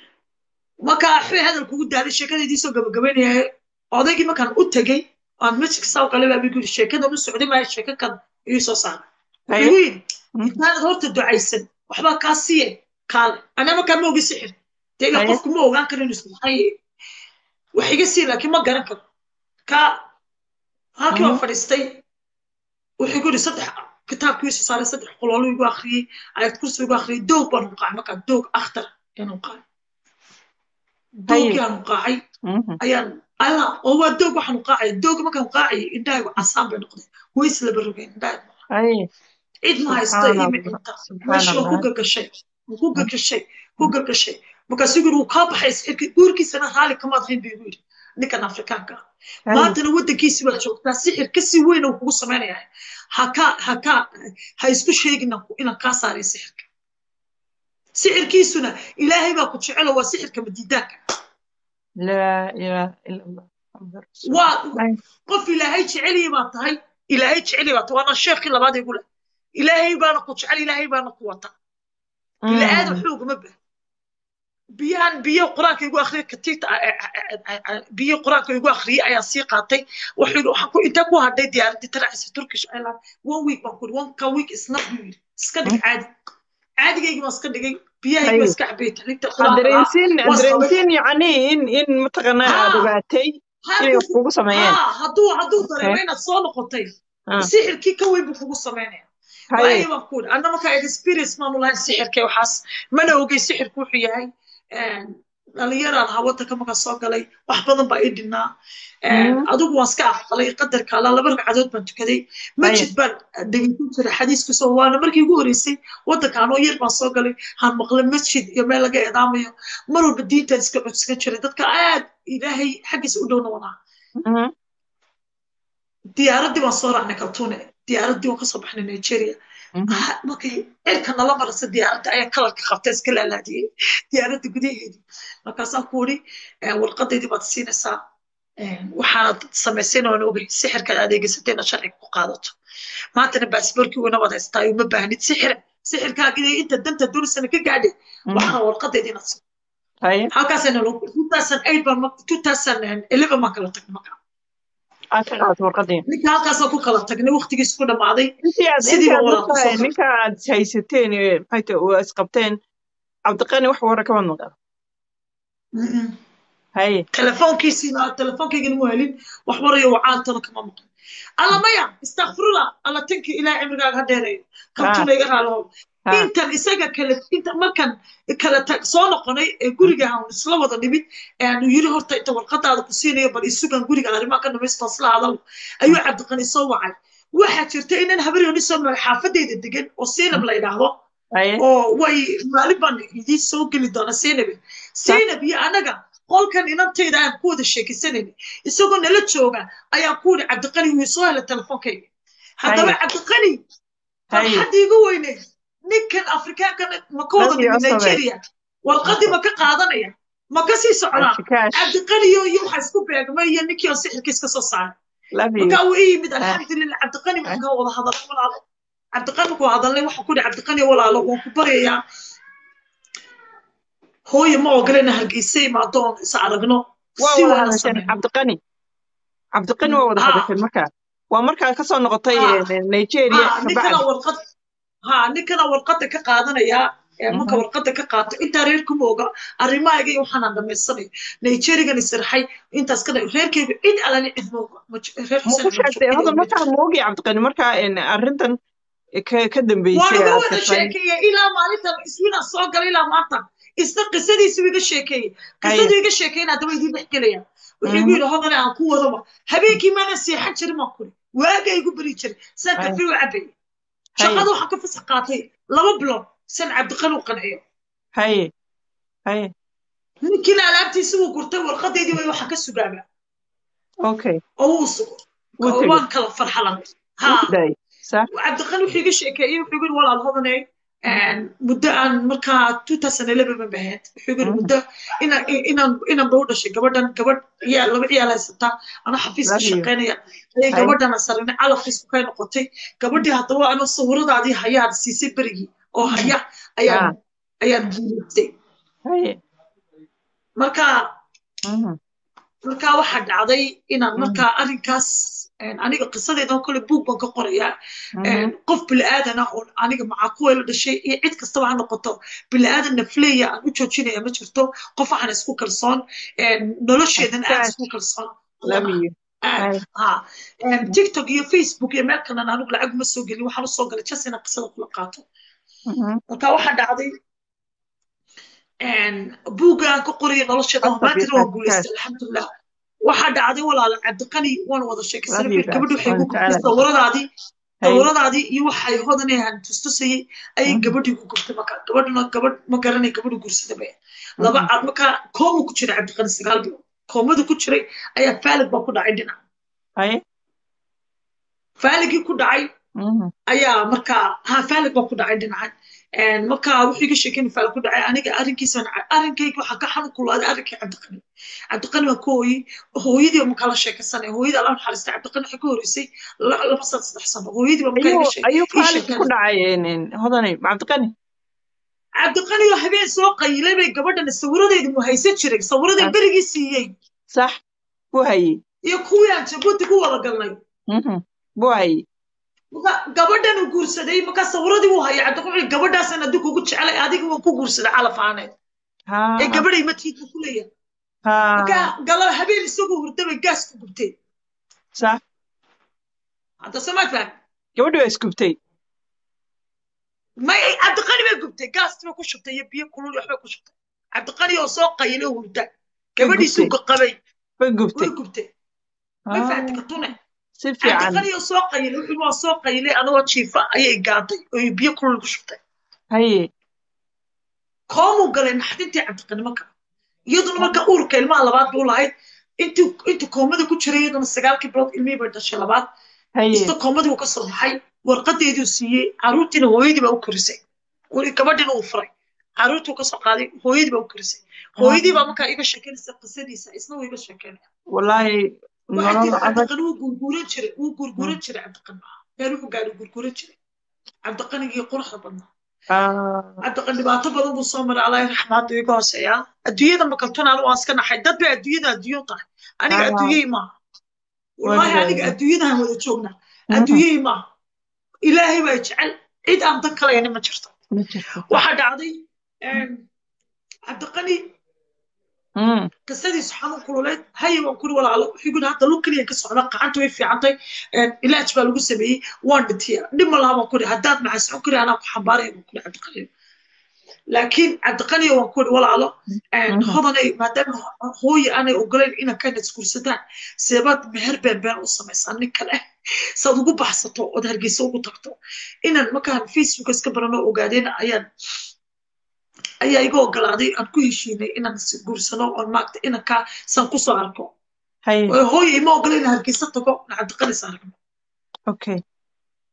S3: marka waxbay hadal kugu daaday sheekadaydii soo gabagabaynaya odaygii markaan u tegey aan masjidka saa u galay baa igu yidhi sheekadan u socday maayo sheeko kan ii soo saaray wuxuu
S1: hay
S3: igu yidhi
S1: mhm,
S3: intaanad horta ducaysan waxbaa kaa siiye kaale anaa markaa ma ogi sixir dee ilaa
S1: hay
S3: qofku ma ogaan karo inuu ismaxay wax iga sii laakiin ma garan karo ka halkii
S1: mhm,
S3: waan fadhiistay wuxuu igu yidhi saddex kitaabkiisu saaray saddex qoloolu igu akhriyey ayad kursi igu akhriyey doog baan uqaacay markaa doog akhtar ayaan uqaacay
S1: hay
S3: doogii aan uqaacay
S1: mhm,
S3: ayaan alla oo waa doog waxaan uqaacay doog markaan uqaacay indhahaygu casaan bay noqdeen way islaba rogeen indhahaygu
S1: hay
S3: cid ma haysta
S1: subxaan
S3: iyo
S1: allah
S3: micinta
S1: subxaan
S3: meeshii waan ku
S1: allah
S3: gagashay waan ku gagashay ku gagashay markaasuu yidhi wuu kaa baxay sixirki guurkiisana raali kamaad hayn buu igu yidhi ninkan afrikaanka ah
S1: hay
S3: maantana waddankiisi baad joogtaa sixir kasii weyn uu kugu samaynayaa ha ka ha ka ha isku sheegin inaan kaa saaray sixirka sixirkiisuna ilaahay baa ku jecelo waa sixirka madiidaanka
S1: laa ilaaha ila allah muxamad
S3: waa
S1: rasuulullah hay
S3: qof ilaahay jeceliya baa tahay ilaahay jeceliya baa tahay waana sheekii labaad igu leh ilaahay baana ku jecel ilaahay baana ku wata bini aadam
S1: Mm,
S3: xoogama bah biyahan biyo quraanka igu akhriyay katiita biyo quraanka igu akhriyay ayaan sii qaatay wuxuu yidhi waxaan ku inta ku hadhay diyaaradii taraacisa turkish airline one week baan ku yidhi one ka week isna buu yidhi iska dhig caadi caadigaygi baan iska dhigay biyahaygi
S1: hay
S3: baan iska cabay taxriigta quraanka lahaa
S1: dareensiin
S3: waan sabay
S1: dareensiin yacni in in mataqaanaa aad
S3: haa
S1: ogaatay inay
S3: hadduu
S1: wax kugu sameeyeen
S3: haa hadduu hadduu
S1: hay
S3: dareemo inaad soo noqotay
S1: ah,
S3: sixirkii ka weyn buu kugu samaynaya
S1: hay
S3: waayo baan ku yidhi anna markaa experience maanu lahayn sixirka waxaas mana ogey sixirku wuxuu yahay dhalinyaraan ahaa waddanka markaa soo galay wax badan baa ii dhinnaa
S1: Mhm,
S3: adigu waan iska aqbalay qadarka alla laba ragcadood baan tukaday
S1: hay
S3: masjid baan dhegeysan jiray xadiiskiisa oo waana markii ugu horreysay waddanka anoo yar baan soo galay han maqlay masjid iyo meel laga eedaamayo mar walba diintaan iska codsigan jiray dadka aad ilaahay xaggiisa u dhowna wanaa
S1: mhm,
S3: diyaaraddii baan soo raacnay kaltuune diyaaraddii waan kasoo baxnay nigeria
S1: mhm,
S3: Ah, markay cirka nala marasa diyaaradda ayaa kalarka qabta iska laalaadiyey diyaaradda gudaheedii markaasaan ku uri warqadaydii baad siinaysaa waxaanad samaysayna waan ogay sixirkaad adeegsatayna sharciga ku qaadato maantana baasboorkii weyna waad haystaa uma baahnid sixira sixirkaagii inta danta dunisana ka gaadhay
S1: mhm,
S3: waxaan warqadaydii inaad sii
S1: hay
S3: halkaasayna loo two thousand eight baan two thousand eleven baan kala tagnay markaa
S1: aad ka qaadato warqadii
S3: ninka halkaasaan ku kala tagnay waqtigiis ku dhammaaday
S1: intii aad
S3: sidii
S1: intii
S3: baan
S1: aad
S3: walaal
S1: marka
S3: kusoo
S1: ninka aad haysateen ee maxay tahay oo isqabteen cabdiqani wax wara kama maqan
S3: qabtay
S1: hay
S3: telefoonkiisiina telefoonkaygana mu helin wax warayo wacaantana kama maqan alla maya istakfirullah alla tanki ilaahay cimrigaaga ha dheereeyo
S1: ah
S3: kabtuna iga raalihow
S1: ah
S3: intan isaga kale inta markan kala tag soo noqonay ee guriga aan isla wada nimid ee aanu yiri horta inta warqadaada ku siinayo bal isugan guriga arrimaha ka dhamaysto isla hadal ayuu cabdiqani soo wacay waxaa jirta inan habaryoni soo maray xaafadeyda degan oo siinab la yidhaahdo
S1: hay
S3: oo way maalin baan idiin soo geli doona seynabe seynab iyo anaga qolkan inantayda aan ku wada sheekaysanayna isagoo nala jooga ayaan ku yidhi cabdiqani wuu soo helay telefoonkayga haddaba cabdiqani
S1: haye
S3: farxaddii igu weyneyd ninkan afrikaankana ma ka wada
S1: Dadii
S3: nimi
S1: cusubay.
S3: nigeria warqaddii ma ka qaadanaya ma ka sii socdaa
S1: ashikaash
S3: cabdiqaniyo iyo waxa isku beegmay iyo ninkii oo sixirkiis ka soo saaray
S1: love you
S3: markaa wuu ii yimid alxamdulilah cabdiqani waxaan ka wada hadalay walaalo cabdiqani markuu hadalnay waxaan ku dhihi cabdiqani walaalo waan ku baryayaa hooye ma ogolena hargeysa imaado oon is aragno
S1: waa
S3: si
S1: wada
S3: wada
S1: hadasheen
S3: sameyno
S1: cabdiqani cabdiqani waa wada
S3: ha
S1: hadasheen marka waa markaa kasoo noqotay
S3: ha
S1: eh, nigeria
S3: ha ninkana
S1: kabacdi
S3: warqad ha ninkana warqadda ka qaadanaya ee marka
S1: Mhm.
S3: warqadda ka qaato intaa reerkuma oga arrimahayga iyo waxaanaan dhamaysanayo nigerigan isirxay intaas ka dha- reerkayga cid alani cid ma oga Ma ji- reer
S1: ma
S3: xuseen
S1: ku
S3: ma
S1: sheegtay
S3: jiro cid
S1: hadal
S3: oga ma
S1: markaa
S3: jirto
S1: ma ogi cabdiqani markaa en, arrintan ka ka
S3: waan
S1: dambeysay
S3: uga
S1: aad
S3: wada
S1: gashay
S3: sheekeeyey ilaa maalintan iswiina soo galay ilaa maanta isna qisadiisu iga sheekeeyey
S1: haye
S3: qisadu iga sheekeeyna haddaba idiin dhex gelaya wuxuu igu
S1: Mhm.
S3: yidhi hodane aan ku wadaba habeenkii maana seexan jirin maan kuri waaga igu beri jiray saan
S1: haye
S3: kafee u cabayay
S1: haye
S3: shaqada waxaan ka fasax qaatay laba bilood san cabdiqani u qanciyo
S1: haye haye
S3: ninkiina alaabtiisi wuu gurtay warqadeydii way waxaan ka sugaaba
S1: okay
S3: oo wuu sugo
S1: wuu
S3: oo
S1: tegey
S3: waan kala farxalanay
S1: wuu
S3: ha
S1: daayay sax
S3: cabdiqani wuxuu iga sheekeeyey wuxuu igu yidhi walaal hodane muddo aan markaa 2011 ban bahayd wuxuu igu yidhi
S1: Mhm.
S3: muddo inaan inaan inaan ba u dhashay gabadhan gabadh ciyaal laba ciyaal haysataa ana xafiis ka
S1: love you
S3: shaqaynaya ayay
S1: haye
S3: gabadhana sarinay calafkiisu kay noqotay gabadhii haddaba ano sawiradaadii hayaad siisay berigii oo
S1: Mhm.
S3: haya ayaan
S1: ah
S3: ayaan guulaystay
S1: haye
S3: marka
S1: Mhm.
S3: marka waxaa dhacday inaan
S1: Mhm.
S3: markaa arrinkaas een, aniga qisadeedan kole buug baan ka qorayaa
S1: Mhm.
S3: een, qof bilaadan ah oo aniga macaa kuwa la dhashay iyo cid kastaba ha noqoto bilaadan nafleeya aan u joojinaya ma jirto qof waxaan isku kalsoon een, nolosheedan aad
S1: ashikaash
S3: isku kalsoon
S1: love
S3: lana
S1: you
S3: aad
S1: haye
S3: ha Een, tiktok iyo facebook iyo meel kalena anigu lacag uma soo gelin waxaan usoo galay jas inaan qisada kula qaato
S1: Mhm.
S3: marka waxaa dhacday een, buugga aan ka qoraya nolosheeda oo
S1: qasab iyo
S3: maantana waan
S1: ashikaash
S3: guulaystay alxamdulilah waxaa dhacday walaala cabdiqani waan wada
S1: love
S3: sheekaysanay
S1: you
S3: wuxuu gabadhi
S1: guys
S3: waxay
S1: waan
S3: igu gubtay
S1: jecelahay
S3: sawiradaadii
S1: haye
S3: sawiradaadii iyo waxay hodanayaan tustusayay ayay
S1: Mhm.
S3: gabadhii ku gubtay marka gabadhuna gabadh ma garanay gabadhu guursada bay laba
S1: Mhm.
S3: ca- marka koomu ku jira cabdiqani sagaal bilood koomadu ku jiray ayaa faalig baa ku dhacay dhinac
S1: haye
S3: faaligii ku dhacay
S1: Mhm.
S3: ayaa markaa ha faalig baa ku dhacay dhinacan Een, marka wuxuu iga sheekeyn faalig ku dhacay aniga arrinkiisa arrinkayga waxaa ka xanuun kulaaday arrinkii cabdiqani cabdiqani waa ka hooyey hooyadii baa markaa la sheekaysanay hooyadii alla naxariistay cabdiqani waxay ka horeysay la- laba sano saddex sano hooyadii baa markaa
S1: ayuu
S3: iga sheek
S1: ayuu
S3: ii
S1: faalig ku
S3: sheekeynay
S1: dhacay en, en, hodanay cabdiqani
S3: cabdiqani oo habeen soo qayilay bay gabadhan sawiradeedu mu haysan jiray sawiraday
S1: ah
S3: berigii siiyey
S1: sax buu hayey
S3: iyo kuwii aan jabuuti ku wada galnay
S1: Mhm. buu hayey
S3: marka gabadhan uu guursaday markaa sawiradii uu hayay cabdiqani wuxuu gabadhaasan haddii kugu jecelay adiga waan ku guursaday calaf aaneed ee
S1: ha
S3: gabadhay matiidka ku leeyahay
S1: ha
S3: marka galab habeen isagoo hurda bay gaas ku gubtay
S1: sax
S3: hadda samaad faham
S1: gabadhi waa isgubtay
S3: may cabdiqani bay gubtay gaastii bay ku shubtay iyo biyo kulul iyo waxbay ku shubtay cabdiqani oo soo qayilay oo hurda
S1: way
S3: gabadhiisuu
S1: gubtay
S3: qabay
S1: way gubtay
S3: way gubtay ma
S1: ah
S3: fahamti katune
S1: si fiican
S3: cabdiqani oo soo qayilay wuxuu waa soo qayilay anagoo jiifa ayay gaantay oo biyo kulul ku shubtay
S1: haye
S3: koomuu galay naxdintii cabdiqani marka iyaduna marka uurka ilmaha labaad buu lahayd intuu intuu koomada ku jiray iyaduna sagaalkii bilood ilmihii bay dhashay labaad
S1: haye
S3: isna koomadii uu ka soo baxay warqadeedii uu siiyey caruurtiina hooyadii baa u korisay weli gabadhiina uu furay caruurtii uu ka soo qaaday hooyadii baa u korisay hooyadii baa markaa iga sheekeynaysa qisadiisa isna wuu iga sheekeynaya
S1: wallaahi
S3: waxaa
S1: nolol
S3: jira
S1: adag
S3: cabdiqani wuu gurguuran jiray wuu gurguuran jiray cabdiqani meel wuxuu gaadhay gurguuran jiray cabdiqanigii quruxda badnaa
S1: ah
S3: cabdiqani dhibaato badan buu soo maray allah raxmaadu iga hooseeyaa adduunyada makaltun anu waan iska naxay dad bay adduunyada adduunyo tahay aniga
S1: ah
S3: adduunyey maaha wallahi aniga
S1: weligeeda
S3: adduunyadahan wada joognaa
S1: Mhm.
S3: adduunyey maaha ilaahay baa jecel cid aan dan kalayni ma jirto
S1: ma jirto
S3: waxaa dhacday een, cabdiqani
S1: Mm.
S3: qisadiisu xanuun kululeed haye waan kuri walaalo wuxuu yidhi hadda lug keliya ka socda gacanta way fiicantay een, ilaaj baa lagu sameeyey waan dhintiya dhib ma laha baan kuri haddaad maxasocon kari anaa ku xambaaraya baan kuri cabdiqani laakiin cabdiqaniyo waan kuri walaalo een,
S1: Mhm.
S3: hodanay maadaama hooye aanay ogolayn inaan kana isguursataan seebaad meher been been u samaysaa nin kale saad ugu baxsato ood hargeysa ugu tagto inaan markaan facebook iska barano ogaadeen ayaan ayaa iga ogolaaday aan ku heshiinay inaan is guursano oon maagta inankaa san kusoo arko
S1: haye
S3: oo hooye ima ogola inaan hargeysa tago aan cabdiqanis aragno
S1: okay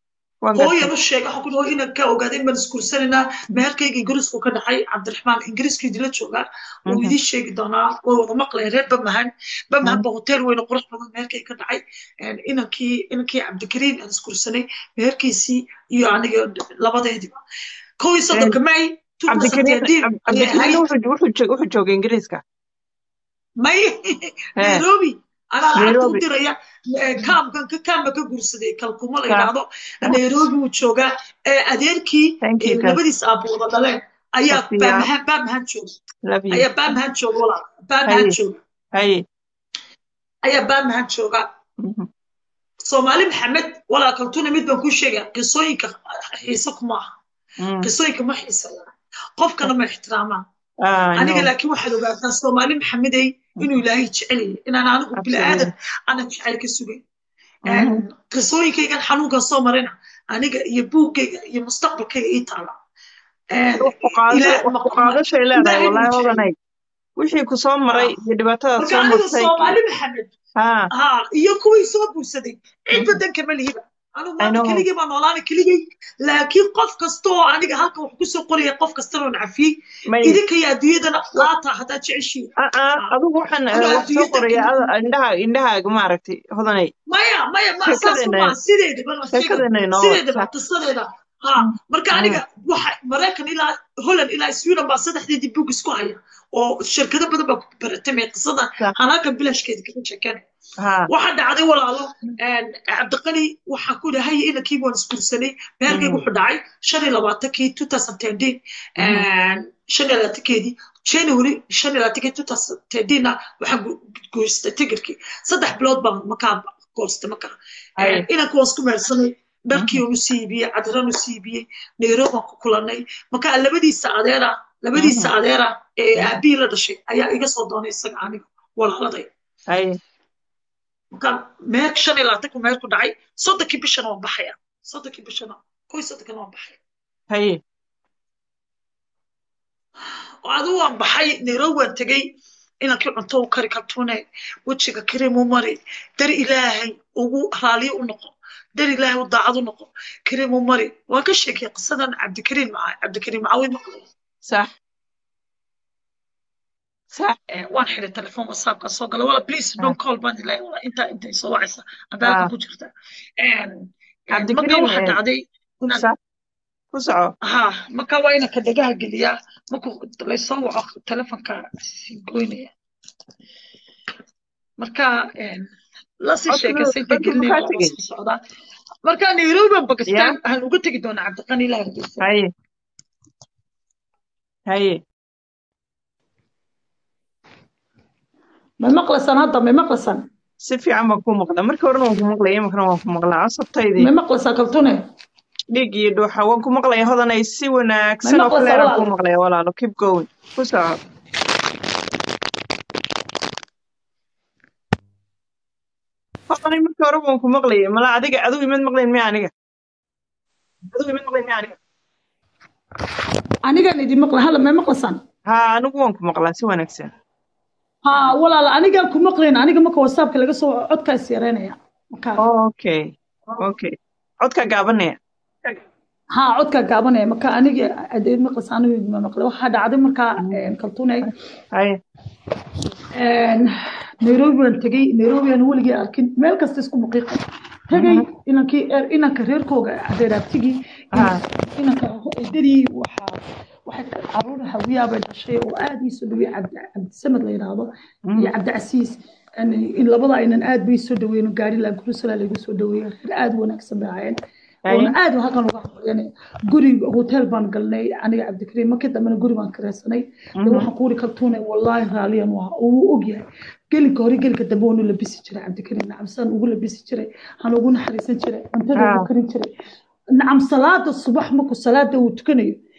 S1: waan gartay
S3: hooyan u sheegay waxaan ku dhaho inaan ka ogaaday in baan iskursanaynaa meherkayga ingiriisku ka dhacay cabdiraxmaan ingiriisku idila joogaa wuu
S1: Mhm.
S3: idiin sheegi doonaa way wada maqlayeen reer bamahan bamahan ba hotel weyn oo qurux badan meherkayga ka dhacay Een, inankii inankii cabdikariim aan iskursanay meherkiisii iyo aniga labadeediba kow iyo soddonka may
S1: cabdikariin
S3: 2017 ayay
S1: cabdikariin
S3: ahayd
S1: wuxuu wuxuu joog- wuxuu joogay ingiriiska
S3: may
S1: Ee,
S3: nairobi anaa lacagta u
S1: Nairobi.
S3: diraya eh, kaamkan ka kaamba ka guursaday kalkuma la
S1: Ka-
S3: yidhaahdo nairobi uu joogaa Eh, adeerkii
S1: Thank you,
S3: eh,
S1: Kat.
S3: labadiis aabbo wada dhaleen ayaa
S1: Kasiya.
S3: baamahan baamahan jooga
S1: love you
S3: ayaa baamahan jooga walaal baamahan
S1: Haye.
S3: jooga
S1: haye
S3: ayaa baamahan jooga
S1: Mhm.
S3: soomaali maxamed walaal kaltuna mid baan kuu sheegaya qisooyinka xiise kuma aha
S1: Mm.
S3: qisooyinka ma xiisayaan qofkana ma ixtiraamaan
S1: Ah, I
S3: aniga
S1: know.
S3: laakiin waxaad ogaataa soomaali maxamedey inuu ilaahay jecel yahay inaan anigu bilaadan aanan jecel ka sugay
S1: Mhm.
S3: qisooyinkaygan xanuunkan soo marayna aniga iyo buuggayga iyo mustaqbalkayga ii taala
S1: wax ku qaado
S3: Ilaahay-
S1: wax ku qaadashay leedahay
S3: Ilaahay
S1: wallaahi
S3: wuu jecel.
S1: hodanay wixii ku soo maray iyo dhibaatada
S3: marka
S1: soo
S3: aniga
S1: martay
S3: soomaali maxamed
S1: ha
S3: ha iyo kuwii soo guursaday cid badanka ma lihiba anigu
S1: I
S3: maanta
S1: know.
S3: keligay baan noolaana keligay laakiin qof kasta oo aniga halkan wax kusoo qoraya qof kastana oo nacafiyey
S1: may
S3: idinka iyo adduunyadana qaata haddaad jeceshiin
S1: ah ah adigu waxaan eh,
S3: Aniga
S1: wax soo
S3: adduunyada
S1: qoraya
S3: kale-
S1: ada- indhaha indhahaaga maaragtay hodanay
S3: maya maya ma saas
S1: Sheekadeenna-
S3: uma sideedaba
S1: sheekadeenna inoo
S3: sideedaba
S1: wata.
S3: qisadeeda ha marka
S1: Mm.
S3: aniga waxa maraykan ilaa holland ilaa sweden baa saddexdeedii bug isku haya oo shirkado badan baa ku baratamay qisada
S1: Sax.
S3: halaakan bilaashkeeda kaga sheekeen
S1: ha
S3: waxaa dhacday walaalo cabdiqani waxaa ku dhahay inankii waan isguursanay meherkayga
S1: Mm.
S3: wuxuu dhacay shan iyo labaatankii two thousand thirteen shan iyo labaatankeedii january shan iyo labaatankii two thousand thirteenna waxaan gu- guurstay tigirkii saddex bilood baan makaa goostay markaa
S1: Ay.
S3: inanka waan isku mehersanay dharkii unu siibiyey cadiran u siibiyey nairobi aan ku kulanay marka labadiisa adeera labadiisa adeera ee aabihii la dhashay ayaa iga soo doonay isaga aniga walaaladay
S1: haye
S3: markaan meer shan iyo labaatanku meer ku dhacay soddonkii bishana waan baxaya soddonkii bishana kow iyo soddonkana waan baxaya
S1: haye
S3: oo adigu waan baxay nairobi waan tegey inankii cunto u kari kartuune wejiga kareem u mari dar ilaahay ugu raaliyo u noqo dar ilaahay u daacad u noqo kareem u mari waan ka sheekay qisadan cabdikariim maca cabdikariim macawid maqlay
S1: sax sax
S3: Eh, waan xiray telefoon whatsappka soo gala wala please don't call baan ilaahay wala intaa intay soo wacaysa adaalka
S1: Ah.
S3: ku jirta Een,
S1: Cabdikariim,
S3: marka waxaa
S1: eh,
S3: dhacday inaan
S1: sax ku soco
S3: ha marka waa inanka dhagaha geliyaa markuu laysoo waco telefonka sii goynaya marka een, lasii
S1: Codka-
S3: sheekaysa inta
S1: codka
S3: gelinaya
S1: maxaa
S3: waa
S1: tegey?
S3: lasoo socdaa marka nairobi bakistan waxaan uga tegi doonaa cabdiqani ilaah hargeysa
S1: haye haye
S3: ma maqlasan hadda ma maqlasan
S1: si fiican baan kuu maqlaa markii horena waan ku maqlaya iminkana waan ku maqlaa cosabtaydii
S3: ma maqlasan kaltune
S1: dhiig iyo dhuuxa waan ku maqlaya hodanay si wanaagsan
S3: Ma
S1: oo
S3: maqlaysaa
S1: kaleeraan
S3: walaal?
S1: kuu maqlaya walaalo keep going ku soco hodanay markii hore waan ku maqlayay mala adiga adigu imad maqlayn miya aniga adigu imad maqlayn miya aniga
S3: anigaan idin maqla hala ma maqlasan
S1: ha anigu waan ku maqlaa si wanaagsan
S3: ha walaal anigaan ku maqlayn aniga marka whatsappka laga soo codkaas yareynaya marka
S1: okay okay codka gaabanaya
S3: ha codka gaabanaya marka aniga adeed maqlas aniga idin maqla waxaa dhacday marka een, kaltune
S1: haye
S3: een, nairobi baan tegey nairobi aan weligii arkin meel kasta isku muqiiqay tegey inankii er- inanka reerkooga adeeraabtigii
S1: Ah.
S3: inanka edadii waxaa waxay caruur hawiyaa bay dhashay oo aad ii soo dhaweeyey cabdi cabdisamed la yidhaahdo iyo cabdicasiis yani in labada aynan aad bay soo dhaweyn gaari laa gurusala lagu soo dhaweeyey reer aad u wanaagsan bay ahaayeen
S1: Haye.
S3: oona aad halkan uga hadlayeen guri hotel baan galnay aniga cabdikariim markii dambena guri baan kiraysanay de waxaan kuuri kaltuunay wallaahi raaliyan waa oo wuu ogyahay gelinka hore gelinka dambe waanu labisi jiray cabdikariim nacam sidaan ugu labisi jiray waxaan ugu naxariisan jiray cuntada
S1: Ah.
S3: ugu karin jiray nacam salaada subax markuu salaada uu tukanayo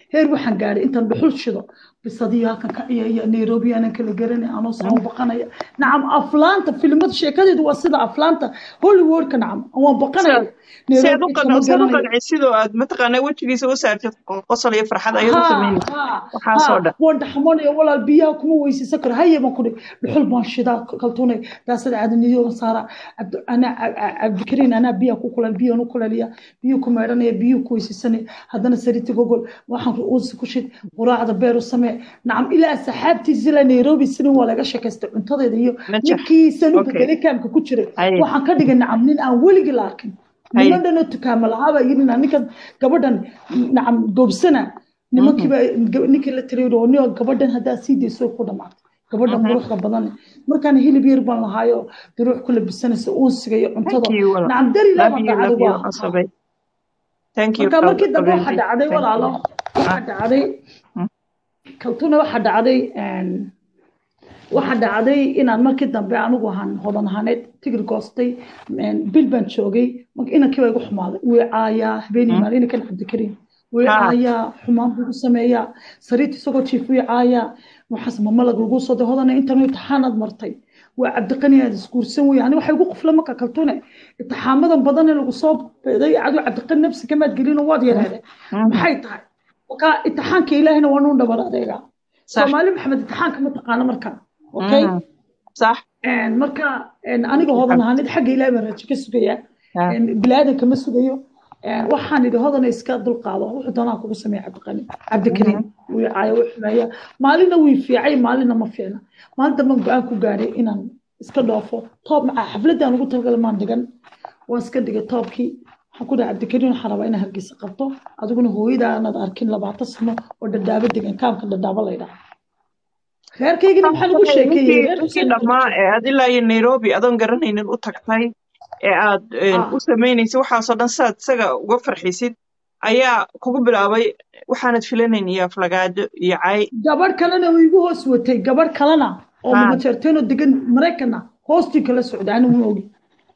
S3: heer waxaan gaadhay intaan dhuxul shido bisadii halkan ka ciyaya nairobi aanan kala garanay anoo soo baqanaya nacam aflaanta filimada sheekadeedu waa sida aflaanta hollywoodka nacam waan baqanaya
S1: si aad u qanci sidoo aad mataqaanaa wejigiisa u saartid qosol iyo farxad ayaad u samaynaysa waxaasoo dhan
S3: waan dhaxmanaya walaal biyaha kuma weysaysan karo haye baan kudhi dhuxul baan shidaa kaltuunay daasada caadaniyo saara ana cabdikariin anaa biyaha ku kulal biyahan u kulaliya biyuhu ku meedhanaya biyuhu ku weysaysanaya haddana sariti gogol waxaan uusi ku shid quraacda beer u samee nacam ilaa asxaabtiisa ilaa nairobi sinin waa laga sheekaystay cuntadeeda iyo ninkii sanuga galikaamka ku jiray waxaan ka dhigay nacam nin aan weligii la arkin niman dhanoo tukaama lahaabaa yidhi ninkan gabadhan nacam goobsana nimankiiba ninkii la tiriyo oo nio gabadhan haddaa sii dayso ku dhamaatay gabadhan quruxda badan markaan hilib yar baan lahaayo daruux ku labisanaysa uunsiga iyo cuntada nacam darilaa dhacday marka markii dambe waxa dhacday walaalo waxa dhacday kaltuna waxa dhacday waxa dhacday inaan markii dambe anigu ahaan hodan ahaaneed tigir goostay bil baan joogay inankii baa igu xumaaday wii caayaa habeenii maalin inankan cabdikariim wii caayaa xumaan buu igu sameeyaa sariirta isagoo jiif wii caayaa waxaas mamalag lagu soo day hodana intan imtixaanaad martay waa cabdiqani aad isguursan wey ani waxa igu qufla marka kaltune imtixaamadan badan ee lagu soo beeday aduu cabdiqani nafsi kamaad gelino waad yareede maxay tahay marka imtixaanka ilaahina waa nuu dhabar adeegaa soomaali maxamed imtixaanka ma taqaano marka okay
S1: صح
S3: marka aniga hodan ahaanid xagga ilaahay baan rajo ka sugaya bilaadanka ma sugayo waxaan idhi hodana iska dulqaado wuxuu doonaa kugu sameeya cabdiqani cabdikariim wii caaya wii xumeeya maalina wii fiicay maalina ma fiicna maalin dambe go-aan ku gaadhay inaan iska dhoofo toob macaa xafladaan ugu talagalay maan dhigan waan iska dhigay toobkii waxaan ku dhahay cabdikariim waxaan rabaa inaan hargeysa qabto adiguna hooyadaa aanad arkin labaatan sano oo dhadhaabo degan kaamka dhadhaabo la ydhaha reerkaygina maxaan ugu
S1: sheekeeyey dhammaa ee aad ilaa iyo nairobi adoon garanaynin u tagtay ee aad u samaynaysay waxaasoo dhan saad isaga uga farxisid ayaa kugu bilaabay waxaanad filanayn iyo aflagaado iyo cay
S3: gabadh kalena uu igu hoos watay gabadh kalena oo mumateerteenoo degan maraykana hoostii kala socda ani ma ogi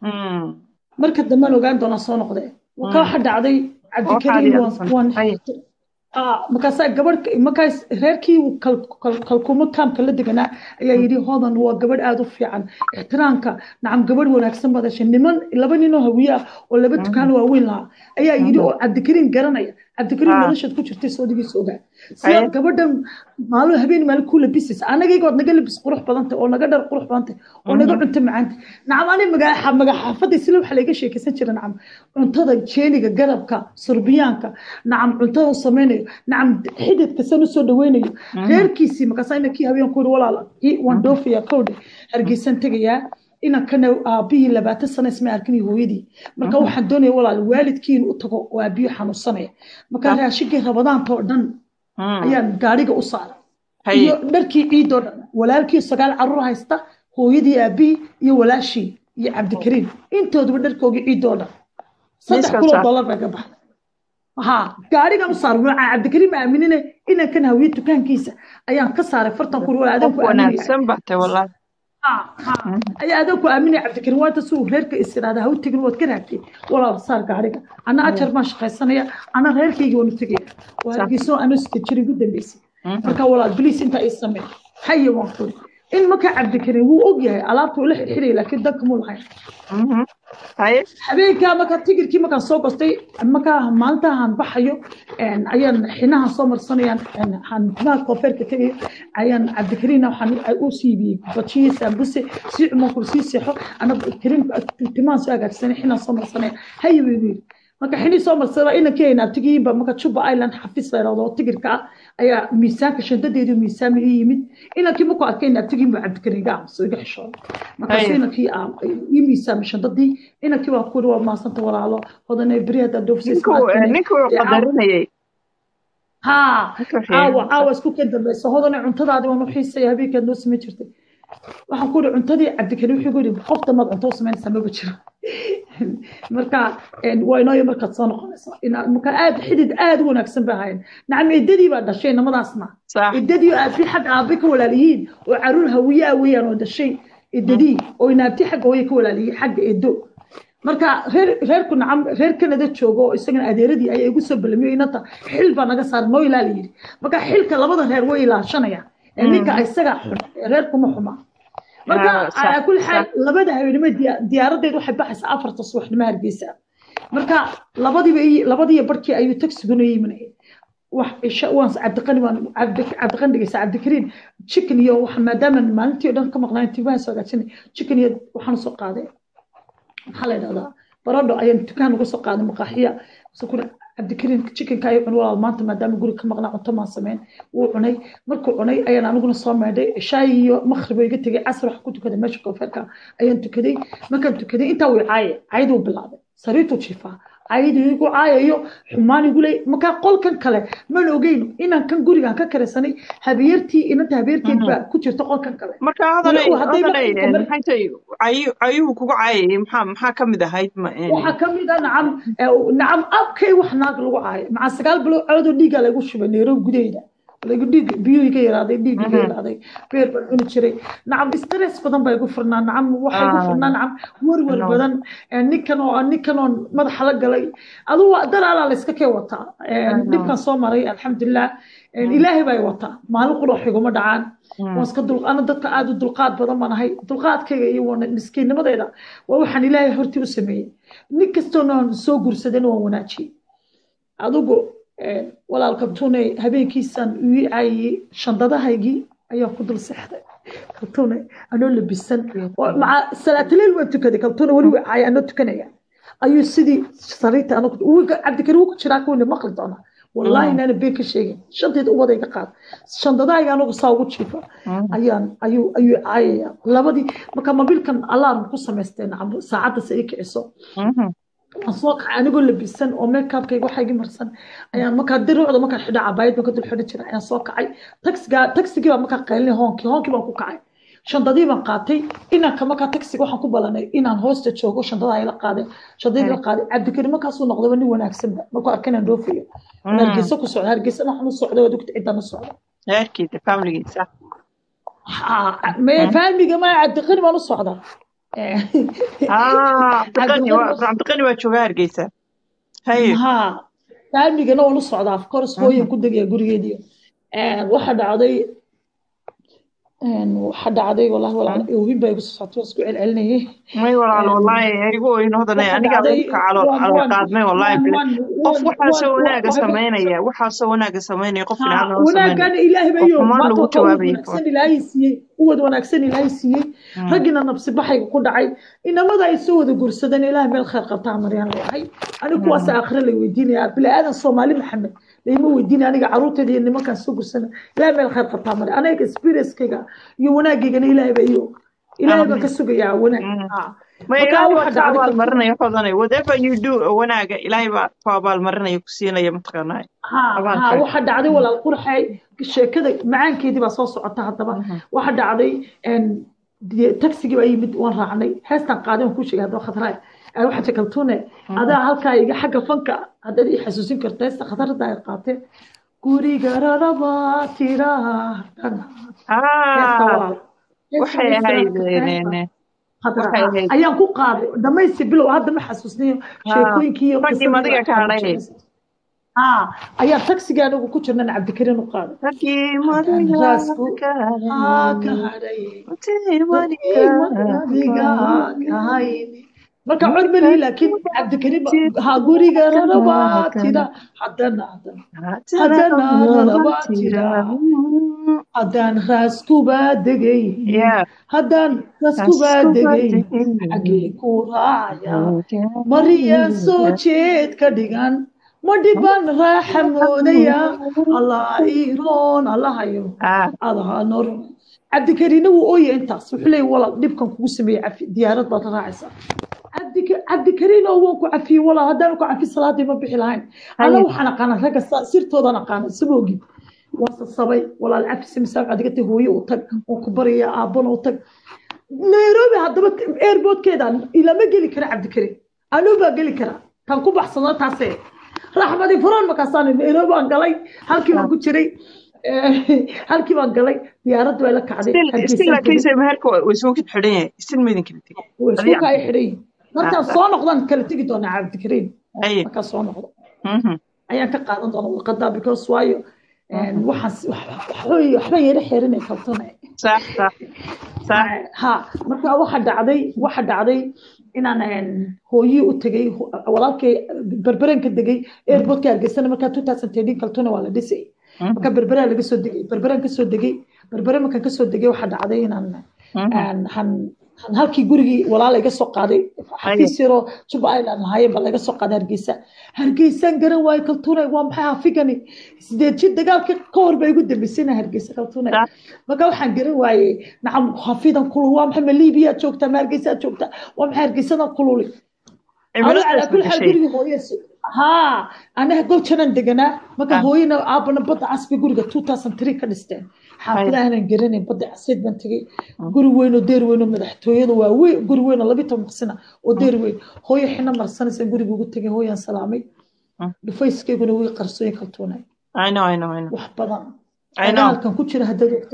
S3: marka dambaan ogaan doonaa soo noqde ka waxa dhacday cabdikariim markaasaa gabadh markaas reerkii kalkuumo kaamka la deganaa ayaa yidhi hodan waa gabadh aada u fiican ixtiraamka nacam gabadh wanaagsan baad heshay niman laba ninoo hawiye ah oo laba dukaan waaweyn lahaa ayaa yidhi oo cabdikariim garanaya cabdikariim noloshaad ku jirtay soodigiisa ogaa sidaad gabadhan maalin habeen maalin ku labisaysa anagaygood naga labis qurux badantay oo naga dhar qurux badantay oo naga cunto macaantay nacam ani magaxaafadda sila waxa laga sheekaysan jira nacam cuntada jeeniga garabka surbiyaanka nacam cuntada samaynayo nacam xididka san usoo dhaweynayo reerkiisii markaasa inankii habeen ku yidhi walaala waan dhoofayaa kowdhe hargeysan tegayaa inankana aabihii labaatan sano isma arkin hooyadii marka waxaan doonaya walaal waalidkii in u tago oo aabiyo xanuunsanaya marka raashigii rabadaanta oo dhan ayaan gaariga u saaray iyo dharkii ciidoo dhan walaalkii sagaal caruur haysta hooyadii aabihii iyo walaashii iyo cabdikariim intooduba dharkoogii ciidoo dhan saddex kuloo dollar bay ka baxday ha gaarigan u saaray nooca cabdikariim aaminine inankan hawiye dukaankiisa ayaan ka saaray fartan kuri walaal adanku
S1: wanaagsan batay walaal
S3: ayaa adan ku aaminaya cabdikariim waanta si uu reerka is idhahda ha u tegin waad ka raagtay walaal saar gaariga ana ajar baan shaqaysanaya ana reerkayga waan u tegaya waargiisoo ano sita jir igu dambeysay marka walaal biliis intaa ii samee haye waan kuri in marka cabdikariim wuu og yahay alaabta ula xirxiraya laakiin danka muu lahayn habeenkaa marka tigirkii markaan soo gostay markaa maalintahan baxayo ayaan xinahan soo marsanayaan timaha koofeerka tegayo ayaan cabdikariimna waxaan u siibiyey bajiye saambuse sii cumankul sii seexo ana kariim timahan soo hagaagsanay xinaan soo marsanaya haye buu yidhi marka xinii soo marsada inankii ay naabtigiinba marka juba island xafiis la yidhahdo oo tigirka ah ayaa miisaanka shandadeedu miisaami ii yimid inankii markuu arkay naabtigiinba cabdikariim iga aamuso iga xishooda markaasu inankii ii miisaami shandadii inankii waa kuri waa maasanta walaalo hodane beri haddaa
S1: dhoofsayqadarinayay
S3: ha caawa caawa isku ka dambeysa hodane cuntadaadi waan u xiisaya habeenkaad noo samayn jirtay waxaan ku yidhi cuntadii cabdikariim wuxuu ku yidhi qof damaad cunto u samaynaysaa maba jiro marka waa inooyo markaad soo noqonaysa marka aad xidid aad u wanaagsan bay ahaayeen nacam eddadii baa dhashay namadaasna eddadii aabi xagga aabe ka walaaliyiin oo caruur hawiye ah weeyaan oo dhashay eddadii oo inaabti xagga hooye ka walaaliyiin xagga eddo marka reer reerku nacam reer kanada joogo oo isagana adeeradii ayaa igu soo balamiyo inanta xil baa naga saaran noo ilaali yidhi marka xilka labada reer way ilaashanayaan ee ninka isaga xun ee reerkuma xuma marka
S1: Ah, sax,
S3: calaa kulli xaal
S1: sax.
S3: labada haweenimo diya- diyaaradeed waxay baxaysaa afarta subaxnimo hargeysa marka labadiiba ii- labadiiyo barkii ayuu tagsiguna yiminaya wax isha waan cabdiqani waan cabdi cabdiqani dhegeysa cabdikariin chicken iyo wax maadaama maalintii oo dhan ka maqnaan timaha soo hagaajinay chicken iyo waxaan soo qaaday maxaa la yidhahdaa baradho ayaan dukaan uga soo qaaday maqaaxiya sukuna cabdikariin chickenka ayuu cunay walaal maanta maadaama guri ka maqnaa cunto maan sameyn wuu cunay markuu cunay ayaan aniguna soo meedhay shaay iyo maqrib iga tegay casr wax ku tukaday meesha koonfeerka ayaan tukaday markaan tukaday intaa way caaye cayd uu bilaabay sariirtuu jiifaa cayd igu caayayo xumaan igu leey markaa qolkan kale man ogeyn inaan kan gurigaan ka karaysanay habeertii inanta habeerteed baa ku jirta qolkan kale
S1: marka hadanay
S3: Walaal, hadday
S1: hadanay
S3: maqalka mar-
S1: maxay tahay cayu- cayuhu kugu caayayay maxaa maxaa ka mid ahayd ma
S3: waxaa ka mid ah nacam eh, nacam abkay wax naag lagu caayo maca sagaal bilood coodoo dhiigaa lagu shubay nairobi gudaheeda lagu dhiig biyuu iga yaraaday dhiig iga
S1: Mhm.
S3: yaraaday beer baan cuni jiray nacam stress badan baa igu furnaa nacam waxaa igu
S1: Ah.
S3: furnaa nacam warwar
S1: No.
S3: badan eh, ninkan oo ninkan oo madaxa la galay aduu daraalaa la iska kee wataa Eh,
S1: Ah.
S3: dhibkan soo maray alxamdulilah Eh, ilaahay baa i wataa maalin quloox iguma dhacaan
S1: Mm.
S3: waan iska dul ana dadka aad u dulqaad badan baan ahay dulqaadkayga iyo wana- miskiinnimadeeda waa waxaan ilaahay hortii u sameeyey nin kastoona aan soo gursadana waan wanaajiyey adigu eh, walaalka tune habeenkiisaan ii caayiyey shandadahaygii ayaa ku dul seexday kaltune anoo labisan oo maca salaatuleel waan tukaday kaltune weli waa caaya anoo tukanaya ayuu sidii sariirta anagu cabdikari wuu ku jiraa kuwina maqli doonaa wallaahi inaana been ka sheegin shanteeda ubadayga qaad shandadahayga anagu saa ugu jiifa ayaan ayuu ayuu caayaya labadii marka mobilkan alarm ku samaysteen nacam saacadda se ii kiciso
S1: Mhm.
S3: waan soo kacay anigoo labisan oo makeupkayga waxaa igi marsan ayaan markaa diruucda markaan xidha cabaayad baan ka dul xidhan jiray ayaan soo kacay taxiga taxigii baan markaa qaylinay hoonkii hoonkii baan ku kacay shandadii baan qaatay inanka markaa taxiga waxaan ku balanay inaan hoosta joogo shandada ay la qaadeen shandadii la qaaday cabdikari markaasuu noqdaba nin wanaagsanba markuu arkay inaan dhoofayo
S1: Mm.
S3: hargeysa ku socda hargeysana waxaan u socda waad ogta ciddaan u socda
S1: reerkiisa familigiisa
S3: faamiga ma cabdiqani baan u socdaa
S1: ah cabdiqani waa cabdiqani waa joogaa hargeysa haye
S3: ha faamigana waan u socdaa of course hooyan ku degaya gurigeediyo waxa dhacday waxa dhacday wallahi walaal oohin baa igu soo socotay waan isku celcelinayay
S1: may walaal wallaahi igu oyn hodanay
S3: waxa
S1: aniga
S3: dhacday
S1: adka calo
S3: waan
S1: calo
S3: waan
S1: qaadmay wallaahi
S3: waan
S1: bile
S3: waan
S1: qof
S3: waan
S1: waxaasoo
S3: waan
S1: wanaaga
S3: waan
S1: samaynaya waxaasoo wanaaga samaynaya qof
S3: ha
S1: fiican oo samaynaya
S3: wanaagana ilaahay
S1: qof
S3: bayo
S1: xumaan
S3: maanta
S1: lagu
S3: waxaa uwad
S1: jawaabayay
S3: wanaagsan ilaahay siiyey uwad wanaagsan ilaahay siiyey raggina nabsi baxayga ku dhacay inamada ay soo wada gursadeen ilaahay meel khayr qabtaa maryaan leeyahay aniga kuwaas aakhire lay weydiinaya bini aadan soomaali maxamed layma weydiinaya aniga caruurteeda iyo nimankaan soo gursana ilaahay meel khayr qabtaa marya aniga experience-kayga iyo wanaageygana ilaahay baa iyo ilaahay baan ka sugayaa wanaag ha
S1: may
S3: marka
S1: ilaahay
S3: waxa
S1: baa ka
S3: dhacday kalsoon
S1: abaalmarinaya hodanay whatever you do oo wanaaga ilaahay baa ku abaalmarinaya ku siinaya mataqaanaa
S3: ها ها
S1: abaalkaaga
S3: waxa dhacday walaal qurxay sheekada macaankeedii baa soo socota haddaba waxa dhacday een dee taxigii baa yimid waan raacnay heestan qaaday waan ku sheegay haddaba khatraay ay waxa jakaltuune adaa halkaa iga xagga fanka haddaad ii xasuusin karto heesta khatarada ay qaatee guriga raraba tiraahdan heesta
S1: ah
S3: walaal heesta
S1: waxay
S3: way
S1: ahayd
S3: siraadka heesta
S1: een,
S3: khadra
S1: waxay
S3: ah
S1: ahayd
S3: ayaan ku qaaday dhamaysi bilow hadda ma xasuusnayo
S1: ah
S3: sheekooyinkii iyo
S1: raggii
S3: qisadii
S1: madiga ka
S3: aan
S1: hadhay
S3: jeclaysa ها ayaa taxiga anagu ku jirnan cabdikariin u qaaday
S1: raggii
S3: haddaan
S1: madiga
S3: raasku
S1: ka
S3: haa ka
S1: hadhay
S3: hadhay
S1: intii madiga
S3: adiga
S1: ka
S3: ka hayni marka cod malihi laakiin cabdikariin ba- haa guriga rarabaa tira haddana haddana haddana rarabaa tira haddaan raaskubaa degay
S1: Yeah.
S3: haddaan raaskubaa degay xaggee ku raacaya mariyaan soo jeed ka dhigan ma dhiban raaxa moodaya allah iiroon allahayo
S1: Ah,
S3: adaha noor cabdikariina wuu ooya intaas wuxuu leeyahy walaal dhibkan kugu sameeyey cafi diyaarad baad la raacaysaa cabdika- cabdikariin oo waan ku cafiyey walaal haddaan ku cafi salaadii ma bixi lahayn ana
S1: haye
S3: waxaan aqaana ragga sa- sirtoodan aqaana saboogi waan sasabay walaal cafi simisaaq adigata hooye u tag waan ku baraya aabbana u tag nairobi haddaba airportkeeda ilama geli kara cabdikariin anuu baa geli kara tan ku baxsado taasee raxmadi furan markaasaan nairobi baan galay halkii baan ku jiray Eh, halkii baan galay diyaarad way la kacday
S1: still still
S3: hargeysaan tegey
S1: laakiinse meherka waa isuu kid xidhan yahay still maydin kala tegin
S3: way isku
S1: adiga
S3: kaa xidhay markaan soo noqdaan kala tegi doonaa cabdikariim
S1: haye
S3: markaan soo noqdo
S1: mhm,
S3: ayaan ka qaadan doonaa warqadaa because waayo waxaan waxbaan yara xerinay kaltone
S1: sax sax sax
S3: ha marka waxa dhacday waxa dhacday inaan hooyii u tegay walaalkay berberenka degay airportka hargeysana markaa two thousand thirteen kaltona waa la dhisay marka berberaa laga soo degay berberaan kasoo degay berbere markaan kasoo degay waxa dhacday inaan han halkii gurigii walaala iga soo qaaday xafiis yaroo juba island lahaayeen baa laga soo qaaday hargeysa hargeysaan garan waayo kaltuunay waa maxay hafigani sideed jir dagaalkii ka hor baa igu dambeysayna hargeysa kaltuunay marka waxaan garan waayey nacam hafidan kulul waa maxay ma liibiyaa joogtaa ma hargeysaa joogtaa waa maxay hargeysadan kululi calaa kul xaal gurigii hooye haa anaga goljanan deganaa marka hooyana aabana badda casbi guriga two thousand three ka dhisteen xaafidahaanan garanayn badda caseed baan tegey guri weyn oo deer weyn oo madaxtooyada waa weyn guri weyn oo labi toban qisina oo deer weyn hooyo xina marsanaysa guriga ugu tegay hooyaan salaamay dhufayskayguna way qarsooyin kaltuunay wax badan dagaalkan ku jira haddaad ogta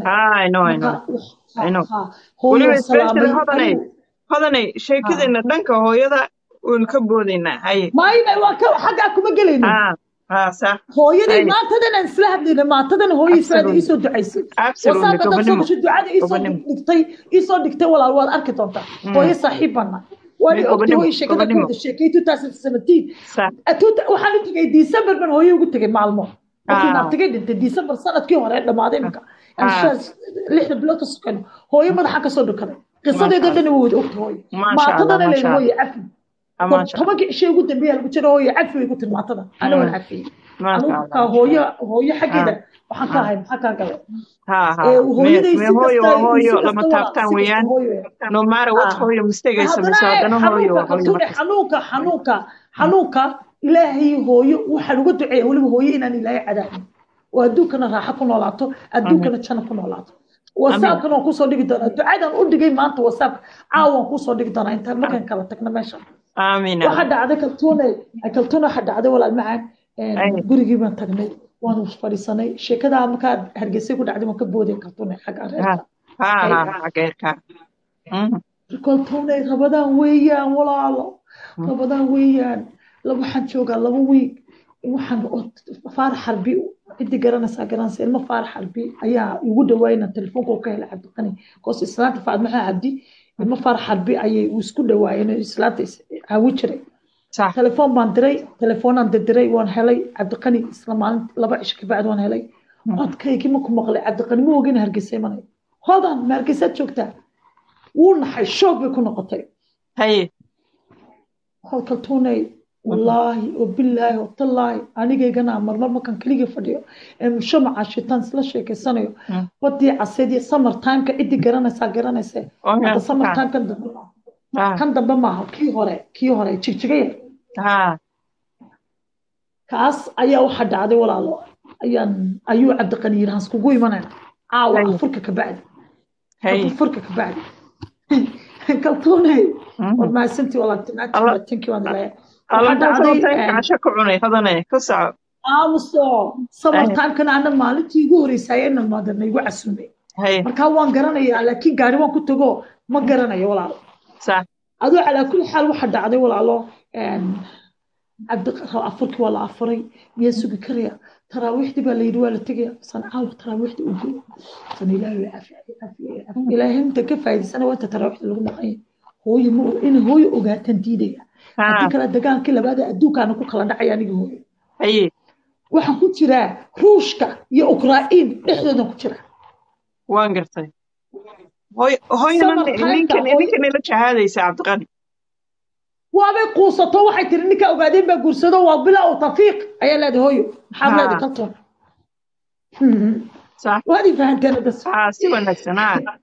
S3: kaltuunay
S1: hodanay sheekadeena dhanka hooyada waynu ka boodaynaa haye
S3: maayna waa ka xaggaa kuma gelayno hooyaday maantadan aan isla hadlayna maantadan hooyo israada iisoo ducaysay wasaaba dad soo gasho ducada iisoo dhigtay iisoo dhigtay walaal waad arki doontaa hooyo saaxiib bana waana ogtay hooyo sheekada ku wada sheekay two thousand seventeen waxaan u tegay december ban hooyo ugu tegay maalmo markii naabtigay dhintay december sanadkii hore dhamaaday iminka lixda bilood ka sokayno hooyo madaxa kasoo dhukaday qisadeeda dhan waa wada ogta hooyo maantadana leen hooyo cafi tobankii cishe ugu dambeeya lagu jiro hooyo cafi way ku tiri maatada ana waan cafiyey anuka hooyo hooyo xaggeeda waxaan ka ahay maxaa kaa gale xanuunka xanuunka xanuunka ilaahay hooyo waxaan uga duceeya weliba hooyo inaan ilaahay cadaabin oo adduunkana raaxo ku noolaato adduunkana jana ku noolaato wasaabkan waan kusoo dhigi doonaa ducadan u dhigay maanta wasaabka caawaan kusoo dhigi doonaa intaan markaan kala tagno meesha waxa dhacday kaltuune kaltuune waxa dhacday walaal macaan gurigii baan tagnay waan fadhiisanay sheekadaa markaa hargeysay ku dhacday waan ka booday kaltuune xagga reerka kaltuune rabadaan weeyaan walaalo rabadaan weeyaan waxaan joogaa laba wiig waxaan faarax xarbi ciddi garanaysaa garanaysa ilmo faarax xarbi ayaa igu dhawaayna telefoonka ka helay cabdiqani koos islaanta faadmaxa cabdi ilmo faarax xarbi ayay isku dhawaayeen islaanta caawi jiray telefoon baan diray telefoonaan dirdiray waan helay cabdiqani isla maalin laba cisho kabacdi waan helay codkaygii ma ku maqlay cabdiqani ma ogin hargeysa imanay hodan ma hargeysaad joogtaa wuu naxay shoog bay ku noqotay
S1: haye
S3: kaltuunay wallaahi وبالله وتالله anigaygana marmar markaan keligii fadhiyo ee mushamaca shitaan isla sheekeysanayo wadii caseedii summer timeka cidii garanaysaa garanaysa hadda summer time kan dambe kan dambe maaha kii hore kii hore jigjiga yar kaas ayaa waxa dhacday walaalo ayaan ayuu cabdiqani yiri hans kugu imanayna caawa afurka ka bacdi afurka ka bacdi kaltuunay war mahadsantii walaagtinaatinki waan ilaaya aamuso samartaamkana ana maalintii ugu horeysay ayana maadana igu casuumay markaa waan garanayaa laakiin gaari waan ku tago ma garanayo walaalo adoo calaa kulli xaal waxa dhacday walaalo afurkii waa la afuray miyaa sugi karaya taraawiixdii baa layidhi waa la tegaya san caawa taraawiixda u goy san ilaahay ilaahay inta ka faa'iidaysana waa inta taraawiixda lagu maqanya hooyo ma in hooyo ogaataan diidaya haddii kale dagaalkii labaada adduunkaana ku kala dhacay aniga hooyo waxaan ku jiraa ruushka iyo ukrain dhexdoodan ku jira
S1: waan gartay ninkan ila jahaadaysa cabdiqani
S3: waabay quusato waxay tiri ninka ogaadeen baa guursado waa bilaa u tafiiq ayaa leedahay hooyo maxaad leedahay kaltoon waadii fahanteen bas
S1: si wanaagsan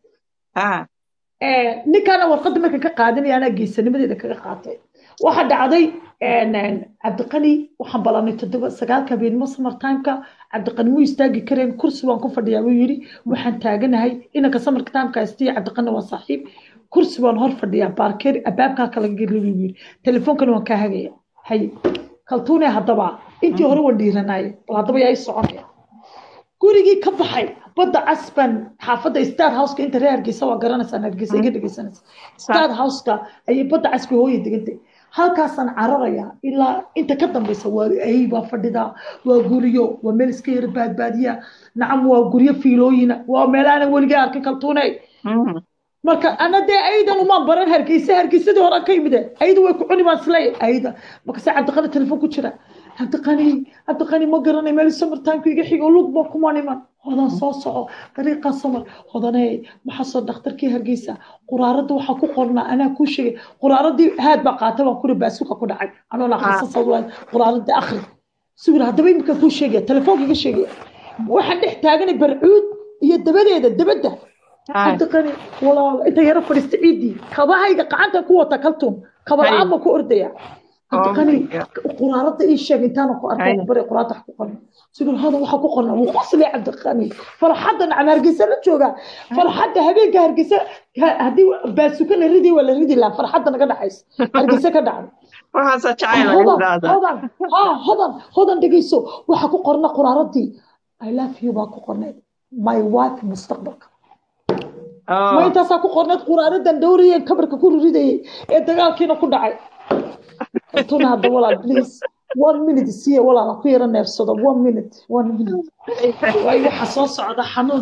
S3: ninkaana warqadda marka ka qaadanaya anaa geesanimadeeda kaga qaatay waxa dhacday cabdiqani waxaan ballanay toddoba sagaalka habeenimo samartimeka cabdiqani muu istaagi kareen kursi waan ku fadhiyaa buu yidhi waxaan taaganahay inanka samarka timeka istiya cabdiqani waa saaxiib kursi waan hor fadhiyaa baarkeer abaabkaa kala geli buu yidhi telefoonkana waan kaa hagaya hay kaltuune haddaba intii hore waan dhiiranaaye bal haddaba yaa i soconaya gurigii ka baxay badda casban xaafadda star houseka inta reer hargeysa waa garanaysaan hargeysa ka dhegeysanaysa star houseka ayay badda casbi hooya degantay halkaasaan cararaya ilaa inta ka dambeysa waa ay baa fadhida waa guryo waa meel iska yara baadbaadiya nacam waa guryo fiilooyina waa meelaanan weligay arkin kaltuuney marka ana dee aydan umaan baran hargeysa hargeysadii hore ka yimide ayda way ku cuni baan isleey ayda markase cabdiqani telefoon ku jira cabdiqani cabdiqani ma garanay meel samartaanku iga xigo lug ba kuma niman hodan soo soco dariiqaa samar hodaney maxasoo dhakhtarkii hargeysa quraaradda waxaa ku qornaa anaa kuu sheegay quraaradii haad baa qaatay baan kuri baasuka ku dhacay anoo laqasasa quraaradda akhri sugir haddaba imika kuu sheegaya telefoonka iga sheegaya waxaan dhex taaganay barcuud iyo dabadeeda dabadda cabdiqani walaal inta yaro fadhiista ciidii kabahayga gacanta ku wata kaltuun kaba la-aan baa ku ordaya cabdiqani quraarada ii sheeg intaana ku arkay bari quraarada wax ku qorna siduu hada waxa ku qorna wuu qoslay cabdiqani farxadda nacam hargeysa la jooga farxadda habeenka hargeysa haddii baasuka la ridi waa la ridi lahaa farxadda naga dhaxaysa hargeysa ka dhacday
S1: waxaasa jacayl
S3: hodan ha hodan hodan dhegeyso waxa ku qorna quraaradii i love you baa ku qornayd my wife mustaqbalka ma intaasaa ku qornayd quraaradan dhowrayeen kabarka ku ridayay ee dagaalkiina ku dhacay tuna hadda walaal please one minute siiya walaala ku yara neefsado one minute one minute waayo waxa soo socda xanuun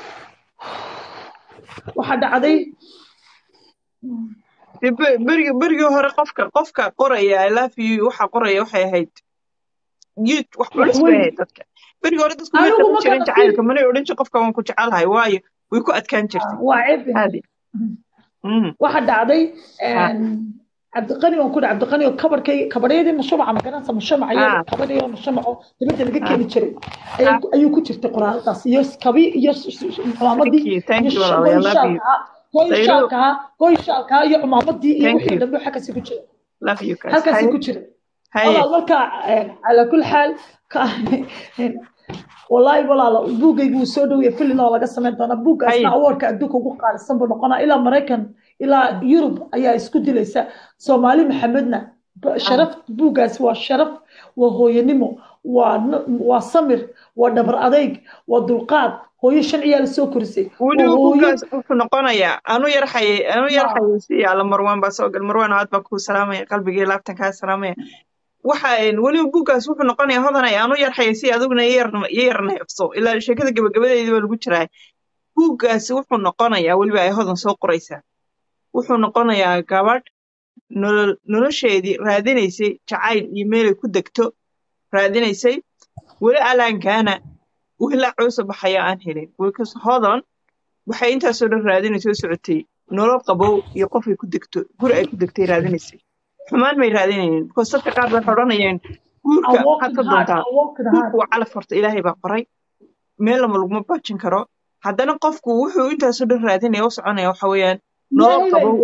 S3: waxa dhacday
S1: berigi berigii hore qofka qofka qoraya i love you waxa qoraya waxay ahayd yid wax culus bay ahayd dadka berigii hore dadku may qaban jirin jacaylka manay odhan jirin qofka waan ku jecelahay waayo way ku adkaan jirtay
S3: waa ceeb waxa dhacday cabdiqani waan ku dhac cabdiqani oo kabarkay kabaryadii mashamaca magaranaysa mashamaca kabadhiyo mashamaco dibadda laga keeni jiray ayuu ku jirtay qoraaladaas iyo kabi iyo cumaamadii goyshaalkaa goyshaalkaa iyo cumaamadii iyo wixii dhambe xaggaasi ku jira halkaasi ku jira walaal marka calaa kulli xaal والله ولا بوجي بو سودو يفلي لا laga sameyn doona buugaasna awardka adduunka ugu qaalisan buu noqonaa ilaa maraykan ilaa yurub ayaa isku dilaysa soomaali maxamedna sharaf buugaas waa sharaf waa hooyanimo waa waa samir waa dhabar adayg waa dulqaad hooyo shan ciyaal soo korisay
S1: weliba buugaas wuxuu noqonayaa anu yarxayay anu yarxayay si yaala marwaan baa soo gal marwaan aad baa kuu salaamaya qalbigii laabtan kaa salaamaya waxa weliba buuggaas wuxuu noqonayaa hodanay aanu yarxaya si adiguna iyo yar neefso ilaa sheekada gabagabadeedii baa lagu jiraa buuggaasi wuxuu noqonayaa weliba ay hodan soo qoraysaa wuxuu noqonayaa gabadh nolosheedii raadinaysay jacayl iyo meelay ku degto raadinaysay weli alaankaana wiilaa coosa baxaya aan helin wiilkas hodan waxay intaasoo dhan raadinaysa oo socotay nolol qabow iyo qofay ku degto guri ay ku degtay raadinaysay xumaan may raadinaynin because dadka qaar bay odhanayeen guurka waxaad ka doontaa guurku waa calaf horta ilaahay baa qoray meel lama laguma baajin karo haddana qofku wuxuu intaasoo dhan raadinaya u soconaya waxa weeyaan nolol qabow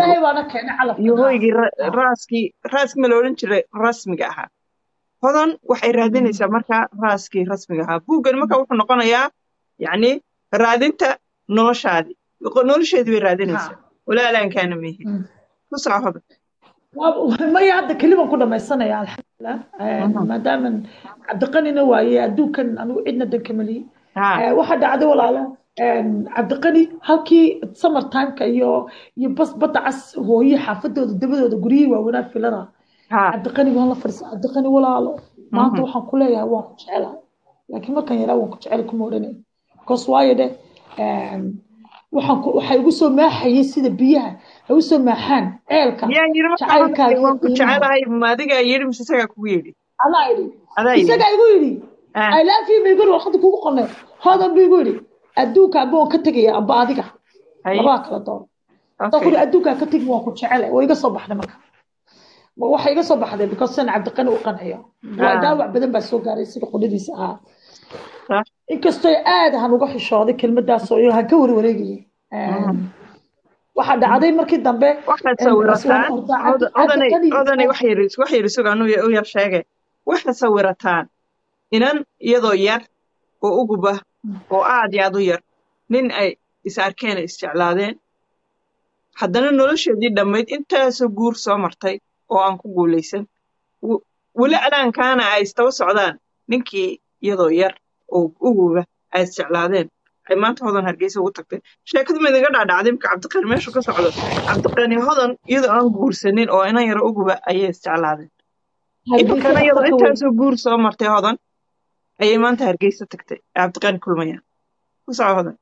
S1: iyo hoygii raaskii raaskii ma la odhan jiray rasmiga ahaa hodan waxay raadinaysaa markaa raaskii rasmiga ahaa buuggan marka wuxuu noqonayaa yacni raadinta noloshaadii nolosheedii bay raadinaysaa walaalaankaana mehe ku soco hodan
S3: maya hadda keliban ku dhamaysanaya alxamdulilah maadaama cabdiqanina waaye adduunkan anigu cidna dankamaliye waxa dhacday walaalo cabdiqani halkii summer timeka iyo iyo bas badda cas hooye xaafadooda dabadooda guryihii waaweynaa filada cabdiqani waan la fadhiisa cabdiqani walaalo maanta waxaan ku leeyahay waan ku jecelahay laakiin markaan yaraa waan ku jecel kuma odhanay because waayo dheh waxaan waxay igu soo maaxayay sida biyaha ay u soo maaxaan ceelka
S1: jacaylkaagaan ku jecelahay maadigaa yidhi mise isagaa kugu yidhi
S3: adaa idhi isagaa igu yidhi ilaafi ba igu yidhi warqadda kugu qornay hodan ba igu yidhi adduunka amba waan ka tegaya amba adiga labaa kala doon kuri adduunkaa ka tegi waan ku jecele waa iga soo baxday marka waxa iga soo baxday because san cabdiqani u qanciyo waa dhaawac badan baa soo gaaray sida qudhadiisa ahaa inkastoo aad han uga xishooday kelmadaas oo han ka warwareegayay waxaa dhacday markii dambe
S1: waxaad sawirataan odanay wax yar sugaan u yar sheege waxaad sawirataan inan iyadoo yar oo uguba oo aad iyo aad u yar nin ay is arkeen ay isjeclaadeen haddana nolosheedii dhammayd intaasoo guur soo martay oo aan ku guulaysan weli alaankaana ay istaba socdaan ninkii iyadoo yar oo uguba ay isjeclaadeen ay maanta hodan hargeysa ugu tagtay sheekadu ma idinga dhaadhacday marka cabdiqani meeshu ka socdo cabdiqani hodan iyadoo aan guursanin oo inan yaro uguba ayay isjeclaadeen iminkana
S4: hargeysa
S1: iyadoo
S4: dhaqanka weyn
S1: intaasoo guur soo martay hodan ayay maanta hargeysa tagtay ee cabdiqani kulmayaan ku soco hodan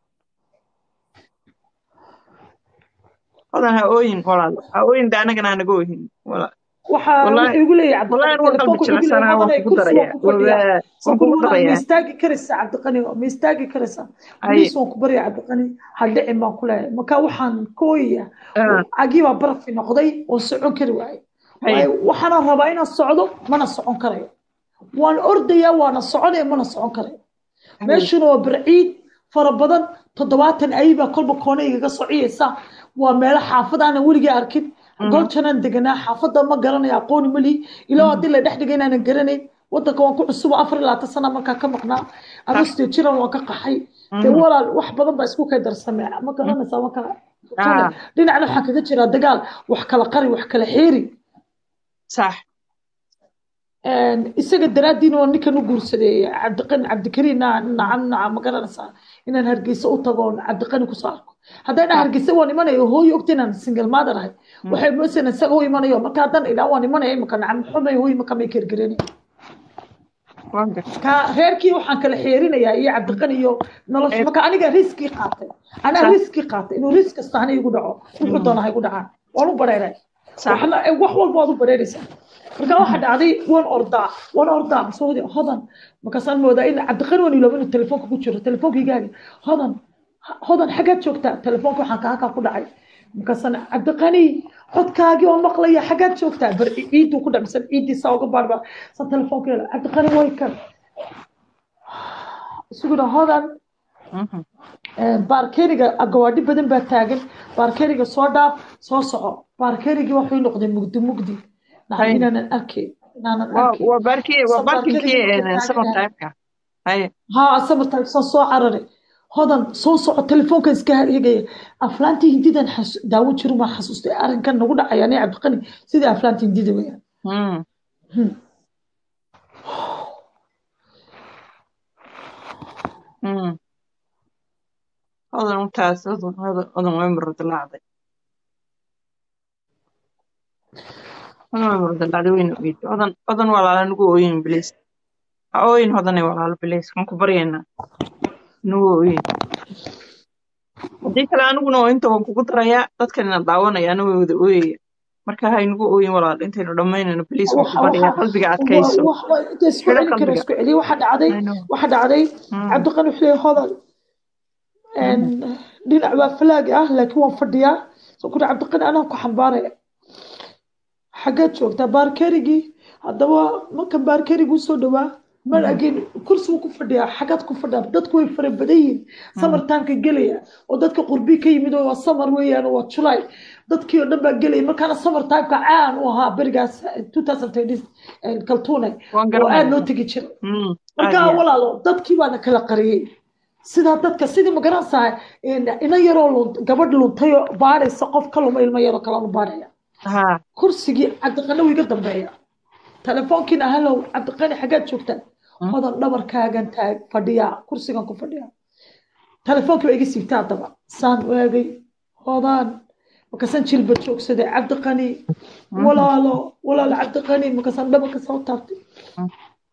S1: hodan ha ooyin walaalo ha ooyin de annagana hanaga ooyin wala-
S4: waxaa
S1: wallaahi
S4: wuxuu igu leeyahay
S1: wallaahi
S4: cabdiqani
S1: anu waan qalbi
S4: telefoonku igu leeyahay
S1: jilicsanaa waan
S4: hodanay
S1: kugu
S4: kursi
S1: darayaa
S4: waan ku fadhiyaa
S1: waan kugu
S4: sakuur walaal ma
S1: darayaa
S4: istaagi karaysaa cabdiqani ma istaagi karaysaa
S1: haye
S4: boliis waan ku baryaa cabdiqani ha dhicin baan ku leeyahay marka waxaan ka ooyaya
S1: ah,
S4: cagii baa barafi noqday oo socon kari waayey
S1: haye
S4: waayo waxaana rabaa inaan socdo mana socon karayo waan ordayaa waana soconaya mana socon karayo
S1: haye
S4: meeshuna waa barciid fara badan toddobaatan ayibaa kolba koona igaga sociyeysa waa meelo xaafad aanan weligii arkin
S1: mhm,
S4: gooljanaan deganaa xaafadda ma garanayo aqooni mali ilaa
S1: mhm,
S4: haddii la dhex dhigay inaanan garanayn wadanka waan ku cusuba afar iyo labaatan sana markaa ka maqnaa
S1: sax
S4: agostio jiran waan ka qaxay dee
S1: mhm,
S4: walaal wax badan baa isku kay darsamee ma
S1: mhm,
S4: garanaysaa markaa tune
S1: ah,
S4: dhinacna waxaa kaga jiraa dagaal wax kala qari wax kala xeeri
S1: sax
S4: isaga daraaddiina waa ninkan u guursaday cabdiqani cabdikariin nacam nacam ma garanaysaa inaan hargeysa u tago oon cabdiqani kusoo arko haddaan
S1: sax
S4: hargeysa waan imanayo hooyo ogta inaan single mother ahay
S1: mhm,
S4: waxay moodaysaa isaga u imanayo marka haddaan idhaa waan imanaya imika nacam xumay hooyo marka may kergeranay
S1: waan gartay
S4: ka reerkii waxaan kala xeerinayaa iyo cabdiqani iyo nolosha
S1: ee
S4: marka aniga riskii qaatay anaa
S1: sax
S4: riskii qaatay inuu risk kasta ana igu dhaco wuxuu
S1: mhm,
S4: doona ha igu dhacaan waan u bareeray
S1: sax
S4: waxna wax walba waad u bareeraysaa marka waxa
S1: mhm,
S4: dhacday waan ordaa waan ordaa soo wadi hodan markaasaan moodaa in cabdiqani waan ilooba inuu telefoonka ku jiro telefoonka igaaga hodan hodan xaggaad joogtaa telefoonka waxaan kaa halkaa ku dhacay markaasaan cabdiqani codkaagii oo maqlaya xaggaad joogtaa bar ciiduu ku dhacsan ciiddii saa uga baarba san telefoonka yeela cabdiqani way kan isuguna hodan
S1: mhm,
S4: baarkeriga gawaadhi badan baa taagan baarkeriga soo dhaaf soo soco baarkerigii wuxuu noqday mugdi mugdi nacam
S1: haye
S4: inaanan arkayn inaanan
S1: waa
S4: arkayn
S1: waa baarkii waa
S4: san baarkerigii
S1: baarkinkii
S4: markuu
S1: summer
S4: taaganahay
S1: time-ka haye
S4: haa samartaag saan soo cararay hodan soo soco telefoonkan iska hegaya aflaantii hindidan xas- daawo jiru maa xasuustay arrinkan nagu dhacaya ani cabdiqani sidii aflaantii hindida weyaan
S1: mhm,
S4: Hmm.
S1: mhm. hodan intaas hodan hodan hodan way muradalaacday hodan way muradalaacday wayna ogeyday hodan hodan walaala nagu ooyin bilis ha ooyin hodanay walaalo bilis waan ku baryaynaa nagu ooyin haddii kale aniguna oo inta waan kugu darayaa dadkanina daawanaya way wada ooyaya marka ha inagu ooyin walaal intaynu dhammaynayno bilis waan ku
S4: waxa
S1: baryaa
S4: waxa
S1: qalbiga
S4: wa-
S1: adkayso
S4: wax waa inta isku
S1: xidho
S4: celin kara
S1: qalbiga
S4: isku celiya waxa dhacday
S1: I know.
S4: waxa dhacday
S1: Mm,
S4: cabdiqani wuxuu leeyahay hodan
S1: mhm,
S4: dhinac baa falaagi ah laakiin waan fadhiyaa soo kuri cabdiqani anaa ku xambaaraya xaggeed joogtaa baarkerigii haddaba markan baarkerigi usoo dhawaa mar
S1: mhm,
S4: again kursi wuu ku fadhiyaa xaggaad ku fadhiyaa dadku way fara badan yihiin samar
S1: mhm,
S4: taamka gelaya oo dadka qurbi ka yimid oo waa samar weeyaan oo waa julay dadkii oo dhan baa gelaya markaana samar taamka caan u ahaa berigaas 2010 kaltuune
S1: waan
S4: oo aad loo
S1: garanayaa
S4: tegi jiray
S1: Mm, aad
S4: marka
S1: iyo aad
S4: walaalo dadkii baana kala qariyey sidaa dadka sidii ma garanaysaa ina yaroo lunt gabadh luntay oo baadhaysa qof ka luma ilmo yaroo kalanu baadhaya
S1: ha
S4: kursigii cabdiqani wuu iga dambeeya telefoonkiina halow cabdiqani xaggaad joogtaa
S1: mm,
S4: hodan dhabarkaagan taag fadhiyaa kursigan ku fadhiyaa telefoonkii baa iga siibtay haddaba saan waagay hodan markaasaan jilba joogsaday cabdiqani
S1: mhm,
S4: walaalo walaalo cabdiqani markaasaan dhabarka soo taabtay
S1: mm,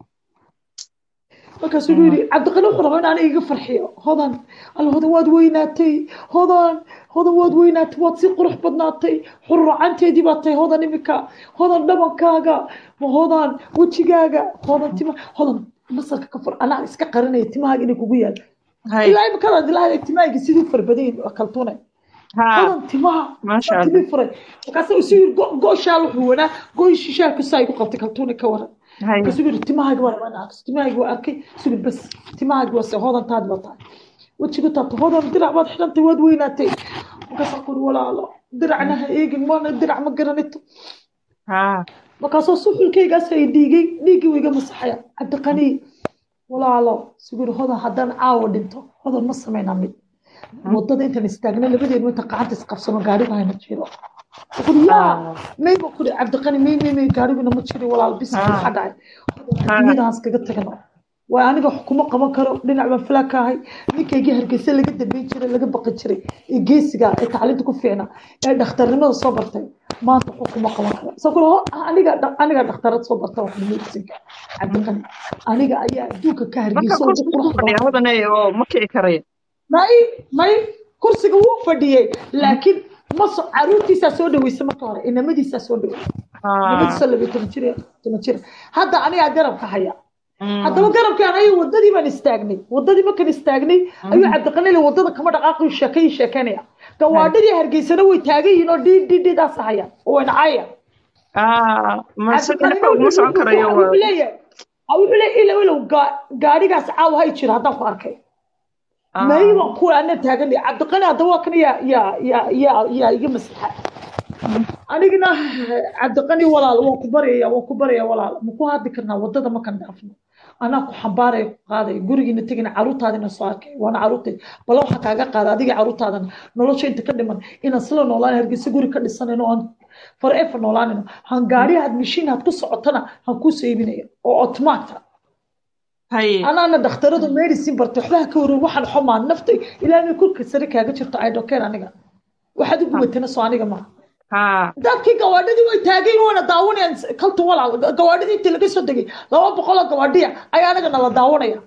S4: markaasuu igu yidhi cabdiqani wuxuu rabaa in aniga iga farxiyo hodan alla hodan waad weynaatay hodan hodan waad weynaatay waad si qurux badnaatay xurracanteedii baad tahay hodan imika hodan dhabankaaga ma hodan wejigaaga hodan tima hodan masarka ka fur anaa iska qarinaya timahaaga inay kugu yaal
S1: hay
S4: ilaa imikadaad ilaahay timahayga sidii u farbadayin kaltuunay
S1: ha
S4: hodan timaha
S1: maasha
S4: waa
S1: allah
S4: timii furay markaasuu isu yidhi go- go shaal wuxuu wanaa gooyshi shaalku saa igu qabtay kaltuunay ka waran
S1: hay
S4: markaasuu yidhi timahaaga waa rabaa inaan arko timahaaga waa arkay isuu yidhi bas timahaaga waa se hodantaadi baa tahay wejigu taabta hodan dirac baad xidhantay waad weynaatay markaasaan ku yidhi walaalo diracna ha eegin mana dirac ma garanito
S1: ha
S4: markaasoo suxulkaygaas ay dhiigay dhiiggii wuu iga masaxaya cabdiqani walaalo isuu yidhi hodan haddaan caawa dhinto hodan ma samaynaa mid wadada intaan istaagna labadeenu inta gacanta isqabsano gaariga hayna jiro wuxuu yaa
S1: ha
S4: may buu kuri cabdiqani may may may gaariguna ma jiro walaal bis
S1: ha
S4: maxaa dhacay
S1: ha
S4: adduunyadaas kaga tagano waa aniga wax kuma qaban karo dhinac baan filaa ka ahay ninkaygii hargeysa laga dambeyn jiray laga baqi jiray ee geesiga ee tacliinta ku fiicna ee dhakhtarnimada soo bartay maanta wax kuma qaban karo soo kule ho aniga aniga dhakhtarad soo barta wax medicine cabdiqani aniga ayaa adduunka ka
S1: marka
S4: hargeysa ugu
S1: kursiga
S4: qurux
S1: ku fadhiya
S4: badan
S1: hodanay oo ma kici karaya
S4: may may kursiga wuu fadhiyey laakiin ma so caruurtiisaa soo dhaweysay marka hore inamadiisaa soo dhaweysay
S1: Ah,
S4: inamadiisa labiyo toban jir iyo toban jir hadda anigaa garabka haya
S1: mm,
S4: haddaba garabkaan ayuu wadadii baan istaagnay wadadii markaan istaagnay ayuu cabdiqanile wadada kama dhaqaaqayo sheekayi sheekanaya gawaadhadii hargeysana way taagan yihiin oo dhii dhii dhiidaas haya oo way nacaya
S1: ah, ma si
S4: cabdiqanile
S1: dhinaca uguma socon karayo
S4: wuxuu
S1: waa
S4: leeyahay wuxuu leeyahay ilow ilow gaa- gaadhigaas caawa hay jira haddaan ku arkay
S1: ah,
S4: may baan ku ana taaganay cabdiqani haddaba waa kan yaa yaa yaa yaa yaa iga maslaxa anigana cabdiqani walaal waan ku baryaya waan ku baryaya walaal ma ku hadli karnaa wadada markaan dhaafno anaa ku xambaaraya ku qaadaya gurigiina tegina caruurtaadina soo arkay waana caruurtay bala waxaa kaaga qaada adiga caruurtaadana nolosha inta ka dhiman inaan sila noolaan hargeysa guri ka dhisanayno aan forever noolaanayno han gaari had mishiin had ku socotana han kuu seybinaya oo automaata
S1: haye
S4: anaana dhakhtaradu medicine bartay waxba ha ka warin waxaan xumaa nafta ilaahay kurka sare kaaga jirto i don't care aniga waxaad u gubatana soo aniga maaha
S1: ha
S4: dadkii gawaadhadii way taageen waana daawanayaan kalta walaal gawaadhadii intii laga soo degay laba boqol oo gawaadhiya ayaa anaga nala daawanaya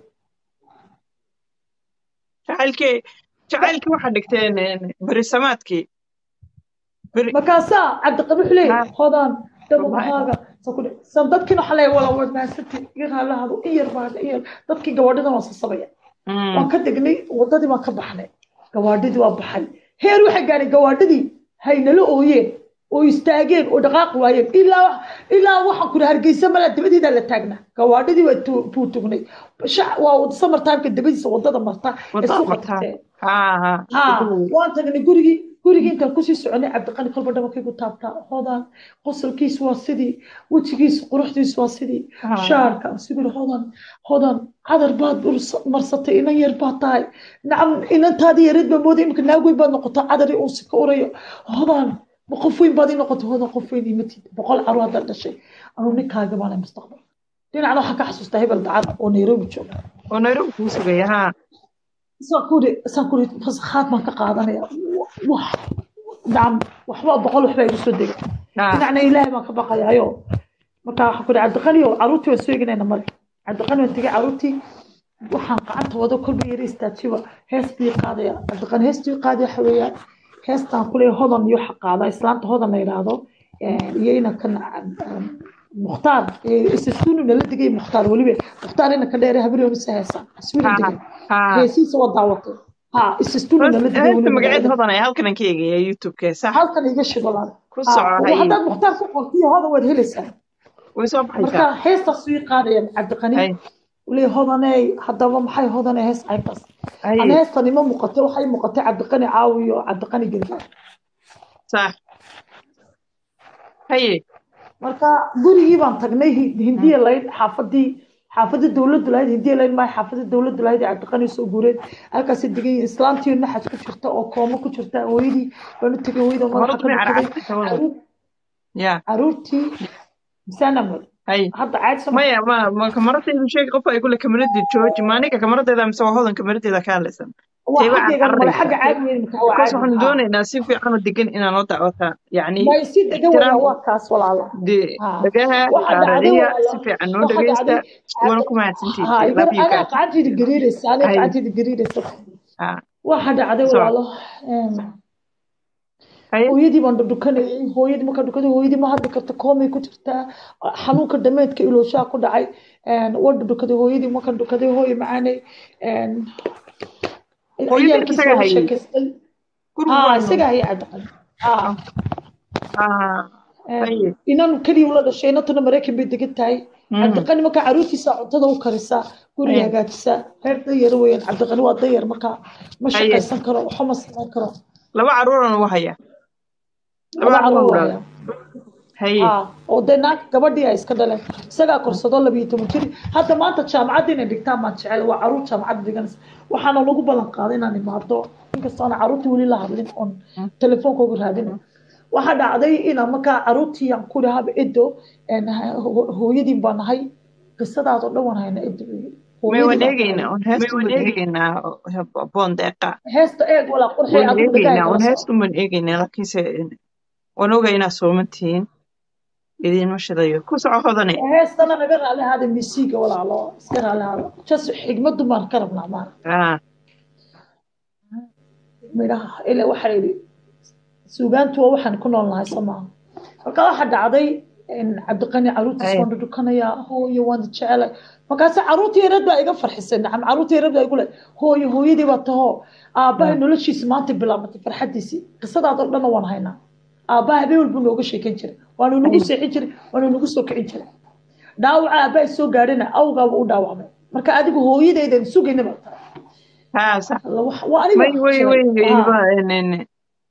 S1: jacaylkii jacaylkii waxaa dhigteen een, berisamaadkii beri
S4: markaasaa cabdiqabi wuxuu leeyahay
S1: Ha.
S4: hodaan daba
S1: Wallahi.
S4: maxaaga sa ku dhe san dadkiina waxaa leeyahay wala waad mahadsantii iga raallahado in yar baa in yar dadkii gawaadhadan waa sasabaya
S1: Mm,
S4: waan ka degnay wadadii baan ka baxnay gawaadhidii waa baxay heer waxay gaadhay gawaadhidii haynala ooyeen oo istaageen oo dhaqaaqi waayeen ilaa ilaa waxaan kuri hargeysa mala dabadeedaa la taagnaa gawaadhidii waa tu- buu tugnay Shac- waa summer timeka dabadiisa wadada marta ee
S1: wadada
S4: suuqa
S1: martaa
S4: tagtee
S1: ha ha
S4: ha waan tagnay gurigii gurigii intaan kusii soconay cabdiqani kolba dhabarkaygu taabtaa hodaan qosolkiisu waa sidii wejigiisu quruxdiisu waa sidii
S1: Ha.
S4: shaarka siguri hodan hodan cadar baad urs- marsatay inan yar baad tahay nacam inantaadii yareed baa mooday imika naag weyn baad noqotaa cadari uusi ka urayo hodan ma qof weyn baad ii noqotay hodan qof weyn imatid boqol caruur haddaad dhashay anuu ninkaaga baanay mustaqbal dhinacna waxaan ka xasuustaa hebel dacada oo nairobi jooga
S1: oo nairobi kuu sugaya ha
S4: isaan kuri isaan kuri fasakhaad baan ka qaadanaya wax nacam waxba boqol waxbaa igu soo degay
S1: ha
S4: dhinacna ilaahay baan ka baqayaayo marka waxaan ku ihi cabdiqani oo caruurtii waan soo eginayna male cabdiqani waan tegay caruurtii waxaan gacanta wado kolba yara istaajiba hees bii qaadaya cabdiqani heestii qaadaya waxa weeyaan heestaan kuleeya hodan iyo waxa qaada islaanta hodan la yidhaahdo iyo inankan mukhtaar isasuunu nala degay mukhtaar weliba mukhtaar inanka dheere habriyoonisa heesaan iswiila
S1: ha
S4: degay
S1: ha
S4: heesiisa waa daawatay ha isasuunu nala degay
S1: heesta
S4: weliba
S1: magaceed
S4: magaalada
S1: hodan ay halkan ka eegaya youtube-ka sax
S4: halkan iga shidalaan
S1: ku soco haye
S4: haddaad mukhtaar ku qortiyo hodan waad helaysaa
S1: way soo
S4: marka
S1: baxaysaa
S4: heestaas ii qaadaya cabdiqani
S1: haye
S4: ule hodaney haddaba maxay hodaney hees caybtaas ana
S1: haye
S4: heestan ima muuqatay waxay muuqatay cabdiqani caawi iyo cabdiqani gargaar
S1: sax haye
S4: marka gurigii baan tagnay hi- hindiya layd xaafadii xaafadii dowladdu lahayd hindiya layd maayo xaafadii dowladdu lahayd ee cabdiqani soo guureen halkaasi degay islaantii naxaj ku jirta oo koomo ku jirta hooyadii baan u tegay hooyada madaxa
S1: horad
S4: ka
S1: may
S4: dhukaday
S1: carcartay hawada
S4: caruur
S1: ya
S4: caruurtii misaanamad
S1: haye
S4: hadda caad sama
S1: maya ma ma kamaradaydu sheegi qof ay kule kamaradii jooji ma aniga kamaradeeda mise waa hodan kamaradeeda ka hadlaysan
S4: waa
S1: tayba
S4: xaggaygan male xagga
S1: carcaraysa
S4: caadi weyn markaa waa
S1: because
S4: caadi
S1: waxaan
S4: haa
S1: doonaynaa si fiican oo degan inaan oo dacwata yacni
S4: may si degan weya
S1: ixtiraam
S4: waa kaas walaala
S1: dee
S4: ها
S1: dhagaha
S4: waxa dhacday
S1: raadiya
S4: walaalo
S1: si fiican noo
S4: waxa
S1: dhagaysta
S4: dhacday
S1: waana ku mahadsantihiin
S4: ها
S1: I
S4: igar
S1: love you
S4: ana
S1: guys
S4: qacantayda gariiraysa ana
S1: haye
S4: qacantayda gariiraysa
S1: ha
S4: waxa dhacday
S1: soco
S4: walaalo em,
S1: haye
S4: hooyadii baan dhukanayay hooyadii markaan dhukaday hooyadii ma hadli karta koomay ku jirtaa xanuunka dhameedka ilooshaa ku dhacay waa dhukaday hooyadii markaan dhukaday hooyo macaanay em,
S1: hooyadii
S4: ciyaalkiisa
S1: isaga
S4: waa la
S1: hayay
S4: sheekaystay
S1: gurigu
S4: ها
S1: waa
S4: isaga haya cabdiqani ها
S1: ha haye
S4: inan keliya ula dhashay inantuna maraykan bay degan tahay
S1: Mhm.
S4: cabdiqani markaa caruurtiisa cuntada u karisaa guriga
S1: haye
S4: hagaajisaa reer dayar weeyaan cabdiqani waa dayar markaa ma
S1: haye
S4: shaqaysan karo waxba ma samayn karo
S1: laba caruuran ugu haya laba
S4: laba
S1: caruur
S4: caruur
S1: u
S4: waaya
S1: dhalay haye
S4: haa oo dee naag gabadhii ay iska dhaleen isagaa korsado labiyo toban jir hadda maanta jaamacadda inay dhigtaan baan jecel waa caruur jaamacadda dhiganaysa waxaana lagu ballan qaaday inaan imaado inkastoo aan caruurtii weli la hadlin oon telefoonka uga raadin waxaa dhacday inaan markaa caruurtii aan ku dhahaba edo een, ho- hooyadiin baa nahay qisadaadoo dhan waan hayna edo bay yidhi
S1: may waan
S4: hooyadii baa
S1: eegaynaa
S4: tahay
S1: waan heestun baan eegaynaa boondeeqa
S4: heesta eeg walaa qurxay
S1: waan
S4: adigu dhagaha
S1: eegaynaa
S4: kala
S1: waan
S4: soco
S1: heestun baan eegaynaa laakiinse waan ogaa inaa soomantihiin idiinma shidayo ku soco hodane
S4: heestana naga raali ahaada misiiga walaalo iska raali ahaada jas xigmadu baan ka rabnaa maan
S1: ah
S4: midhaha ila waxaa yidhi suugaantu waa waxaan ku nool nahay soo maaha marka waxaa dhacday in cabdiqani caruurtiis
S1: ay
S4: waan dhudhukanayaa hooyo waan jecelay markaase caruurtii yareed baa iga farxisay nacam caruurtii yareed baa igu le hooyo hooyadii baa tahoo aabbahay noloshiisa maanta bilaabatay farxadiisii qisadaadoo dhanna waan haynaa aabbaha habeen walbuu nooga sheekan jiray waanu nagu
S1: ay
S4: seexin jiray waanu nagu soo kicin jiray dhaawaca aabbahay soo gaadhina awgaaba u dhaawacmay marka adigu hooyadaydan sugayna baa tahay
S1: haa sax
S4: Alla, wax- waa aniga
S1: may
S4: wax
S1: way
S4: jiray
S1: way
S4: haa
S1: ilma en- en-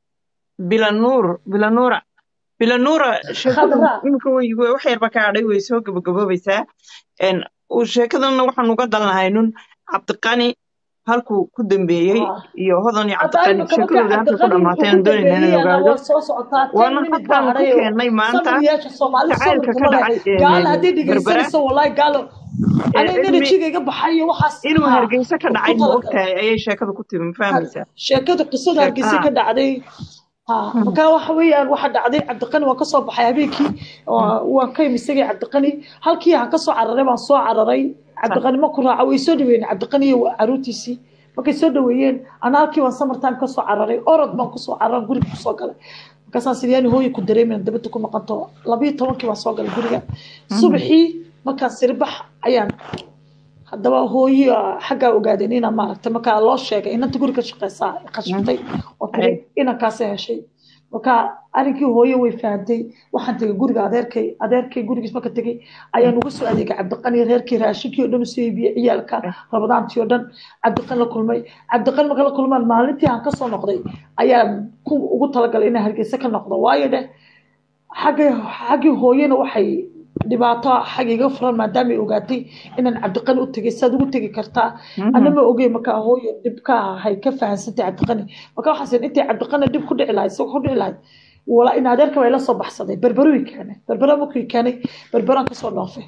S1: bilanuur bilanuura bilanuura sheekadu
S4: khadra
S1: imika way way- wax yarba ka hadhay way soo gabagaboobaysaa en uu sheekadana waxaan uga dalnahay nun cabdiqani halkuu ku dambeeyey
S4: haa
S1: iyo hodan iyo
S4: hadda
S1: cabdiqani
S4: imika markaa
S1: sheekadooda halkay ku
S4: cabdiqani wuxuu
S1: dhamaatay
S4: ku
S1: aan doonayna inaan
S4: dambeeyeyana
S1: ogaado
S4: waa soo socotaa ten
S1: waana
S4: minute baa
S1: halkaan ku
S4: hadhay
S1: keennay maanta
S4: samiriyaasha soomaali sabir
S1: jacaylka ka
S4: kuma
S1: dhacay
S4: lehe gaala haddii
S1: berbera
S4: dhegaysanayso wallahi gaalo
S1: ee
S4: aniga
S1: cilmi
S4: enerjiga iga baxayo waxaas
S1: inuu
S4: haa
S1: hargeysa ka
S4: ku
S1: dhacay ma
S4: talagalay
S1: ogtahay ayay sheekadu ku timi ma fahmaysaa
S4: sheekada qisada
S1: sheek
S4: hargeysa
S1: haa
S4: ka dhacday haa marka waxa weeyaan waxa dhacday cabdiqani waan kasoo baxay habeenkii oo waan ka imi isagii cabdiqani halkii aan kasoo cararay baan soo cararay
S1: sax
S4: cabdiqani ma ku raaca way soo dhaweeyeen cabdiqani iyo caruurtiisii markay soo dhaweeyeen ana halkii baan summer time kasoo cararay orod baan kusoo cararay guriga kusoo galay markaasaan sidiyaani hooyi ku dareemayna dabada ku maqanto labiyo tobankii baan soo galay guriga subaxii markaan siribax ayaan haddaba hooyi xaggaa ogaadeen inaa maaragtay markaa loo sheegay inanta guri ka shaqeysaa khashatay oo tiri
S1: ay
S4: inankaasi heshay marka arrinkii hooye way fahamtay waxaan tegay guriga adeerkay adeerkay gurigiis marka tegay ayaan uga soo adeegay cabdiqani reerkii raashinkii oo dhan usoo iibiyey ciyaalka rabadaantii oo dhan cabdiqani la kulmay cabdiqani marka la kulmaan maalintii aan kasoo noqday ayaan ku ugu talagalay inaan hargeysa ka noqdo waayo dheh xaggii xaggii hooyena waxay dhibaato xag iga furan maadaama ay ogaatay inaan cabdiqani u tegay saad ugu tegi kartaa ana ma ogey marka hooyo dhib ka ahay ka fahansantay cabdiqani marka waxaas intay cabdiqani dhib ku dhici lahayd isagoo ku dhici lahayd wala in adeerka bay la soo baxsaday berberooyi keenay berbera markuu keenay berberaan kasoo dhoofay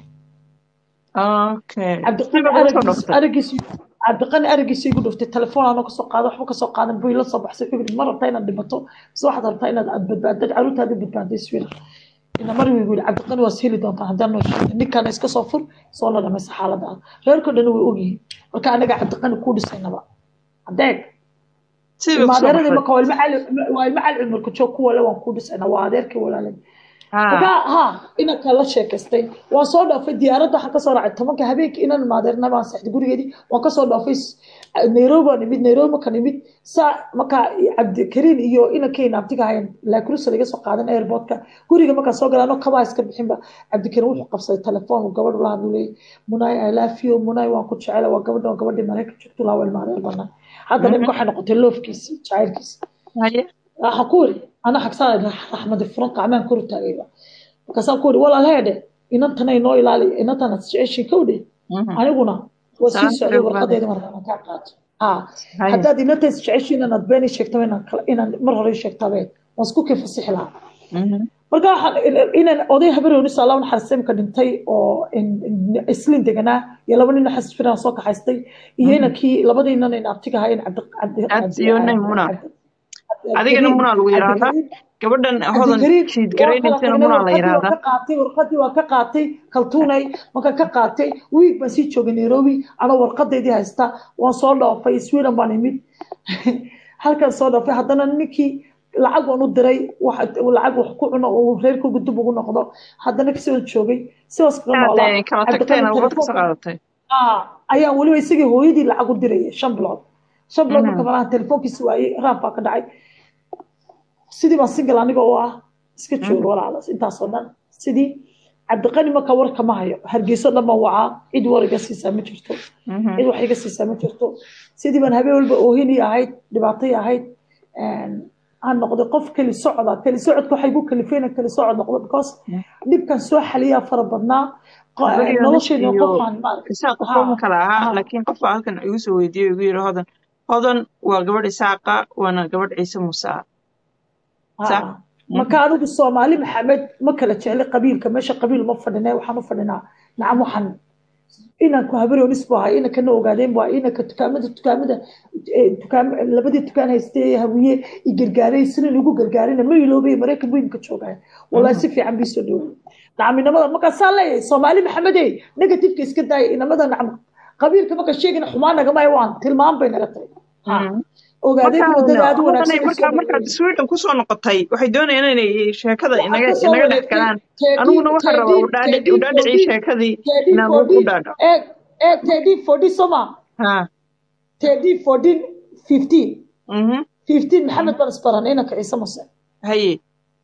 S1: okay
S4: cabdiqani
S1: siba uga soo
S4: aragiis
S1: dhoftay
S4: aragiis cabdiqani aragiisa igu dhuftay telefoon aanoo kasoo qaadan waxba kasoo qaadan buu ila soo baxsay wuxuu yidhi ma rabtaa inaad dhimato mise waxaad rabtaa inaad aad badbaadad caruurtaada badbaaday iswiil ina mar wigu yidhi cabdiqani waad heli doontaa haddaan noo sheegin ninkana iska soo fur soo la dhamaysa xaalada reerkoo dhan way ogyihiin marka anaga cabdiqani kuu dhisaynaba adeeg
S1: siba kusoo
S4: ilmaadeeradii
S1: baxday
S4: marka waa ilmo cali waa ilmo cali cumarka joog kuwa le waan kuu dhisaynaa waa adeerkii walaalay marka
S1: haa
S4: ha inanka la sheekaystay waan soo dhaafay diyaaradda waxaan kasoo raacay tobanka habeenkii inan maadeerna baan seexday gurigeedii waan kasoo dhaafay s- nairobi baan imid nairobi markaan imid saa markaa cabdikariin iyo inankeyna abtiga hayan laakurusa laga soo qaadan airportka guriga markaan soo galay anoo kabaa iska bixinba cabdikariin wuxuu qabsaday telefoon uu gabadh ula hadlay munay i love you munay waan ku jecela waa gabadha waa gabadhii maraykan joogto laa wel maadeer banaan haddana imika waxay noqotay loofkiisi jacaylkiisi
S1: haye
S4: waxaan ku iri ana xagsaa raxmadi furan qacmaan kor u taagayba markaasaan ku iri walaal heedhe inantanay noo ilaali inantan aad jeceshiin kowdhe aniguna waa sii
S1: Salaam
S4: socday
S1: alaikum,
S4: warqadeeda markaan kaa qaato ha
S1: haye
S4: haddaad inantaas jeceshiin inaad been ii sheegtaba inaan kala- inaan mar hore ii sheegtabe waan isku kii fasixi lahaa
S1: Mhm.
S4: marka waxaan inaan oday habaroonis allah naxariista imika dhintay oo in- in- islin deganaa iyo laba nin xasas firaan soo kaxaystay iyo inankii labadii nin in abtiga ahayn cabdi cabdi
S1: aad iyo nay muna adigana
S4: cabdikariim
S1: munaa lagu yidhaahdaa
S4: cabdikariim
S1: gabadhan hodan
S4: cabdikariim
S1: shiid
S4: waa kala
S1: garaynaysana
S4: tagnay
S1: munaa la
S4: warqadii waa
S1: yidhaahdaa
S4: ka qaatay warqadii waa ka qaatay kaltuunay markaan ka qaatay wiig baan sii joogay nairobi anoo warqadeydii haysta waan soo dhoofay sweden baan imid halkaan soo dhoofay haddana ninkii lacag waan u diray wax- lacag wax ku cuno uu reerkooga dib ugu noqdo haddana kasoo joogay sidaas kaga noolaa
S1: aad kala
S4: cabdiqani
S1: tagteen warqad kasoo
S4: telefoonka
S1: qaadatay
S4: ah ayaan weliba isagii hooyadii lacag u dirayay shan bilood shan bilood
S1: Mhm.
S4: marka malaha telefoonkiisi waayey raab baa ka dhacay sidii baan single aniga oo ah iska joogo walaalaas intaasoo dhan sidii cabdiqani marka war kama hayo hargeyso dhan baan wacaa cid war iga siisaa ma jirto
S1: Mhm.
S4: cid wax iga siisaa ma jirto sidii baan habeen walba oohinii ahayd dhibaatay ahayd aan noqday qof keli socda keli socodka waxay ku kalifeen keli socod noqdo because dhibkan soo xaliyaa fara badnaa Qo-
S1: Guriga
S4: noloshayda
S1: iyo
S4: qofaan maaragtay
S1: isaaq
S4: Ha,
S1: qofba ma kala ahaa
S4: ha.
S1: laakiin qof baa halkan igu soo weydiiyey igu yidhi hodan hodan waa gabadh isaaqa waana gabadh ciise muuse ah Sax.
S4: Ah, marka anigu soomaali maxamed ma kala jecli qabiilka meesha qabiil ma fadhine waxaan u fadhinaa nacam waxaan inanku habaroonis buu ahay inankana ogaadeen buu ahay inanka dukaamada dukaamada eh, dukaam labadii dukaan haystay ee hawiye i gargaaray sinan igu gargaarina ma iloobay maraykan buu imika joogaya wallahi si fiican bii soo dhoway nacminimada markaasaa leeyahay soomaali maxamedey negatifeka iska daaya inamada nacam qabiilka marka sheegina xumaan nagama waan tilmaam bay naga tahay Ha. ogaadeen
S1: marka
S4: wadada aad u
S1: hodanay
S4: wanaagsan
S1: marka markaad sweden kusoo noqotay waxay doonayaan inay sheekada
S4: waxaan
S1: inaga
S4: kasoo
S1: inaga dhex
S4: wareegtay
S1: galaan
S4: tedin
S1: aniguna waxaan rabaa
S4: tedin
S1: udhaadhic
S4: tedin
S1: udhaadhicii
S4: fodin
S1: sheekadii
S4: tedin
S1: inaan u
S4: fodin
S1: dhaadho
S4: eeg eeg tedin fodin soma
S1: ha
S4: tedin fodin fifteen
S1: mhm
S4: fifteen maxamed baan isbaranay inanka ciise muse
S1: haye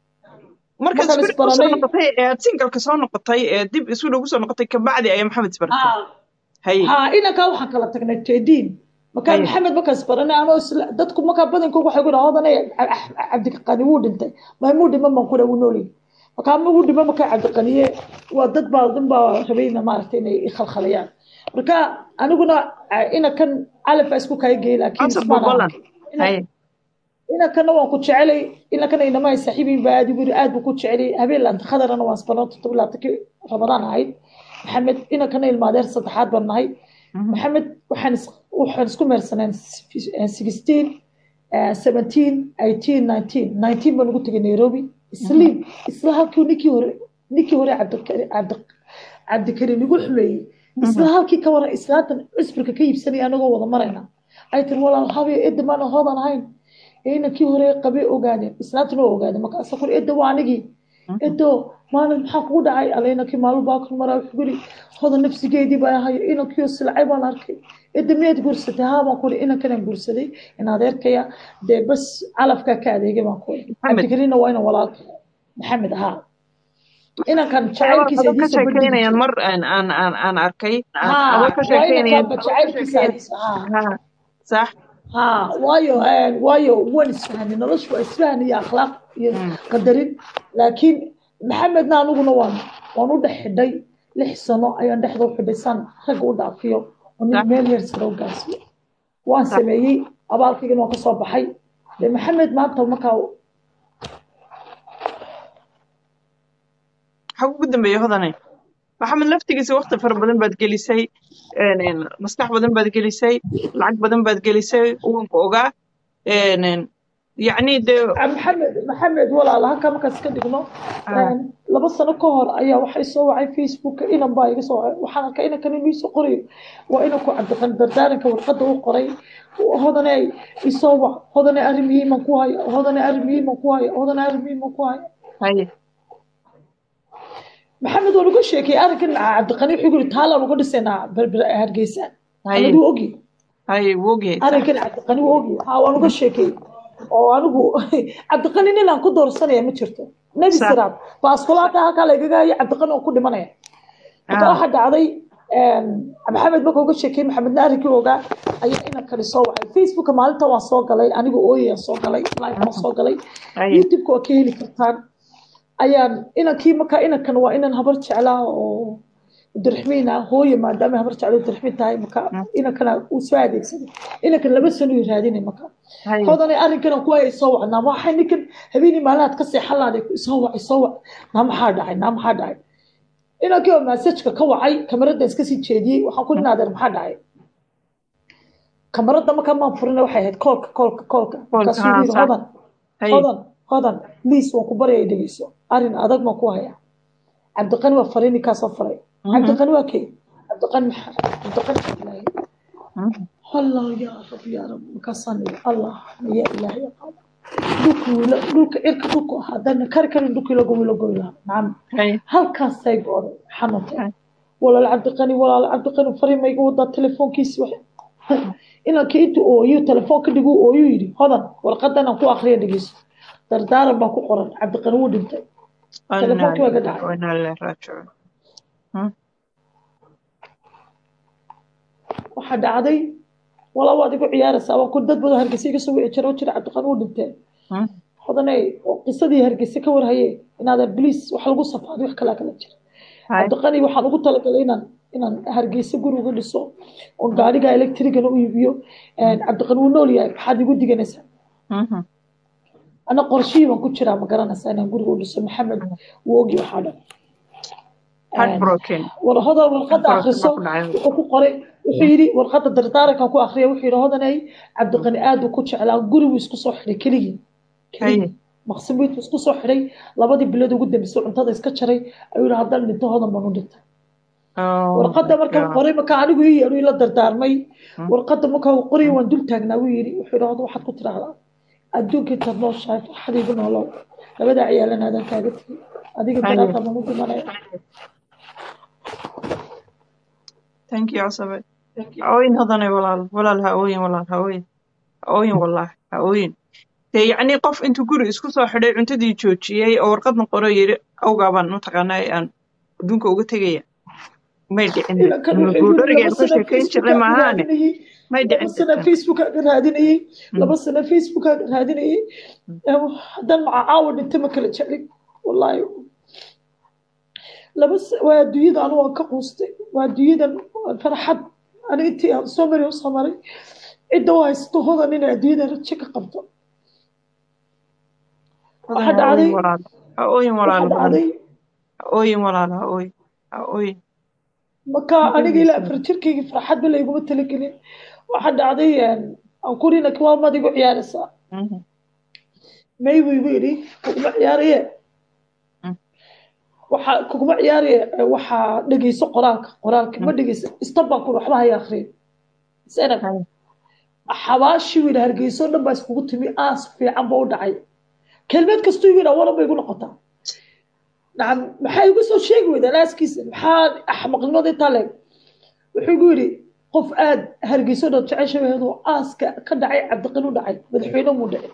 S1: markaad
S4: markaan
S1: sweden kusoo
S4: isbaranay
S1: noqotay ee aad singalka soo noqotay ee dib sweden kusoo noqotay kabacdi ayaa maxamed isbartay
S4: ha
S1: haye
S4: ha inankaa waxaan kala tagnay tedin markaa
S1: haye
S4: maxamed markaan isbaranay anoo isla dadku markaa badankooga waxay ku dhaha hodanay cabdiqani wuu dhintay maamuu dhima baan ku dhaha wuu noolyahay markaa ma wuu dhima markaa cabdiqaniye waa dad baa dhan baa rabayna maaragtay inay i khalkhalayaan marka aniguna inankan calaf baa isku kaaga geeyay laakiin
S1: answer
S4: ismaan
S1: bogolan
S4: arkay inan
S1: haye
S4: inankana waan ku jecelay inankana inama ay saaxiibiin baa aad igu yiri aad buu ku jecelay habeen laanta khadarana waan isbarnay todoba laatankii ramadaan ahayd maxamed inankana ilmaadeer saddexaad baan nahay
S1: Mhm.
S4: maxamed waxaan is- waxaan isku meersaneen sixteen seventeen eighteen nineteen nineteen baan ugu tegay nairobi isliim isla halkii ninkii hore ninkii hore cabdikari cabdi cabdikariim igu xumeeyey isla halkii ka waran islaantan cusbirka ka iibsanaya anagoo wada marayna ay tiri walaal habee edda maana hoodan ahayn inankii hore qabay ogaadeen islaantana waa ogaadeen markaasa kuri edda waa anigii edo maalin maxaa kugu dhacay alla inankii maalin baa kan maraa wuxuu yiri hodan nafsigeedii baa ahay inankiio silcay baan arkay edda miyaad guursatay haa baan kuri inankanaan guursaday in adeerkaya dee bas calafkaa ka adeegay baan kuri
S1: maxamed
S4: cabdikariinna waa inan walaalka maxamed haa inankan
S1: adoo
S4: jacaylkiisa
S1: adoo ka
S4: hadiisa bandhigi
S1: sheekeynayaan
S4: jiray
S1: mar aan aan aan aan arkay aan
S4: haa
S1: adoo ka
S4: waa
S1: sheekeynayaan
S4: inankanba
S1: adoo ka
S4: jacaylkiisa
S1: sheekeyn
S4: hadiisa haa
S1: ha sax
S4: ها وايو هان وايو وين اسفهني نلش اسفهني يا اخلاق يا
S1: Mm.
S4: قدرين لكن محمد نانوغنا وان وان u dhaxidhay lix sano ayaan dhexda u xidhisan rag u dhaafiyo oo nin
S1: sax
S4: meel yar sare u gaarsiiyo waan
S1: sax
S4: sameeyey abaalkaygana waan kasoo baxay de maxamed maanta markaa
S1: maxaa ugu dambeeya hodanay maxamed laftigiisa waqti fara badan baad gelisay een, een, maskax badan baad gelisay lacag badan baad gelisay uwanka ogaa een, een, yacni dee
S4: maxamed maxamed walaala halkaa markaan iska dhigno
S1: ah,
S4: laba sano ka hor ayaa waxay soo wacay facebook inan baa iga soo wacay waxaan arkay inankan inuu isoo qorayo waa inanku cabdiqan dardaaranka warqadda u qoray hodane isoo wac hodane arrin muhiiman ku haya hodane arrin muhiiman ku haya hodane arrin muhiiman ku haya
S1: haye
S4: maxamed waan uga sheekay arrinkan cabdiqani wuxuu yiri taalaan uga dhisaynaa berber hargeysa
S1: haye
S4: maxamed wuu ogyahay
S1: haye wuu ogyahay sax
S4: arrinkan cabdiqani wuu ogyahay haa waan uga sheekay oo anigu cabdiqani nin aan ku doorsanaya ma jirto nebi
S1: sax
S4: siraad baaskulaata halkaa lagaga hayo cabdiqani oo ku dhimanaya marka
S1: ah,
S4: waxaa dhacday maxamed marka uga sheekay maxamedna arrinkii ogaa ayaa inankani soo wacay facebooka maalinta waan soo galay aniga ooyayaan soo galay live waan soo galay
S1: haye
S4: youtubeka waa ka heli kartaan ayaan inankii marka inankan waa inan habar jeclaa oo abdiraxmiin ah hooye maadaama habar jeclo abdiraxmiin tahay marka
S1: mm,
S4: inankana uu soo adeegsaday inankan laba sano uu raadinay marka
S1: haye
S4: hodanay arrinkan ku hayay soo wacnaa waxay ninkan habeenii maalinaad ka seexan lahaday soo wacay soo wac naa maxaa dhacay naa maxaa dhacay inankii oo massajka ka wacay kamaradan iska sii jeediyey waxaan ku dhinaa adeer maxaa dhacay kamaradda markaa maan furina waxay ahayd koolka koolka koolka
S1: koolka
S4: markaasuu
S1: ha
S4: yiri
S1: sax
S4: hodan
S1: haye
S4: hodan hodan liis waan ku baryaya dhegeyso arrin adag baan ku hayaa cabdiqani waa faray ninkaasoo faray
S1: mhm,
S4: cabdiqani waa kay cabdiqani maxaa cabdiqani ilaahay
S1: mhm,
S4: allah yaa rab yaa rab markaasaan iri allah ya ilaahay aqaana dhulka wiila dhulka cirka dhulku ahaa haddana kari karin dhulka ilago wiila goy lahaa nacam
S1: haye
S4: halkaasay go'day xanuuntay
S1: haye
S4: walaal cabdiqani walaal cabdiqani fariima iga wadaa telefoonkiisi wax inankii intuu ooyo telefoon ka dhigu ooyu yidhi hodan warqadan aan ku akriya dhegeyso dardaaran baa ku qoran cabdiqani wuu dhintay
S1: inaa
S4: telefoonkii waa ka
S1: lillahi
S4: dhacay
S1: wa inaa ilaihi raajicuun Mm,
S4: waxaa dhacday walaa waad igu ciyaaraysaa waan ku dad badan hargeysa iga soo wici jira oo jira cabdiqani wuu dhintee
S1: mm,
S4: hodanay oo qisadii hargeysa ka warhaye inaadan bliis wax lagu safaaday wax kalaa kala jira
S1: haye
S4: cabdiqani waxaan ugu talagalay inaan inaan hargeysa guri uga dhiso oo gaariga electrigana u iibiyo cabdiqani wuu nool yahay maxaad igu diganaysaa
S1: mhm,
S4: ana qorshihii baan ku jiraa ma garanaysaa inaan guriga u dhiso maxamed wuu ogi waxaa dhan
S1: heartbroken
S4: war hodan warqadda
S1: heartbroken
S4: akhriso
S1: baa ku dhacay
S4: wuxuu ku qoray wuxuu yidhi warqadda dardaarankan ku akhriya wuxuu yidhi hodanay cabdiqani aad uu ku jeclaa gurigu isku soo xidhay keligii
S1: haye
S4: keligii maqsimiintu isku soo xidhay labadii bilood ugu dambeysay cuntada iska jaray ayuu yidhi haddaan dhinto hodan baan u dhintay
S1: oh
S4: warqadda
S1: my
S4: markaan
S1: god
S4: qoray marka anigu ii yeedhu ila dardaarmay
S1: Hmm.
S4: warqadda markaa uu qoray waan dul taagnaa wuu yidhi wuxuu yidhi hodan waxaad ku tidhaahdaa adduunka intaad nooshahay farxadiigu noolow labada ciyaalan aadaan kaaga tegay adiga
S1: haye
S4: daraataa baan u dhimanaya
S1: thank you casabe ha ooyin hodanay walaal walaal ha ooyin walaal ha ooyin ha ooyin walaal ha ooyin dee yacni qof intuu guri isku soo xidhay cuntadii joojiyey oo warqadna qoro yidhi awgaabaan mataqaanaa aan adduunka uga tegaya may dhicin
S4: ilan kan wuxuu yidhi
S1: guudhoriga
S4: laba
S1: aan ka
S4: sano
S1: sheekayn jirnay
S4: facebookaa ka
S1: maahaane
S4: raadinayey
S1: may
S4: laba
S1: dhicin
S4: sano
S1: kartaa
S4: facebookaa ka raadinayey
S1: Mm.
S4: laba sano facebookaa ka raadinayey haddaan maca caawa dhinta ma kala jeclin wallaahi laba s- waa adduunyada anigu waan ka quustay waa adduunyadan farxad ani intii aan soo mari usoo maray cidda u haysto hodan inay adduunyadan rajo ka qabto waxaa
S1: hodanay ha ooyin
S4: dhacday
S1: walaal ha ooyin
S4: waxaa
S1: walaal hodan
S4: dhacday
S1: ha ooyin walaal ha ooyin ha ooyin
S4: marka
S1: ma
S4: aniga ilaa
S1: ooyeysa
S4: afar jirkayga farxadba layguma talagelin waxaa dhacday aan kurina kiwaamad igu ciyaaraysaa
S1: Mhm.
S4: may buu igu yidhi kuguma ciyaaraye
S1: Mm.
S4: waxa kuguma ciyaaraye waxaa dhegeyso qoraalka qoraalka ma
S1: Mm.
S4: dhegeyso istab baan ku waxba haya akhriyin sanad
S1: haye
S4: xabaashii wiil hargeyso dhan baa iskugu timi aas fiican ba u dhacay kelmad kastuu igu yidhaa waran bay igu noqotaa nacam maxaa igu soo sheegi weydaa aaskiisa maxaa axmaqnimada intaa leeg wuxuu igu yidhi qof aad hargeyso dhan jecesha wehedoo aaska ka dhacay cabdiqin u dhacay madaxweyne muu dhacay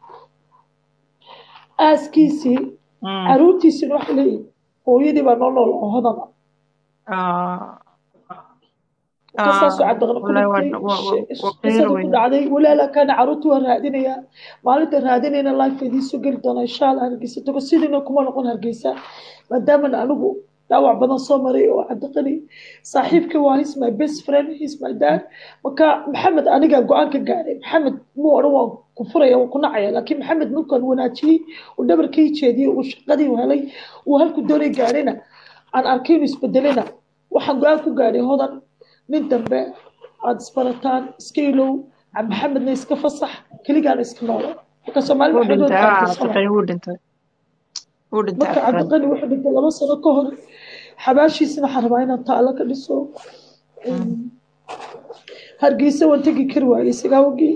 S4: aaskiisii
S1: Mm.
S4: caruurtiisina waxay leeyihin hooyadii baa noo nool oo hodan ah
S1: Ah.
S4: kasaasoo
S1: Ah,
S4: cabdiqin ku
S1: wallahi waa
S4: dhintay
S1: waa waa
S4: she-
S1: waa
S4: qisada
S1: qeyr
S4: ku
S1: weyn
S4: dhacday walaalaa kaana caruurtii waa raadinayaa maalinta raadinayna life idiinsoo geli doonaa insha allah hargeysa tago sidiina kuma noqon hargeysa maadaamana anigu dhaawac badan soo maray oo cabdiqani saaxiibkii waa his my best friend his my dad marka maxamed anigaa go-aan ka gaaray maxamed muu odhan waan ku furaya waan ku nacaya laakiin maxamed markaan wanaajiyey uu dhabarkii jeediyey uu shaqadii helay uu halku doonay gaadhayna aan arkay inuu isbedelena waxaan go-aan ku gaadhay hodan nin dambe aada isbarataan iska ilow maxamedna iska fasax keligaana iska noolo marka soomaali
S1: wuu
S4: maxamed
S1: dhintay ah
S4: qaarkiisana
S1: cabdiqani wuu dhintay wuu dhintay
S4: marka
S1: cabdiqani
S4: cabdiqani wuxuu dhintay laba sano ka hor xabaashiisana waxaan rabaa inaan taalo ka dhiso
S1: Mm.
S4: hargeysa waan tegi kari waayey sigaawgii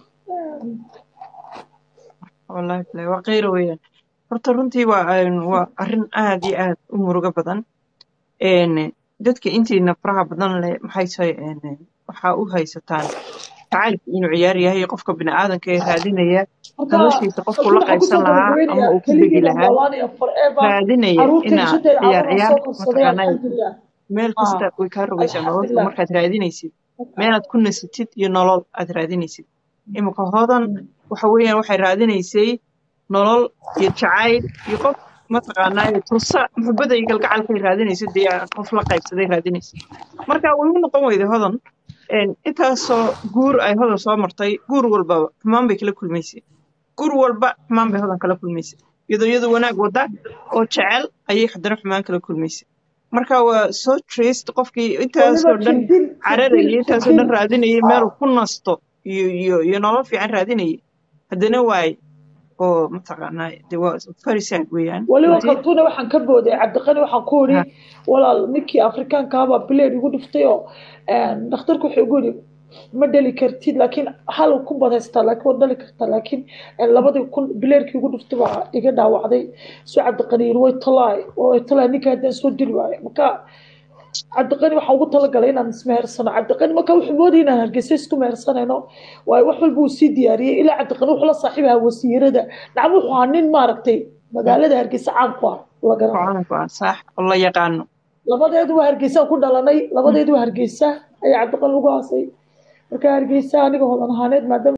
S1: wallahi bilahi waa qeyr weeyaan horta runtii waa een, waa arrin aad iyo aad u murugo badan een dadka intiina faraha badan leh maxay tahay een waxaa u haysataan jacaylku inuu ciyaar yahay qofka bini'aadanka ee raadinaya
S4: marka
S1: noloshiisa qofku la
S4: halkan waxaan
S1: qaybsan
S4: kusoo
S1: lahaa ama
S4: gabagabeynayaa
S1: uu ku degi
S4: keligii baan
S1: lahaa
S4: noolaanaya forever
S1: raadinaya
S4: caruurtay
S1: inaa
S4: shantay
S1: ciyaar
S4: caruur aan
S1: ciyaar
S4: soo korsaday
S1: mataqaanaa
S4: alxamdulilah
S1: meel
S4: ah
S1: kasta way kaa rogaysaa nolosha
S4: alxamdulilah
S1: markaad raadinaysid meelaad ku nasatid iyo nolol aad raadinaysid imika hodan waxa weeyaan waxay raadinaysay nolol iyo jacayl iyo qof mataqaanaa tusa muxubada iyo galgacalkay raadinaysid dee qof la qaybsaday raadinaysid marka way u noqon weyday hodan een, intaasoo guur ay hodan soo martay guur walbaba xumaan bay kala kulmaysay guur walba xumaan bay hodan kala kulmaysay iyadoo iyadu wanaag wada oo jecel ayay haddana xumaan kala kulmaysay marka waa soo trist qofkii
S4: weliba
S1: intaasoo dhan
S4: jirdil
S1: cararayay
S4: jirdil
S1: intaasoo dhan
S4: jirdil
S1: raadinayay
S4: ah
S1: meel uu ku nasto iyo iyo iyo nolol fiican raadinayay haddana waay oo mataqaanaa de waa very sad weeyaan
S4: weliba
S1: runtii
S4: kaltuuna waxaan ka booday cabdiqani waxaan ku
S1: ha
S4: idhi walaal ninkii afrikaanka abaa bileed igu dhiftay oo dhakhtarku wuxuu igu yidhi ma dhali kartid laakiin hal kun baad haystaa laakiin waad dhali kartaa laakiin labadii kun bileerkii igu dhiftay baa iga dhaawacday soo cabdiqani yidhi way talaay way talaay ninka haddaan soo dili waayo marka cabdiqani waxaan ugu talagalay inaan ismehersano cabdiqani marka wuxuu moodayay inaan hargeysa isku mehersanayno waayo wax walba uu sii diyaariyey ilaa cabdiqani wuxuu la saaxiib ahaa wasiirada nacam wuxuu ahaa nin maaragtay magaalada hargeysa caan ku ah la garanayo
S1: go'aanku ah sax oo la yaqaano
S4: labadeedu waa hargeysa ku dhalanay labadeedu waa hargeysa ayaa cabdiqani lagu haasay marka hargeysa aniga hodan ahaaneed maadaama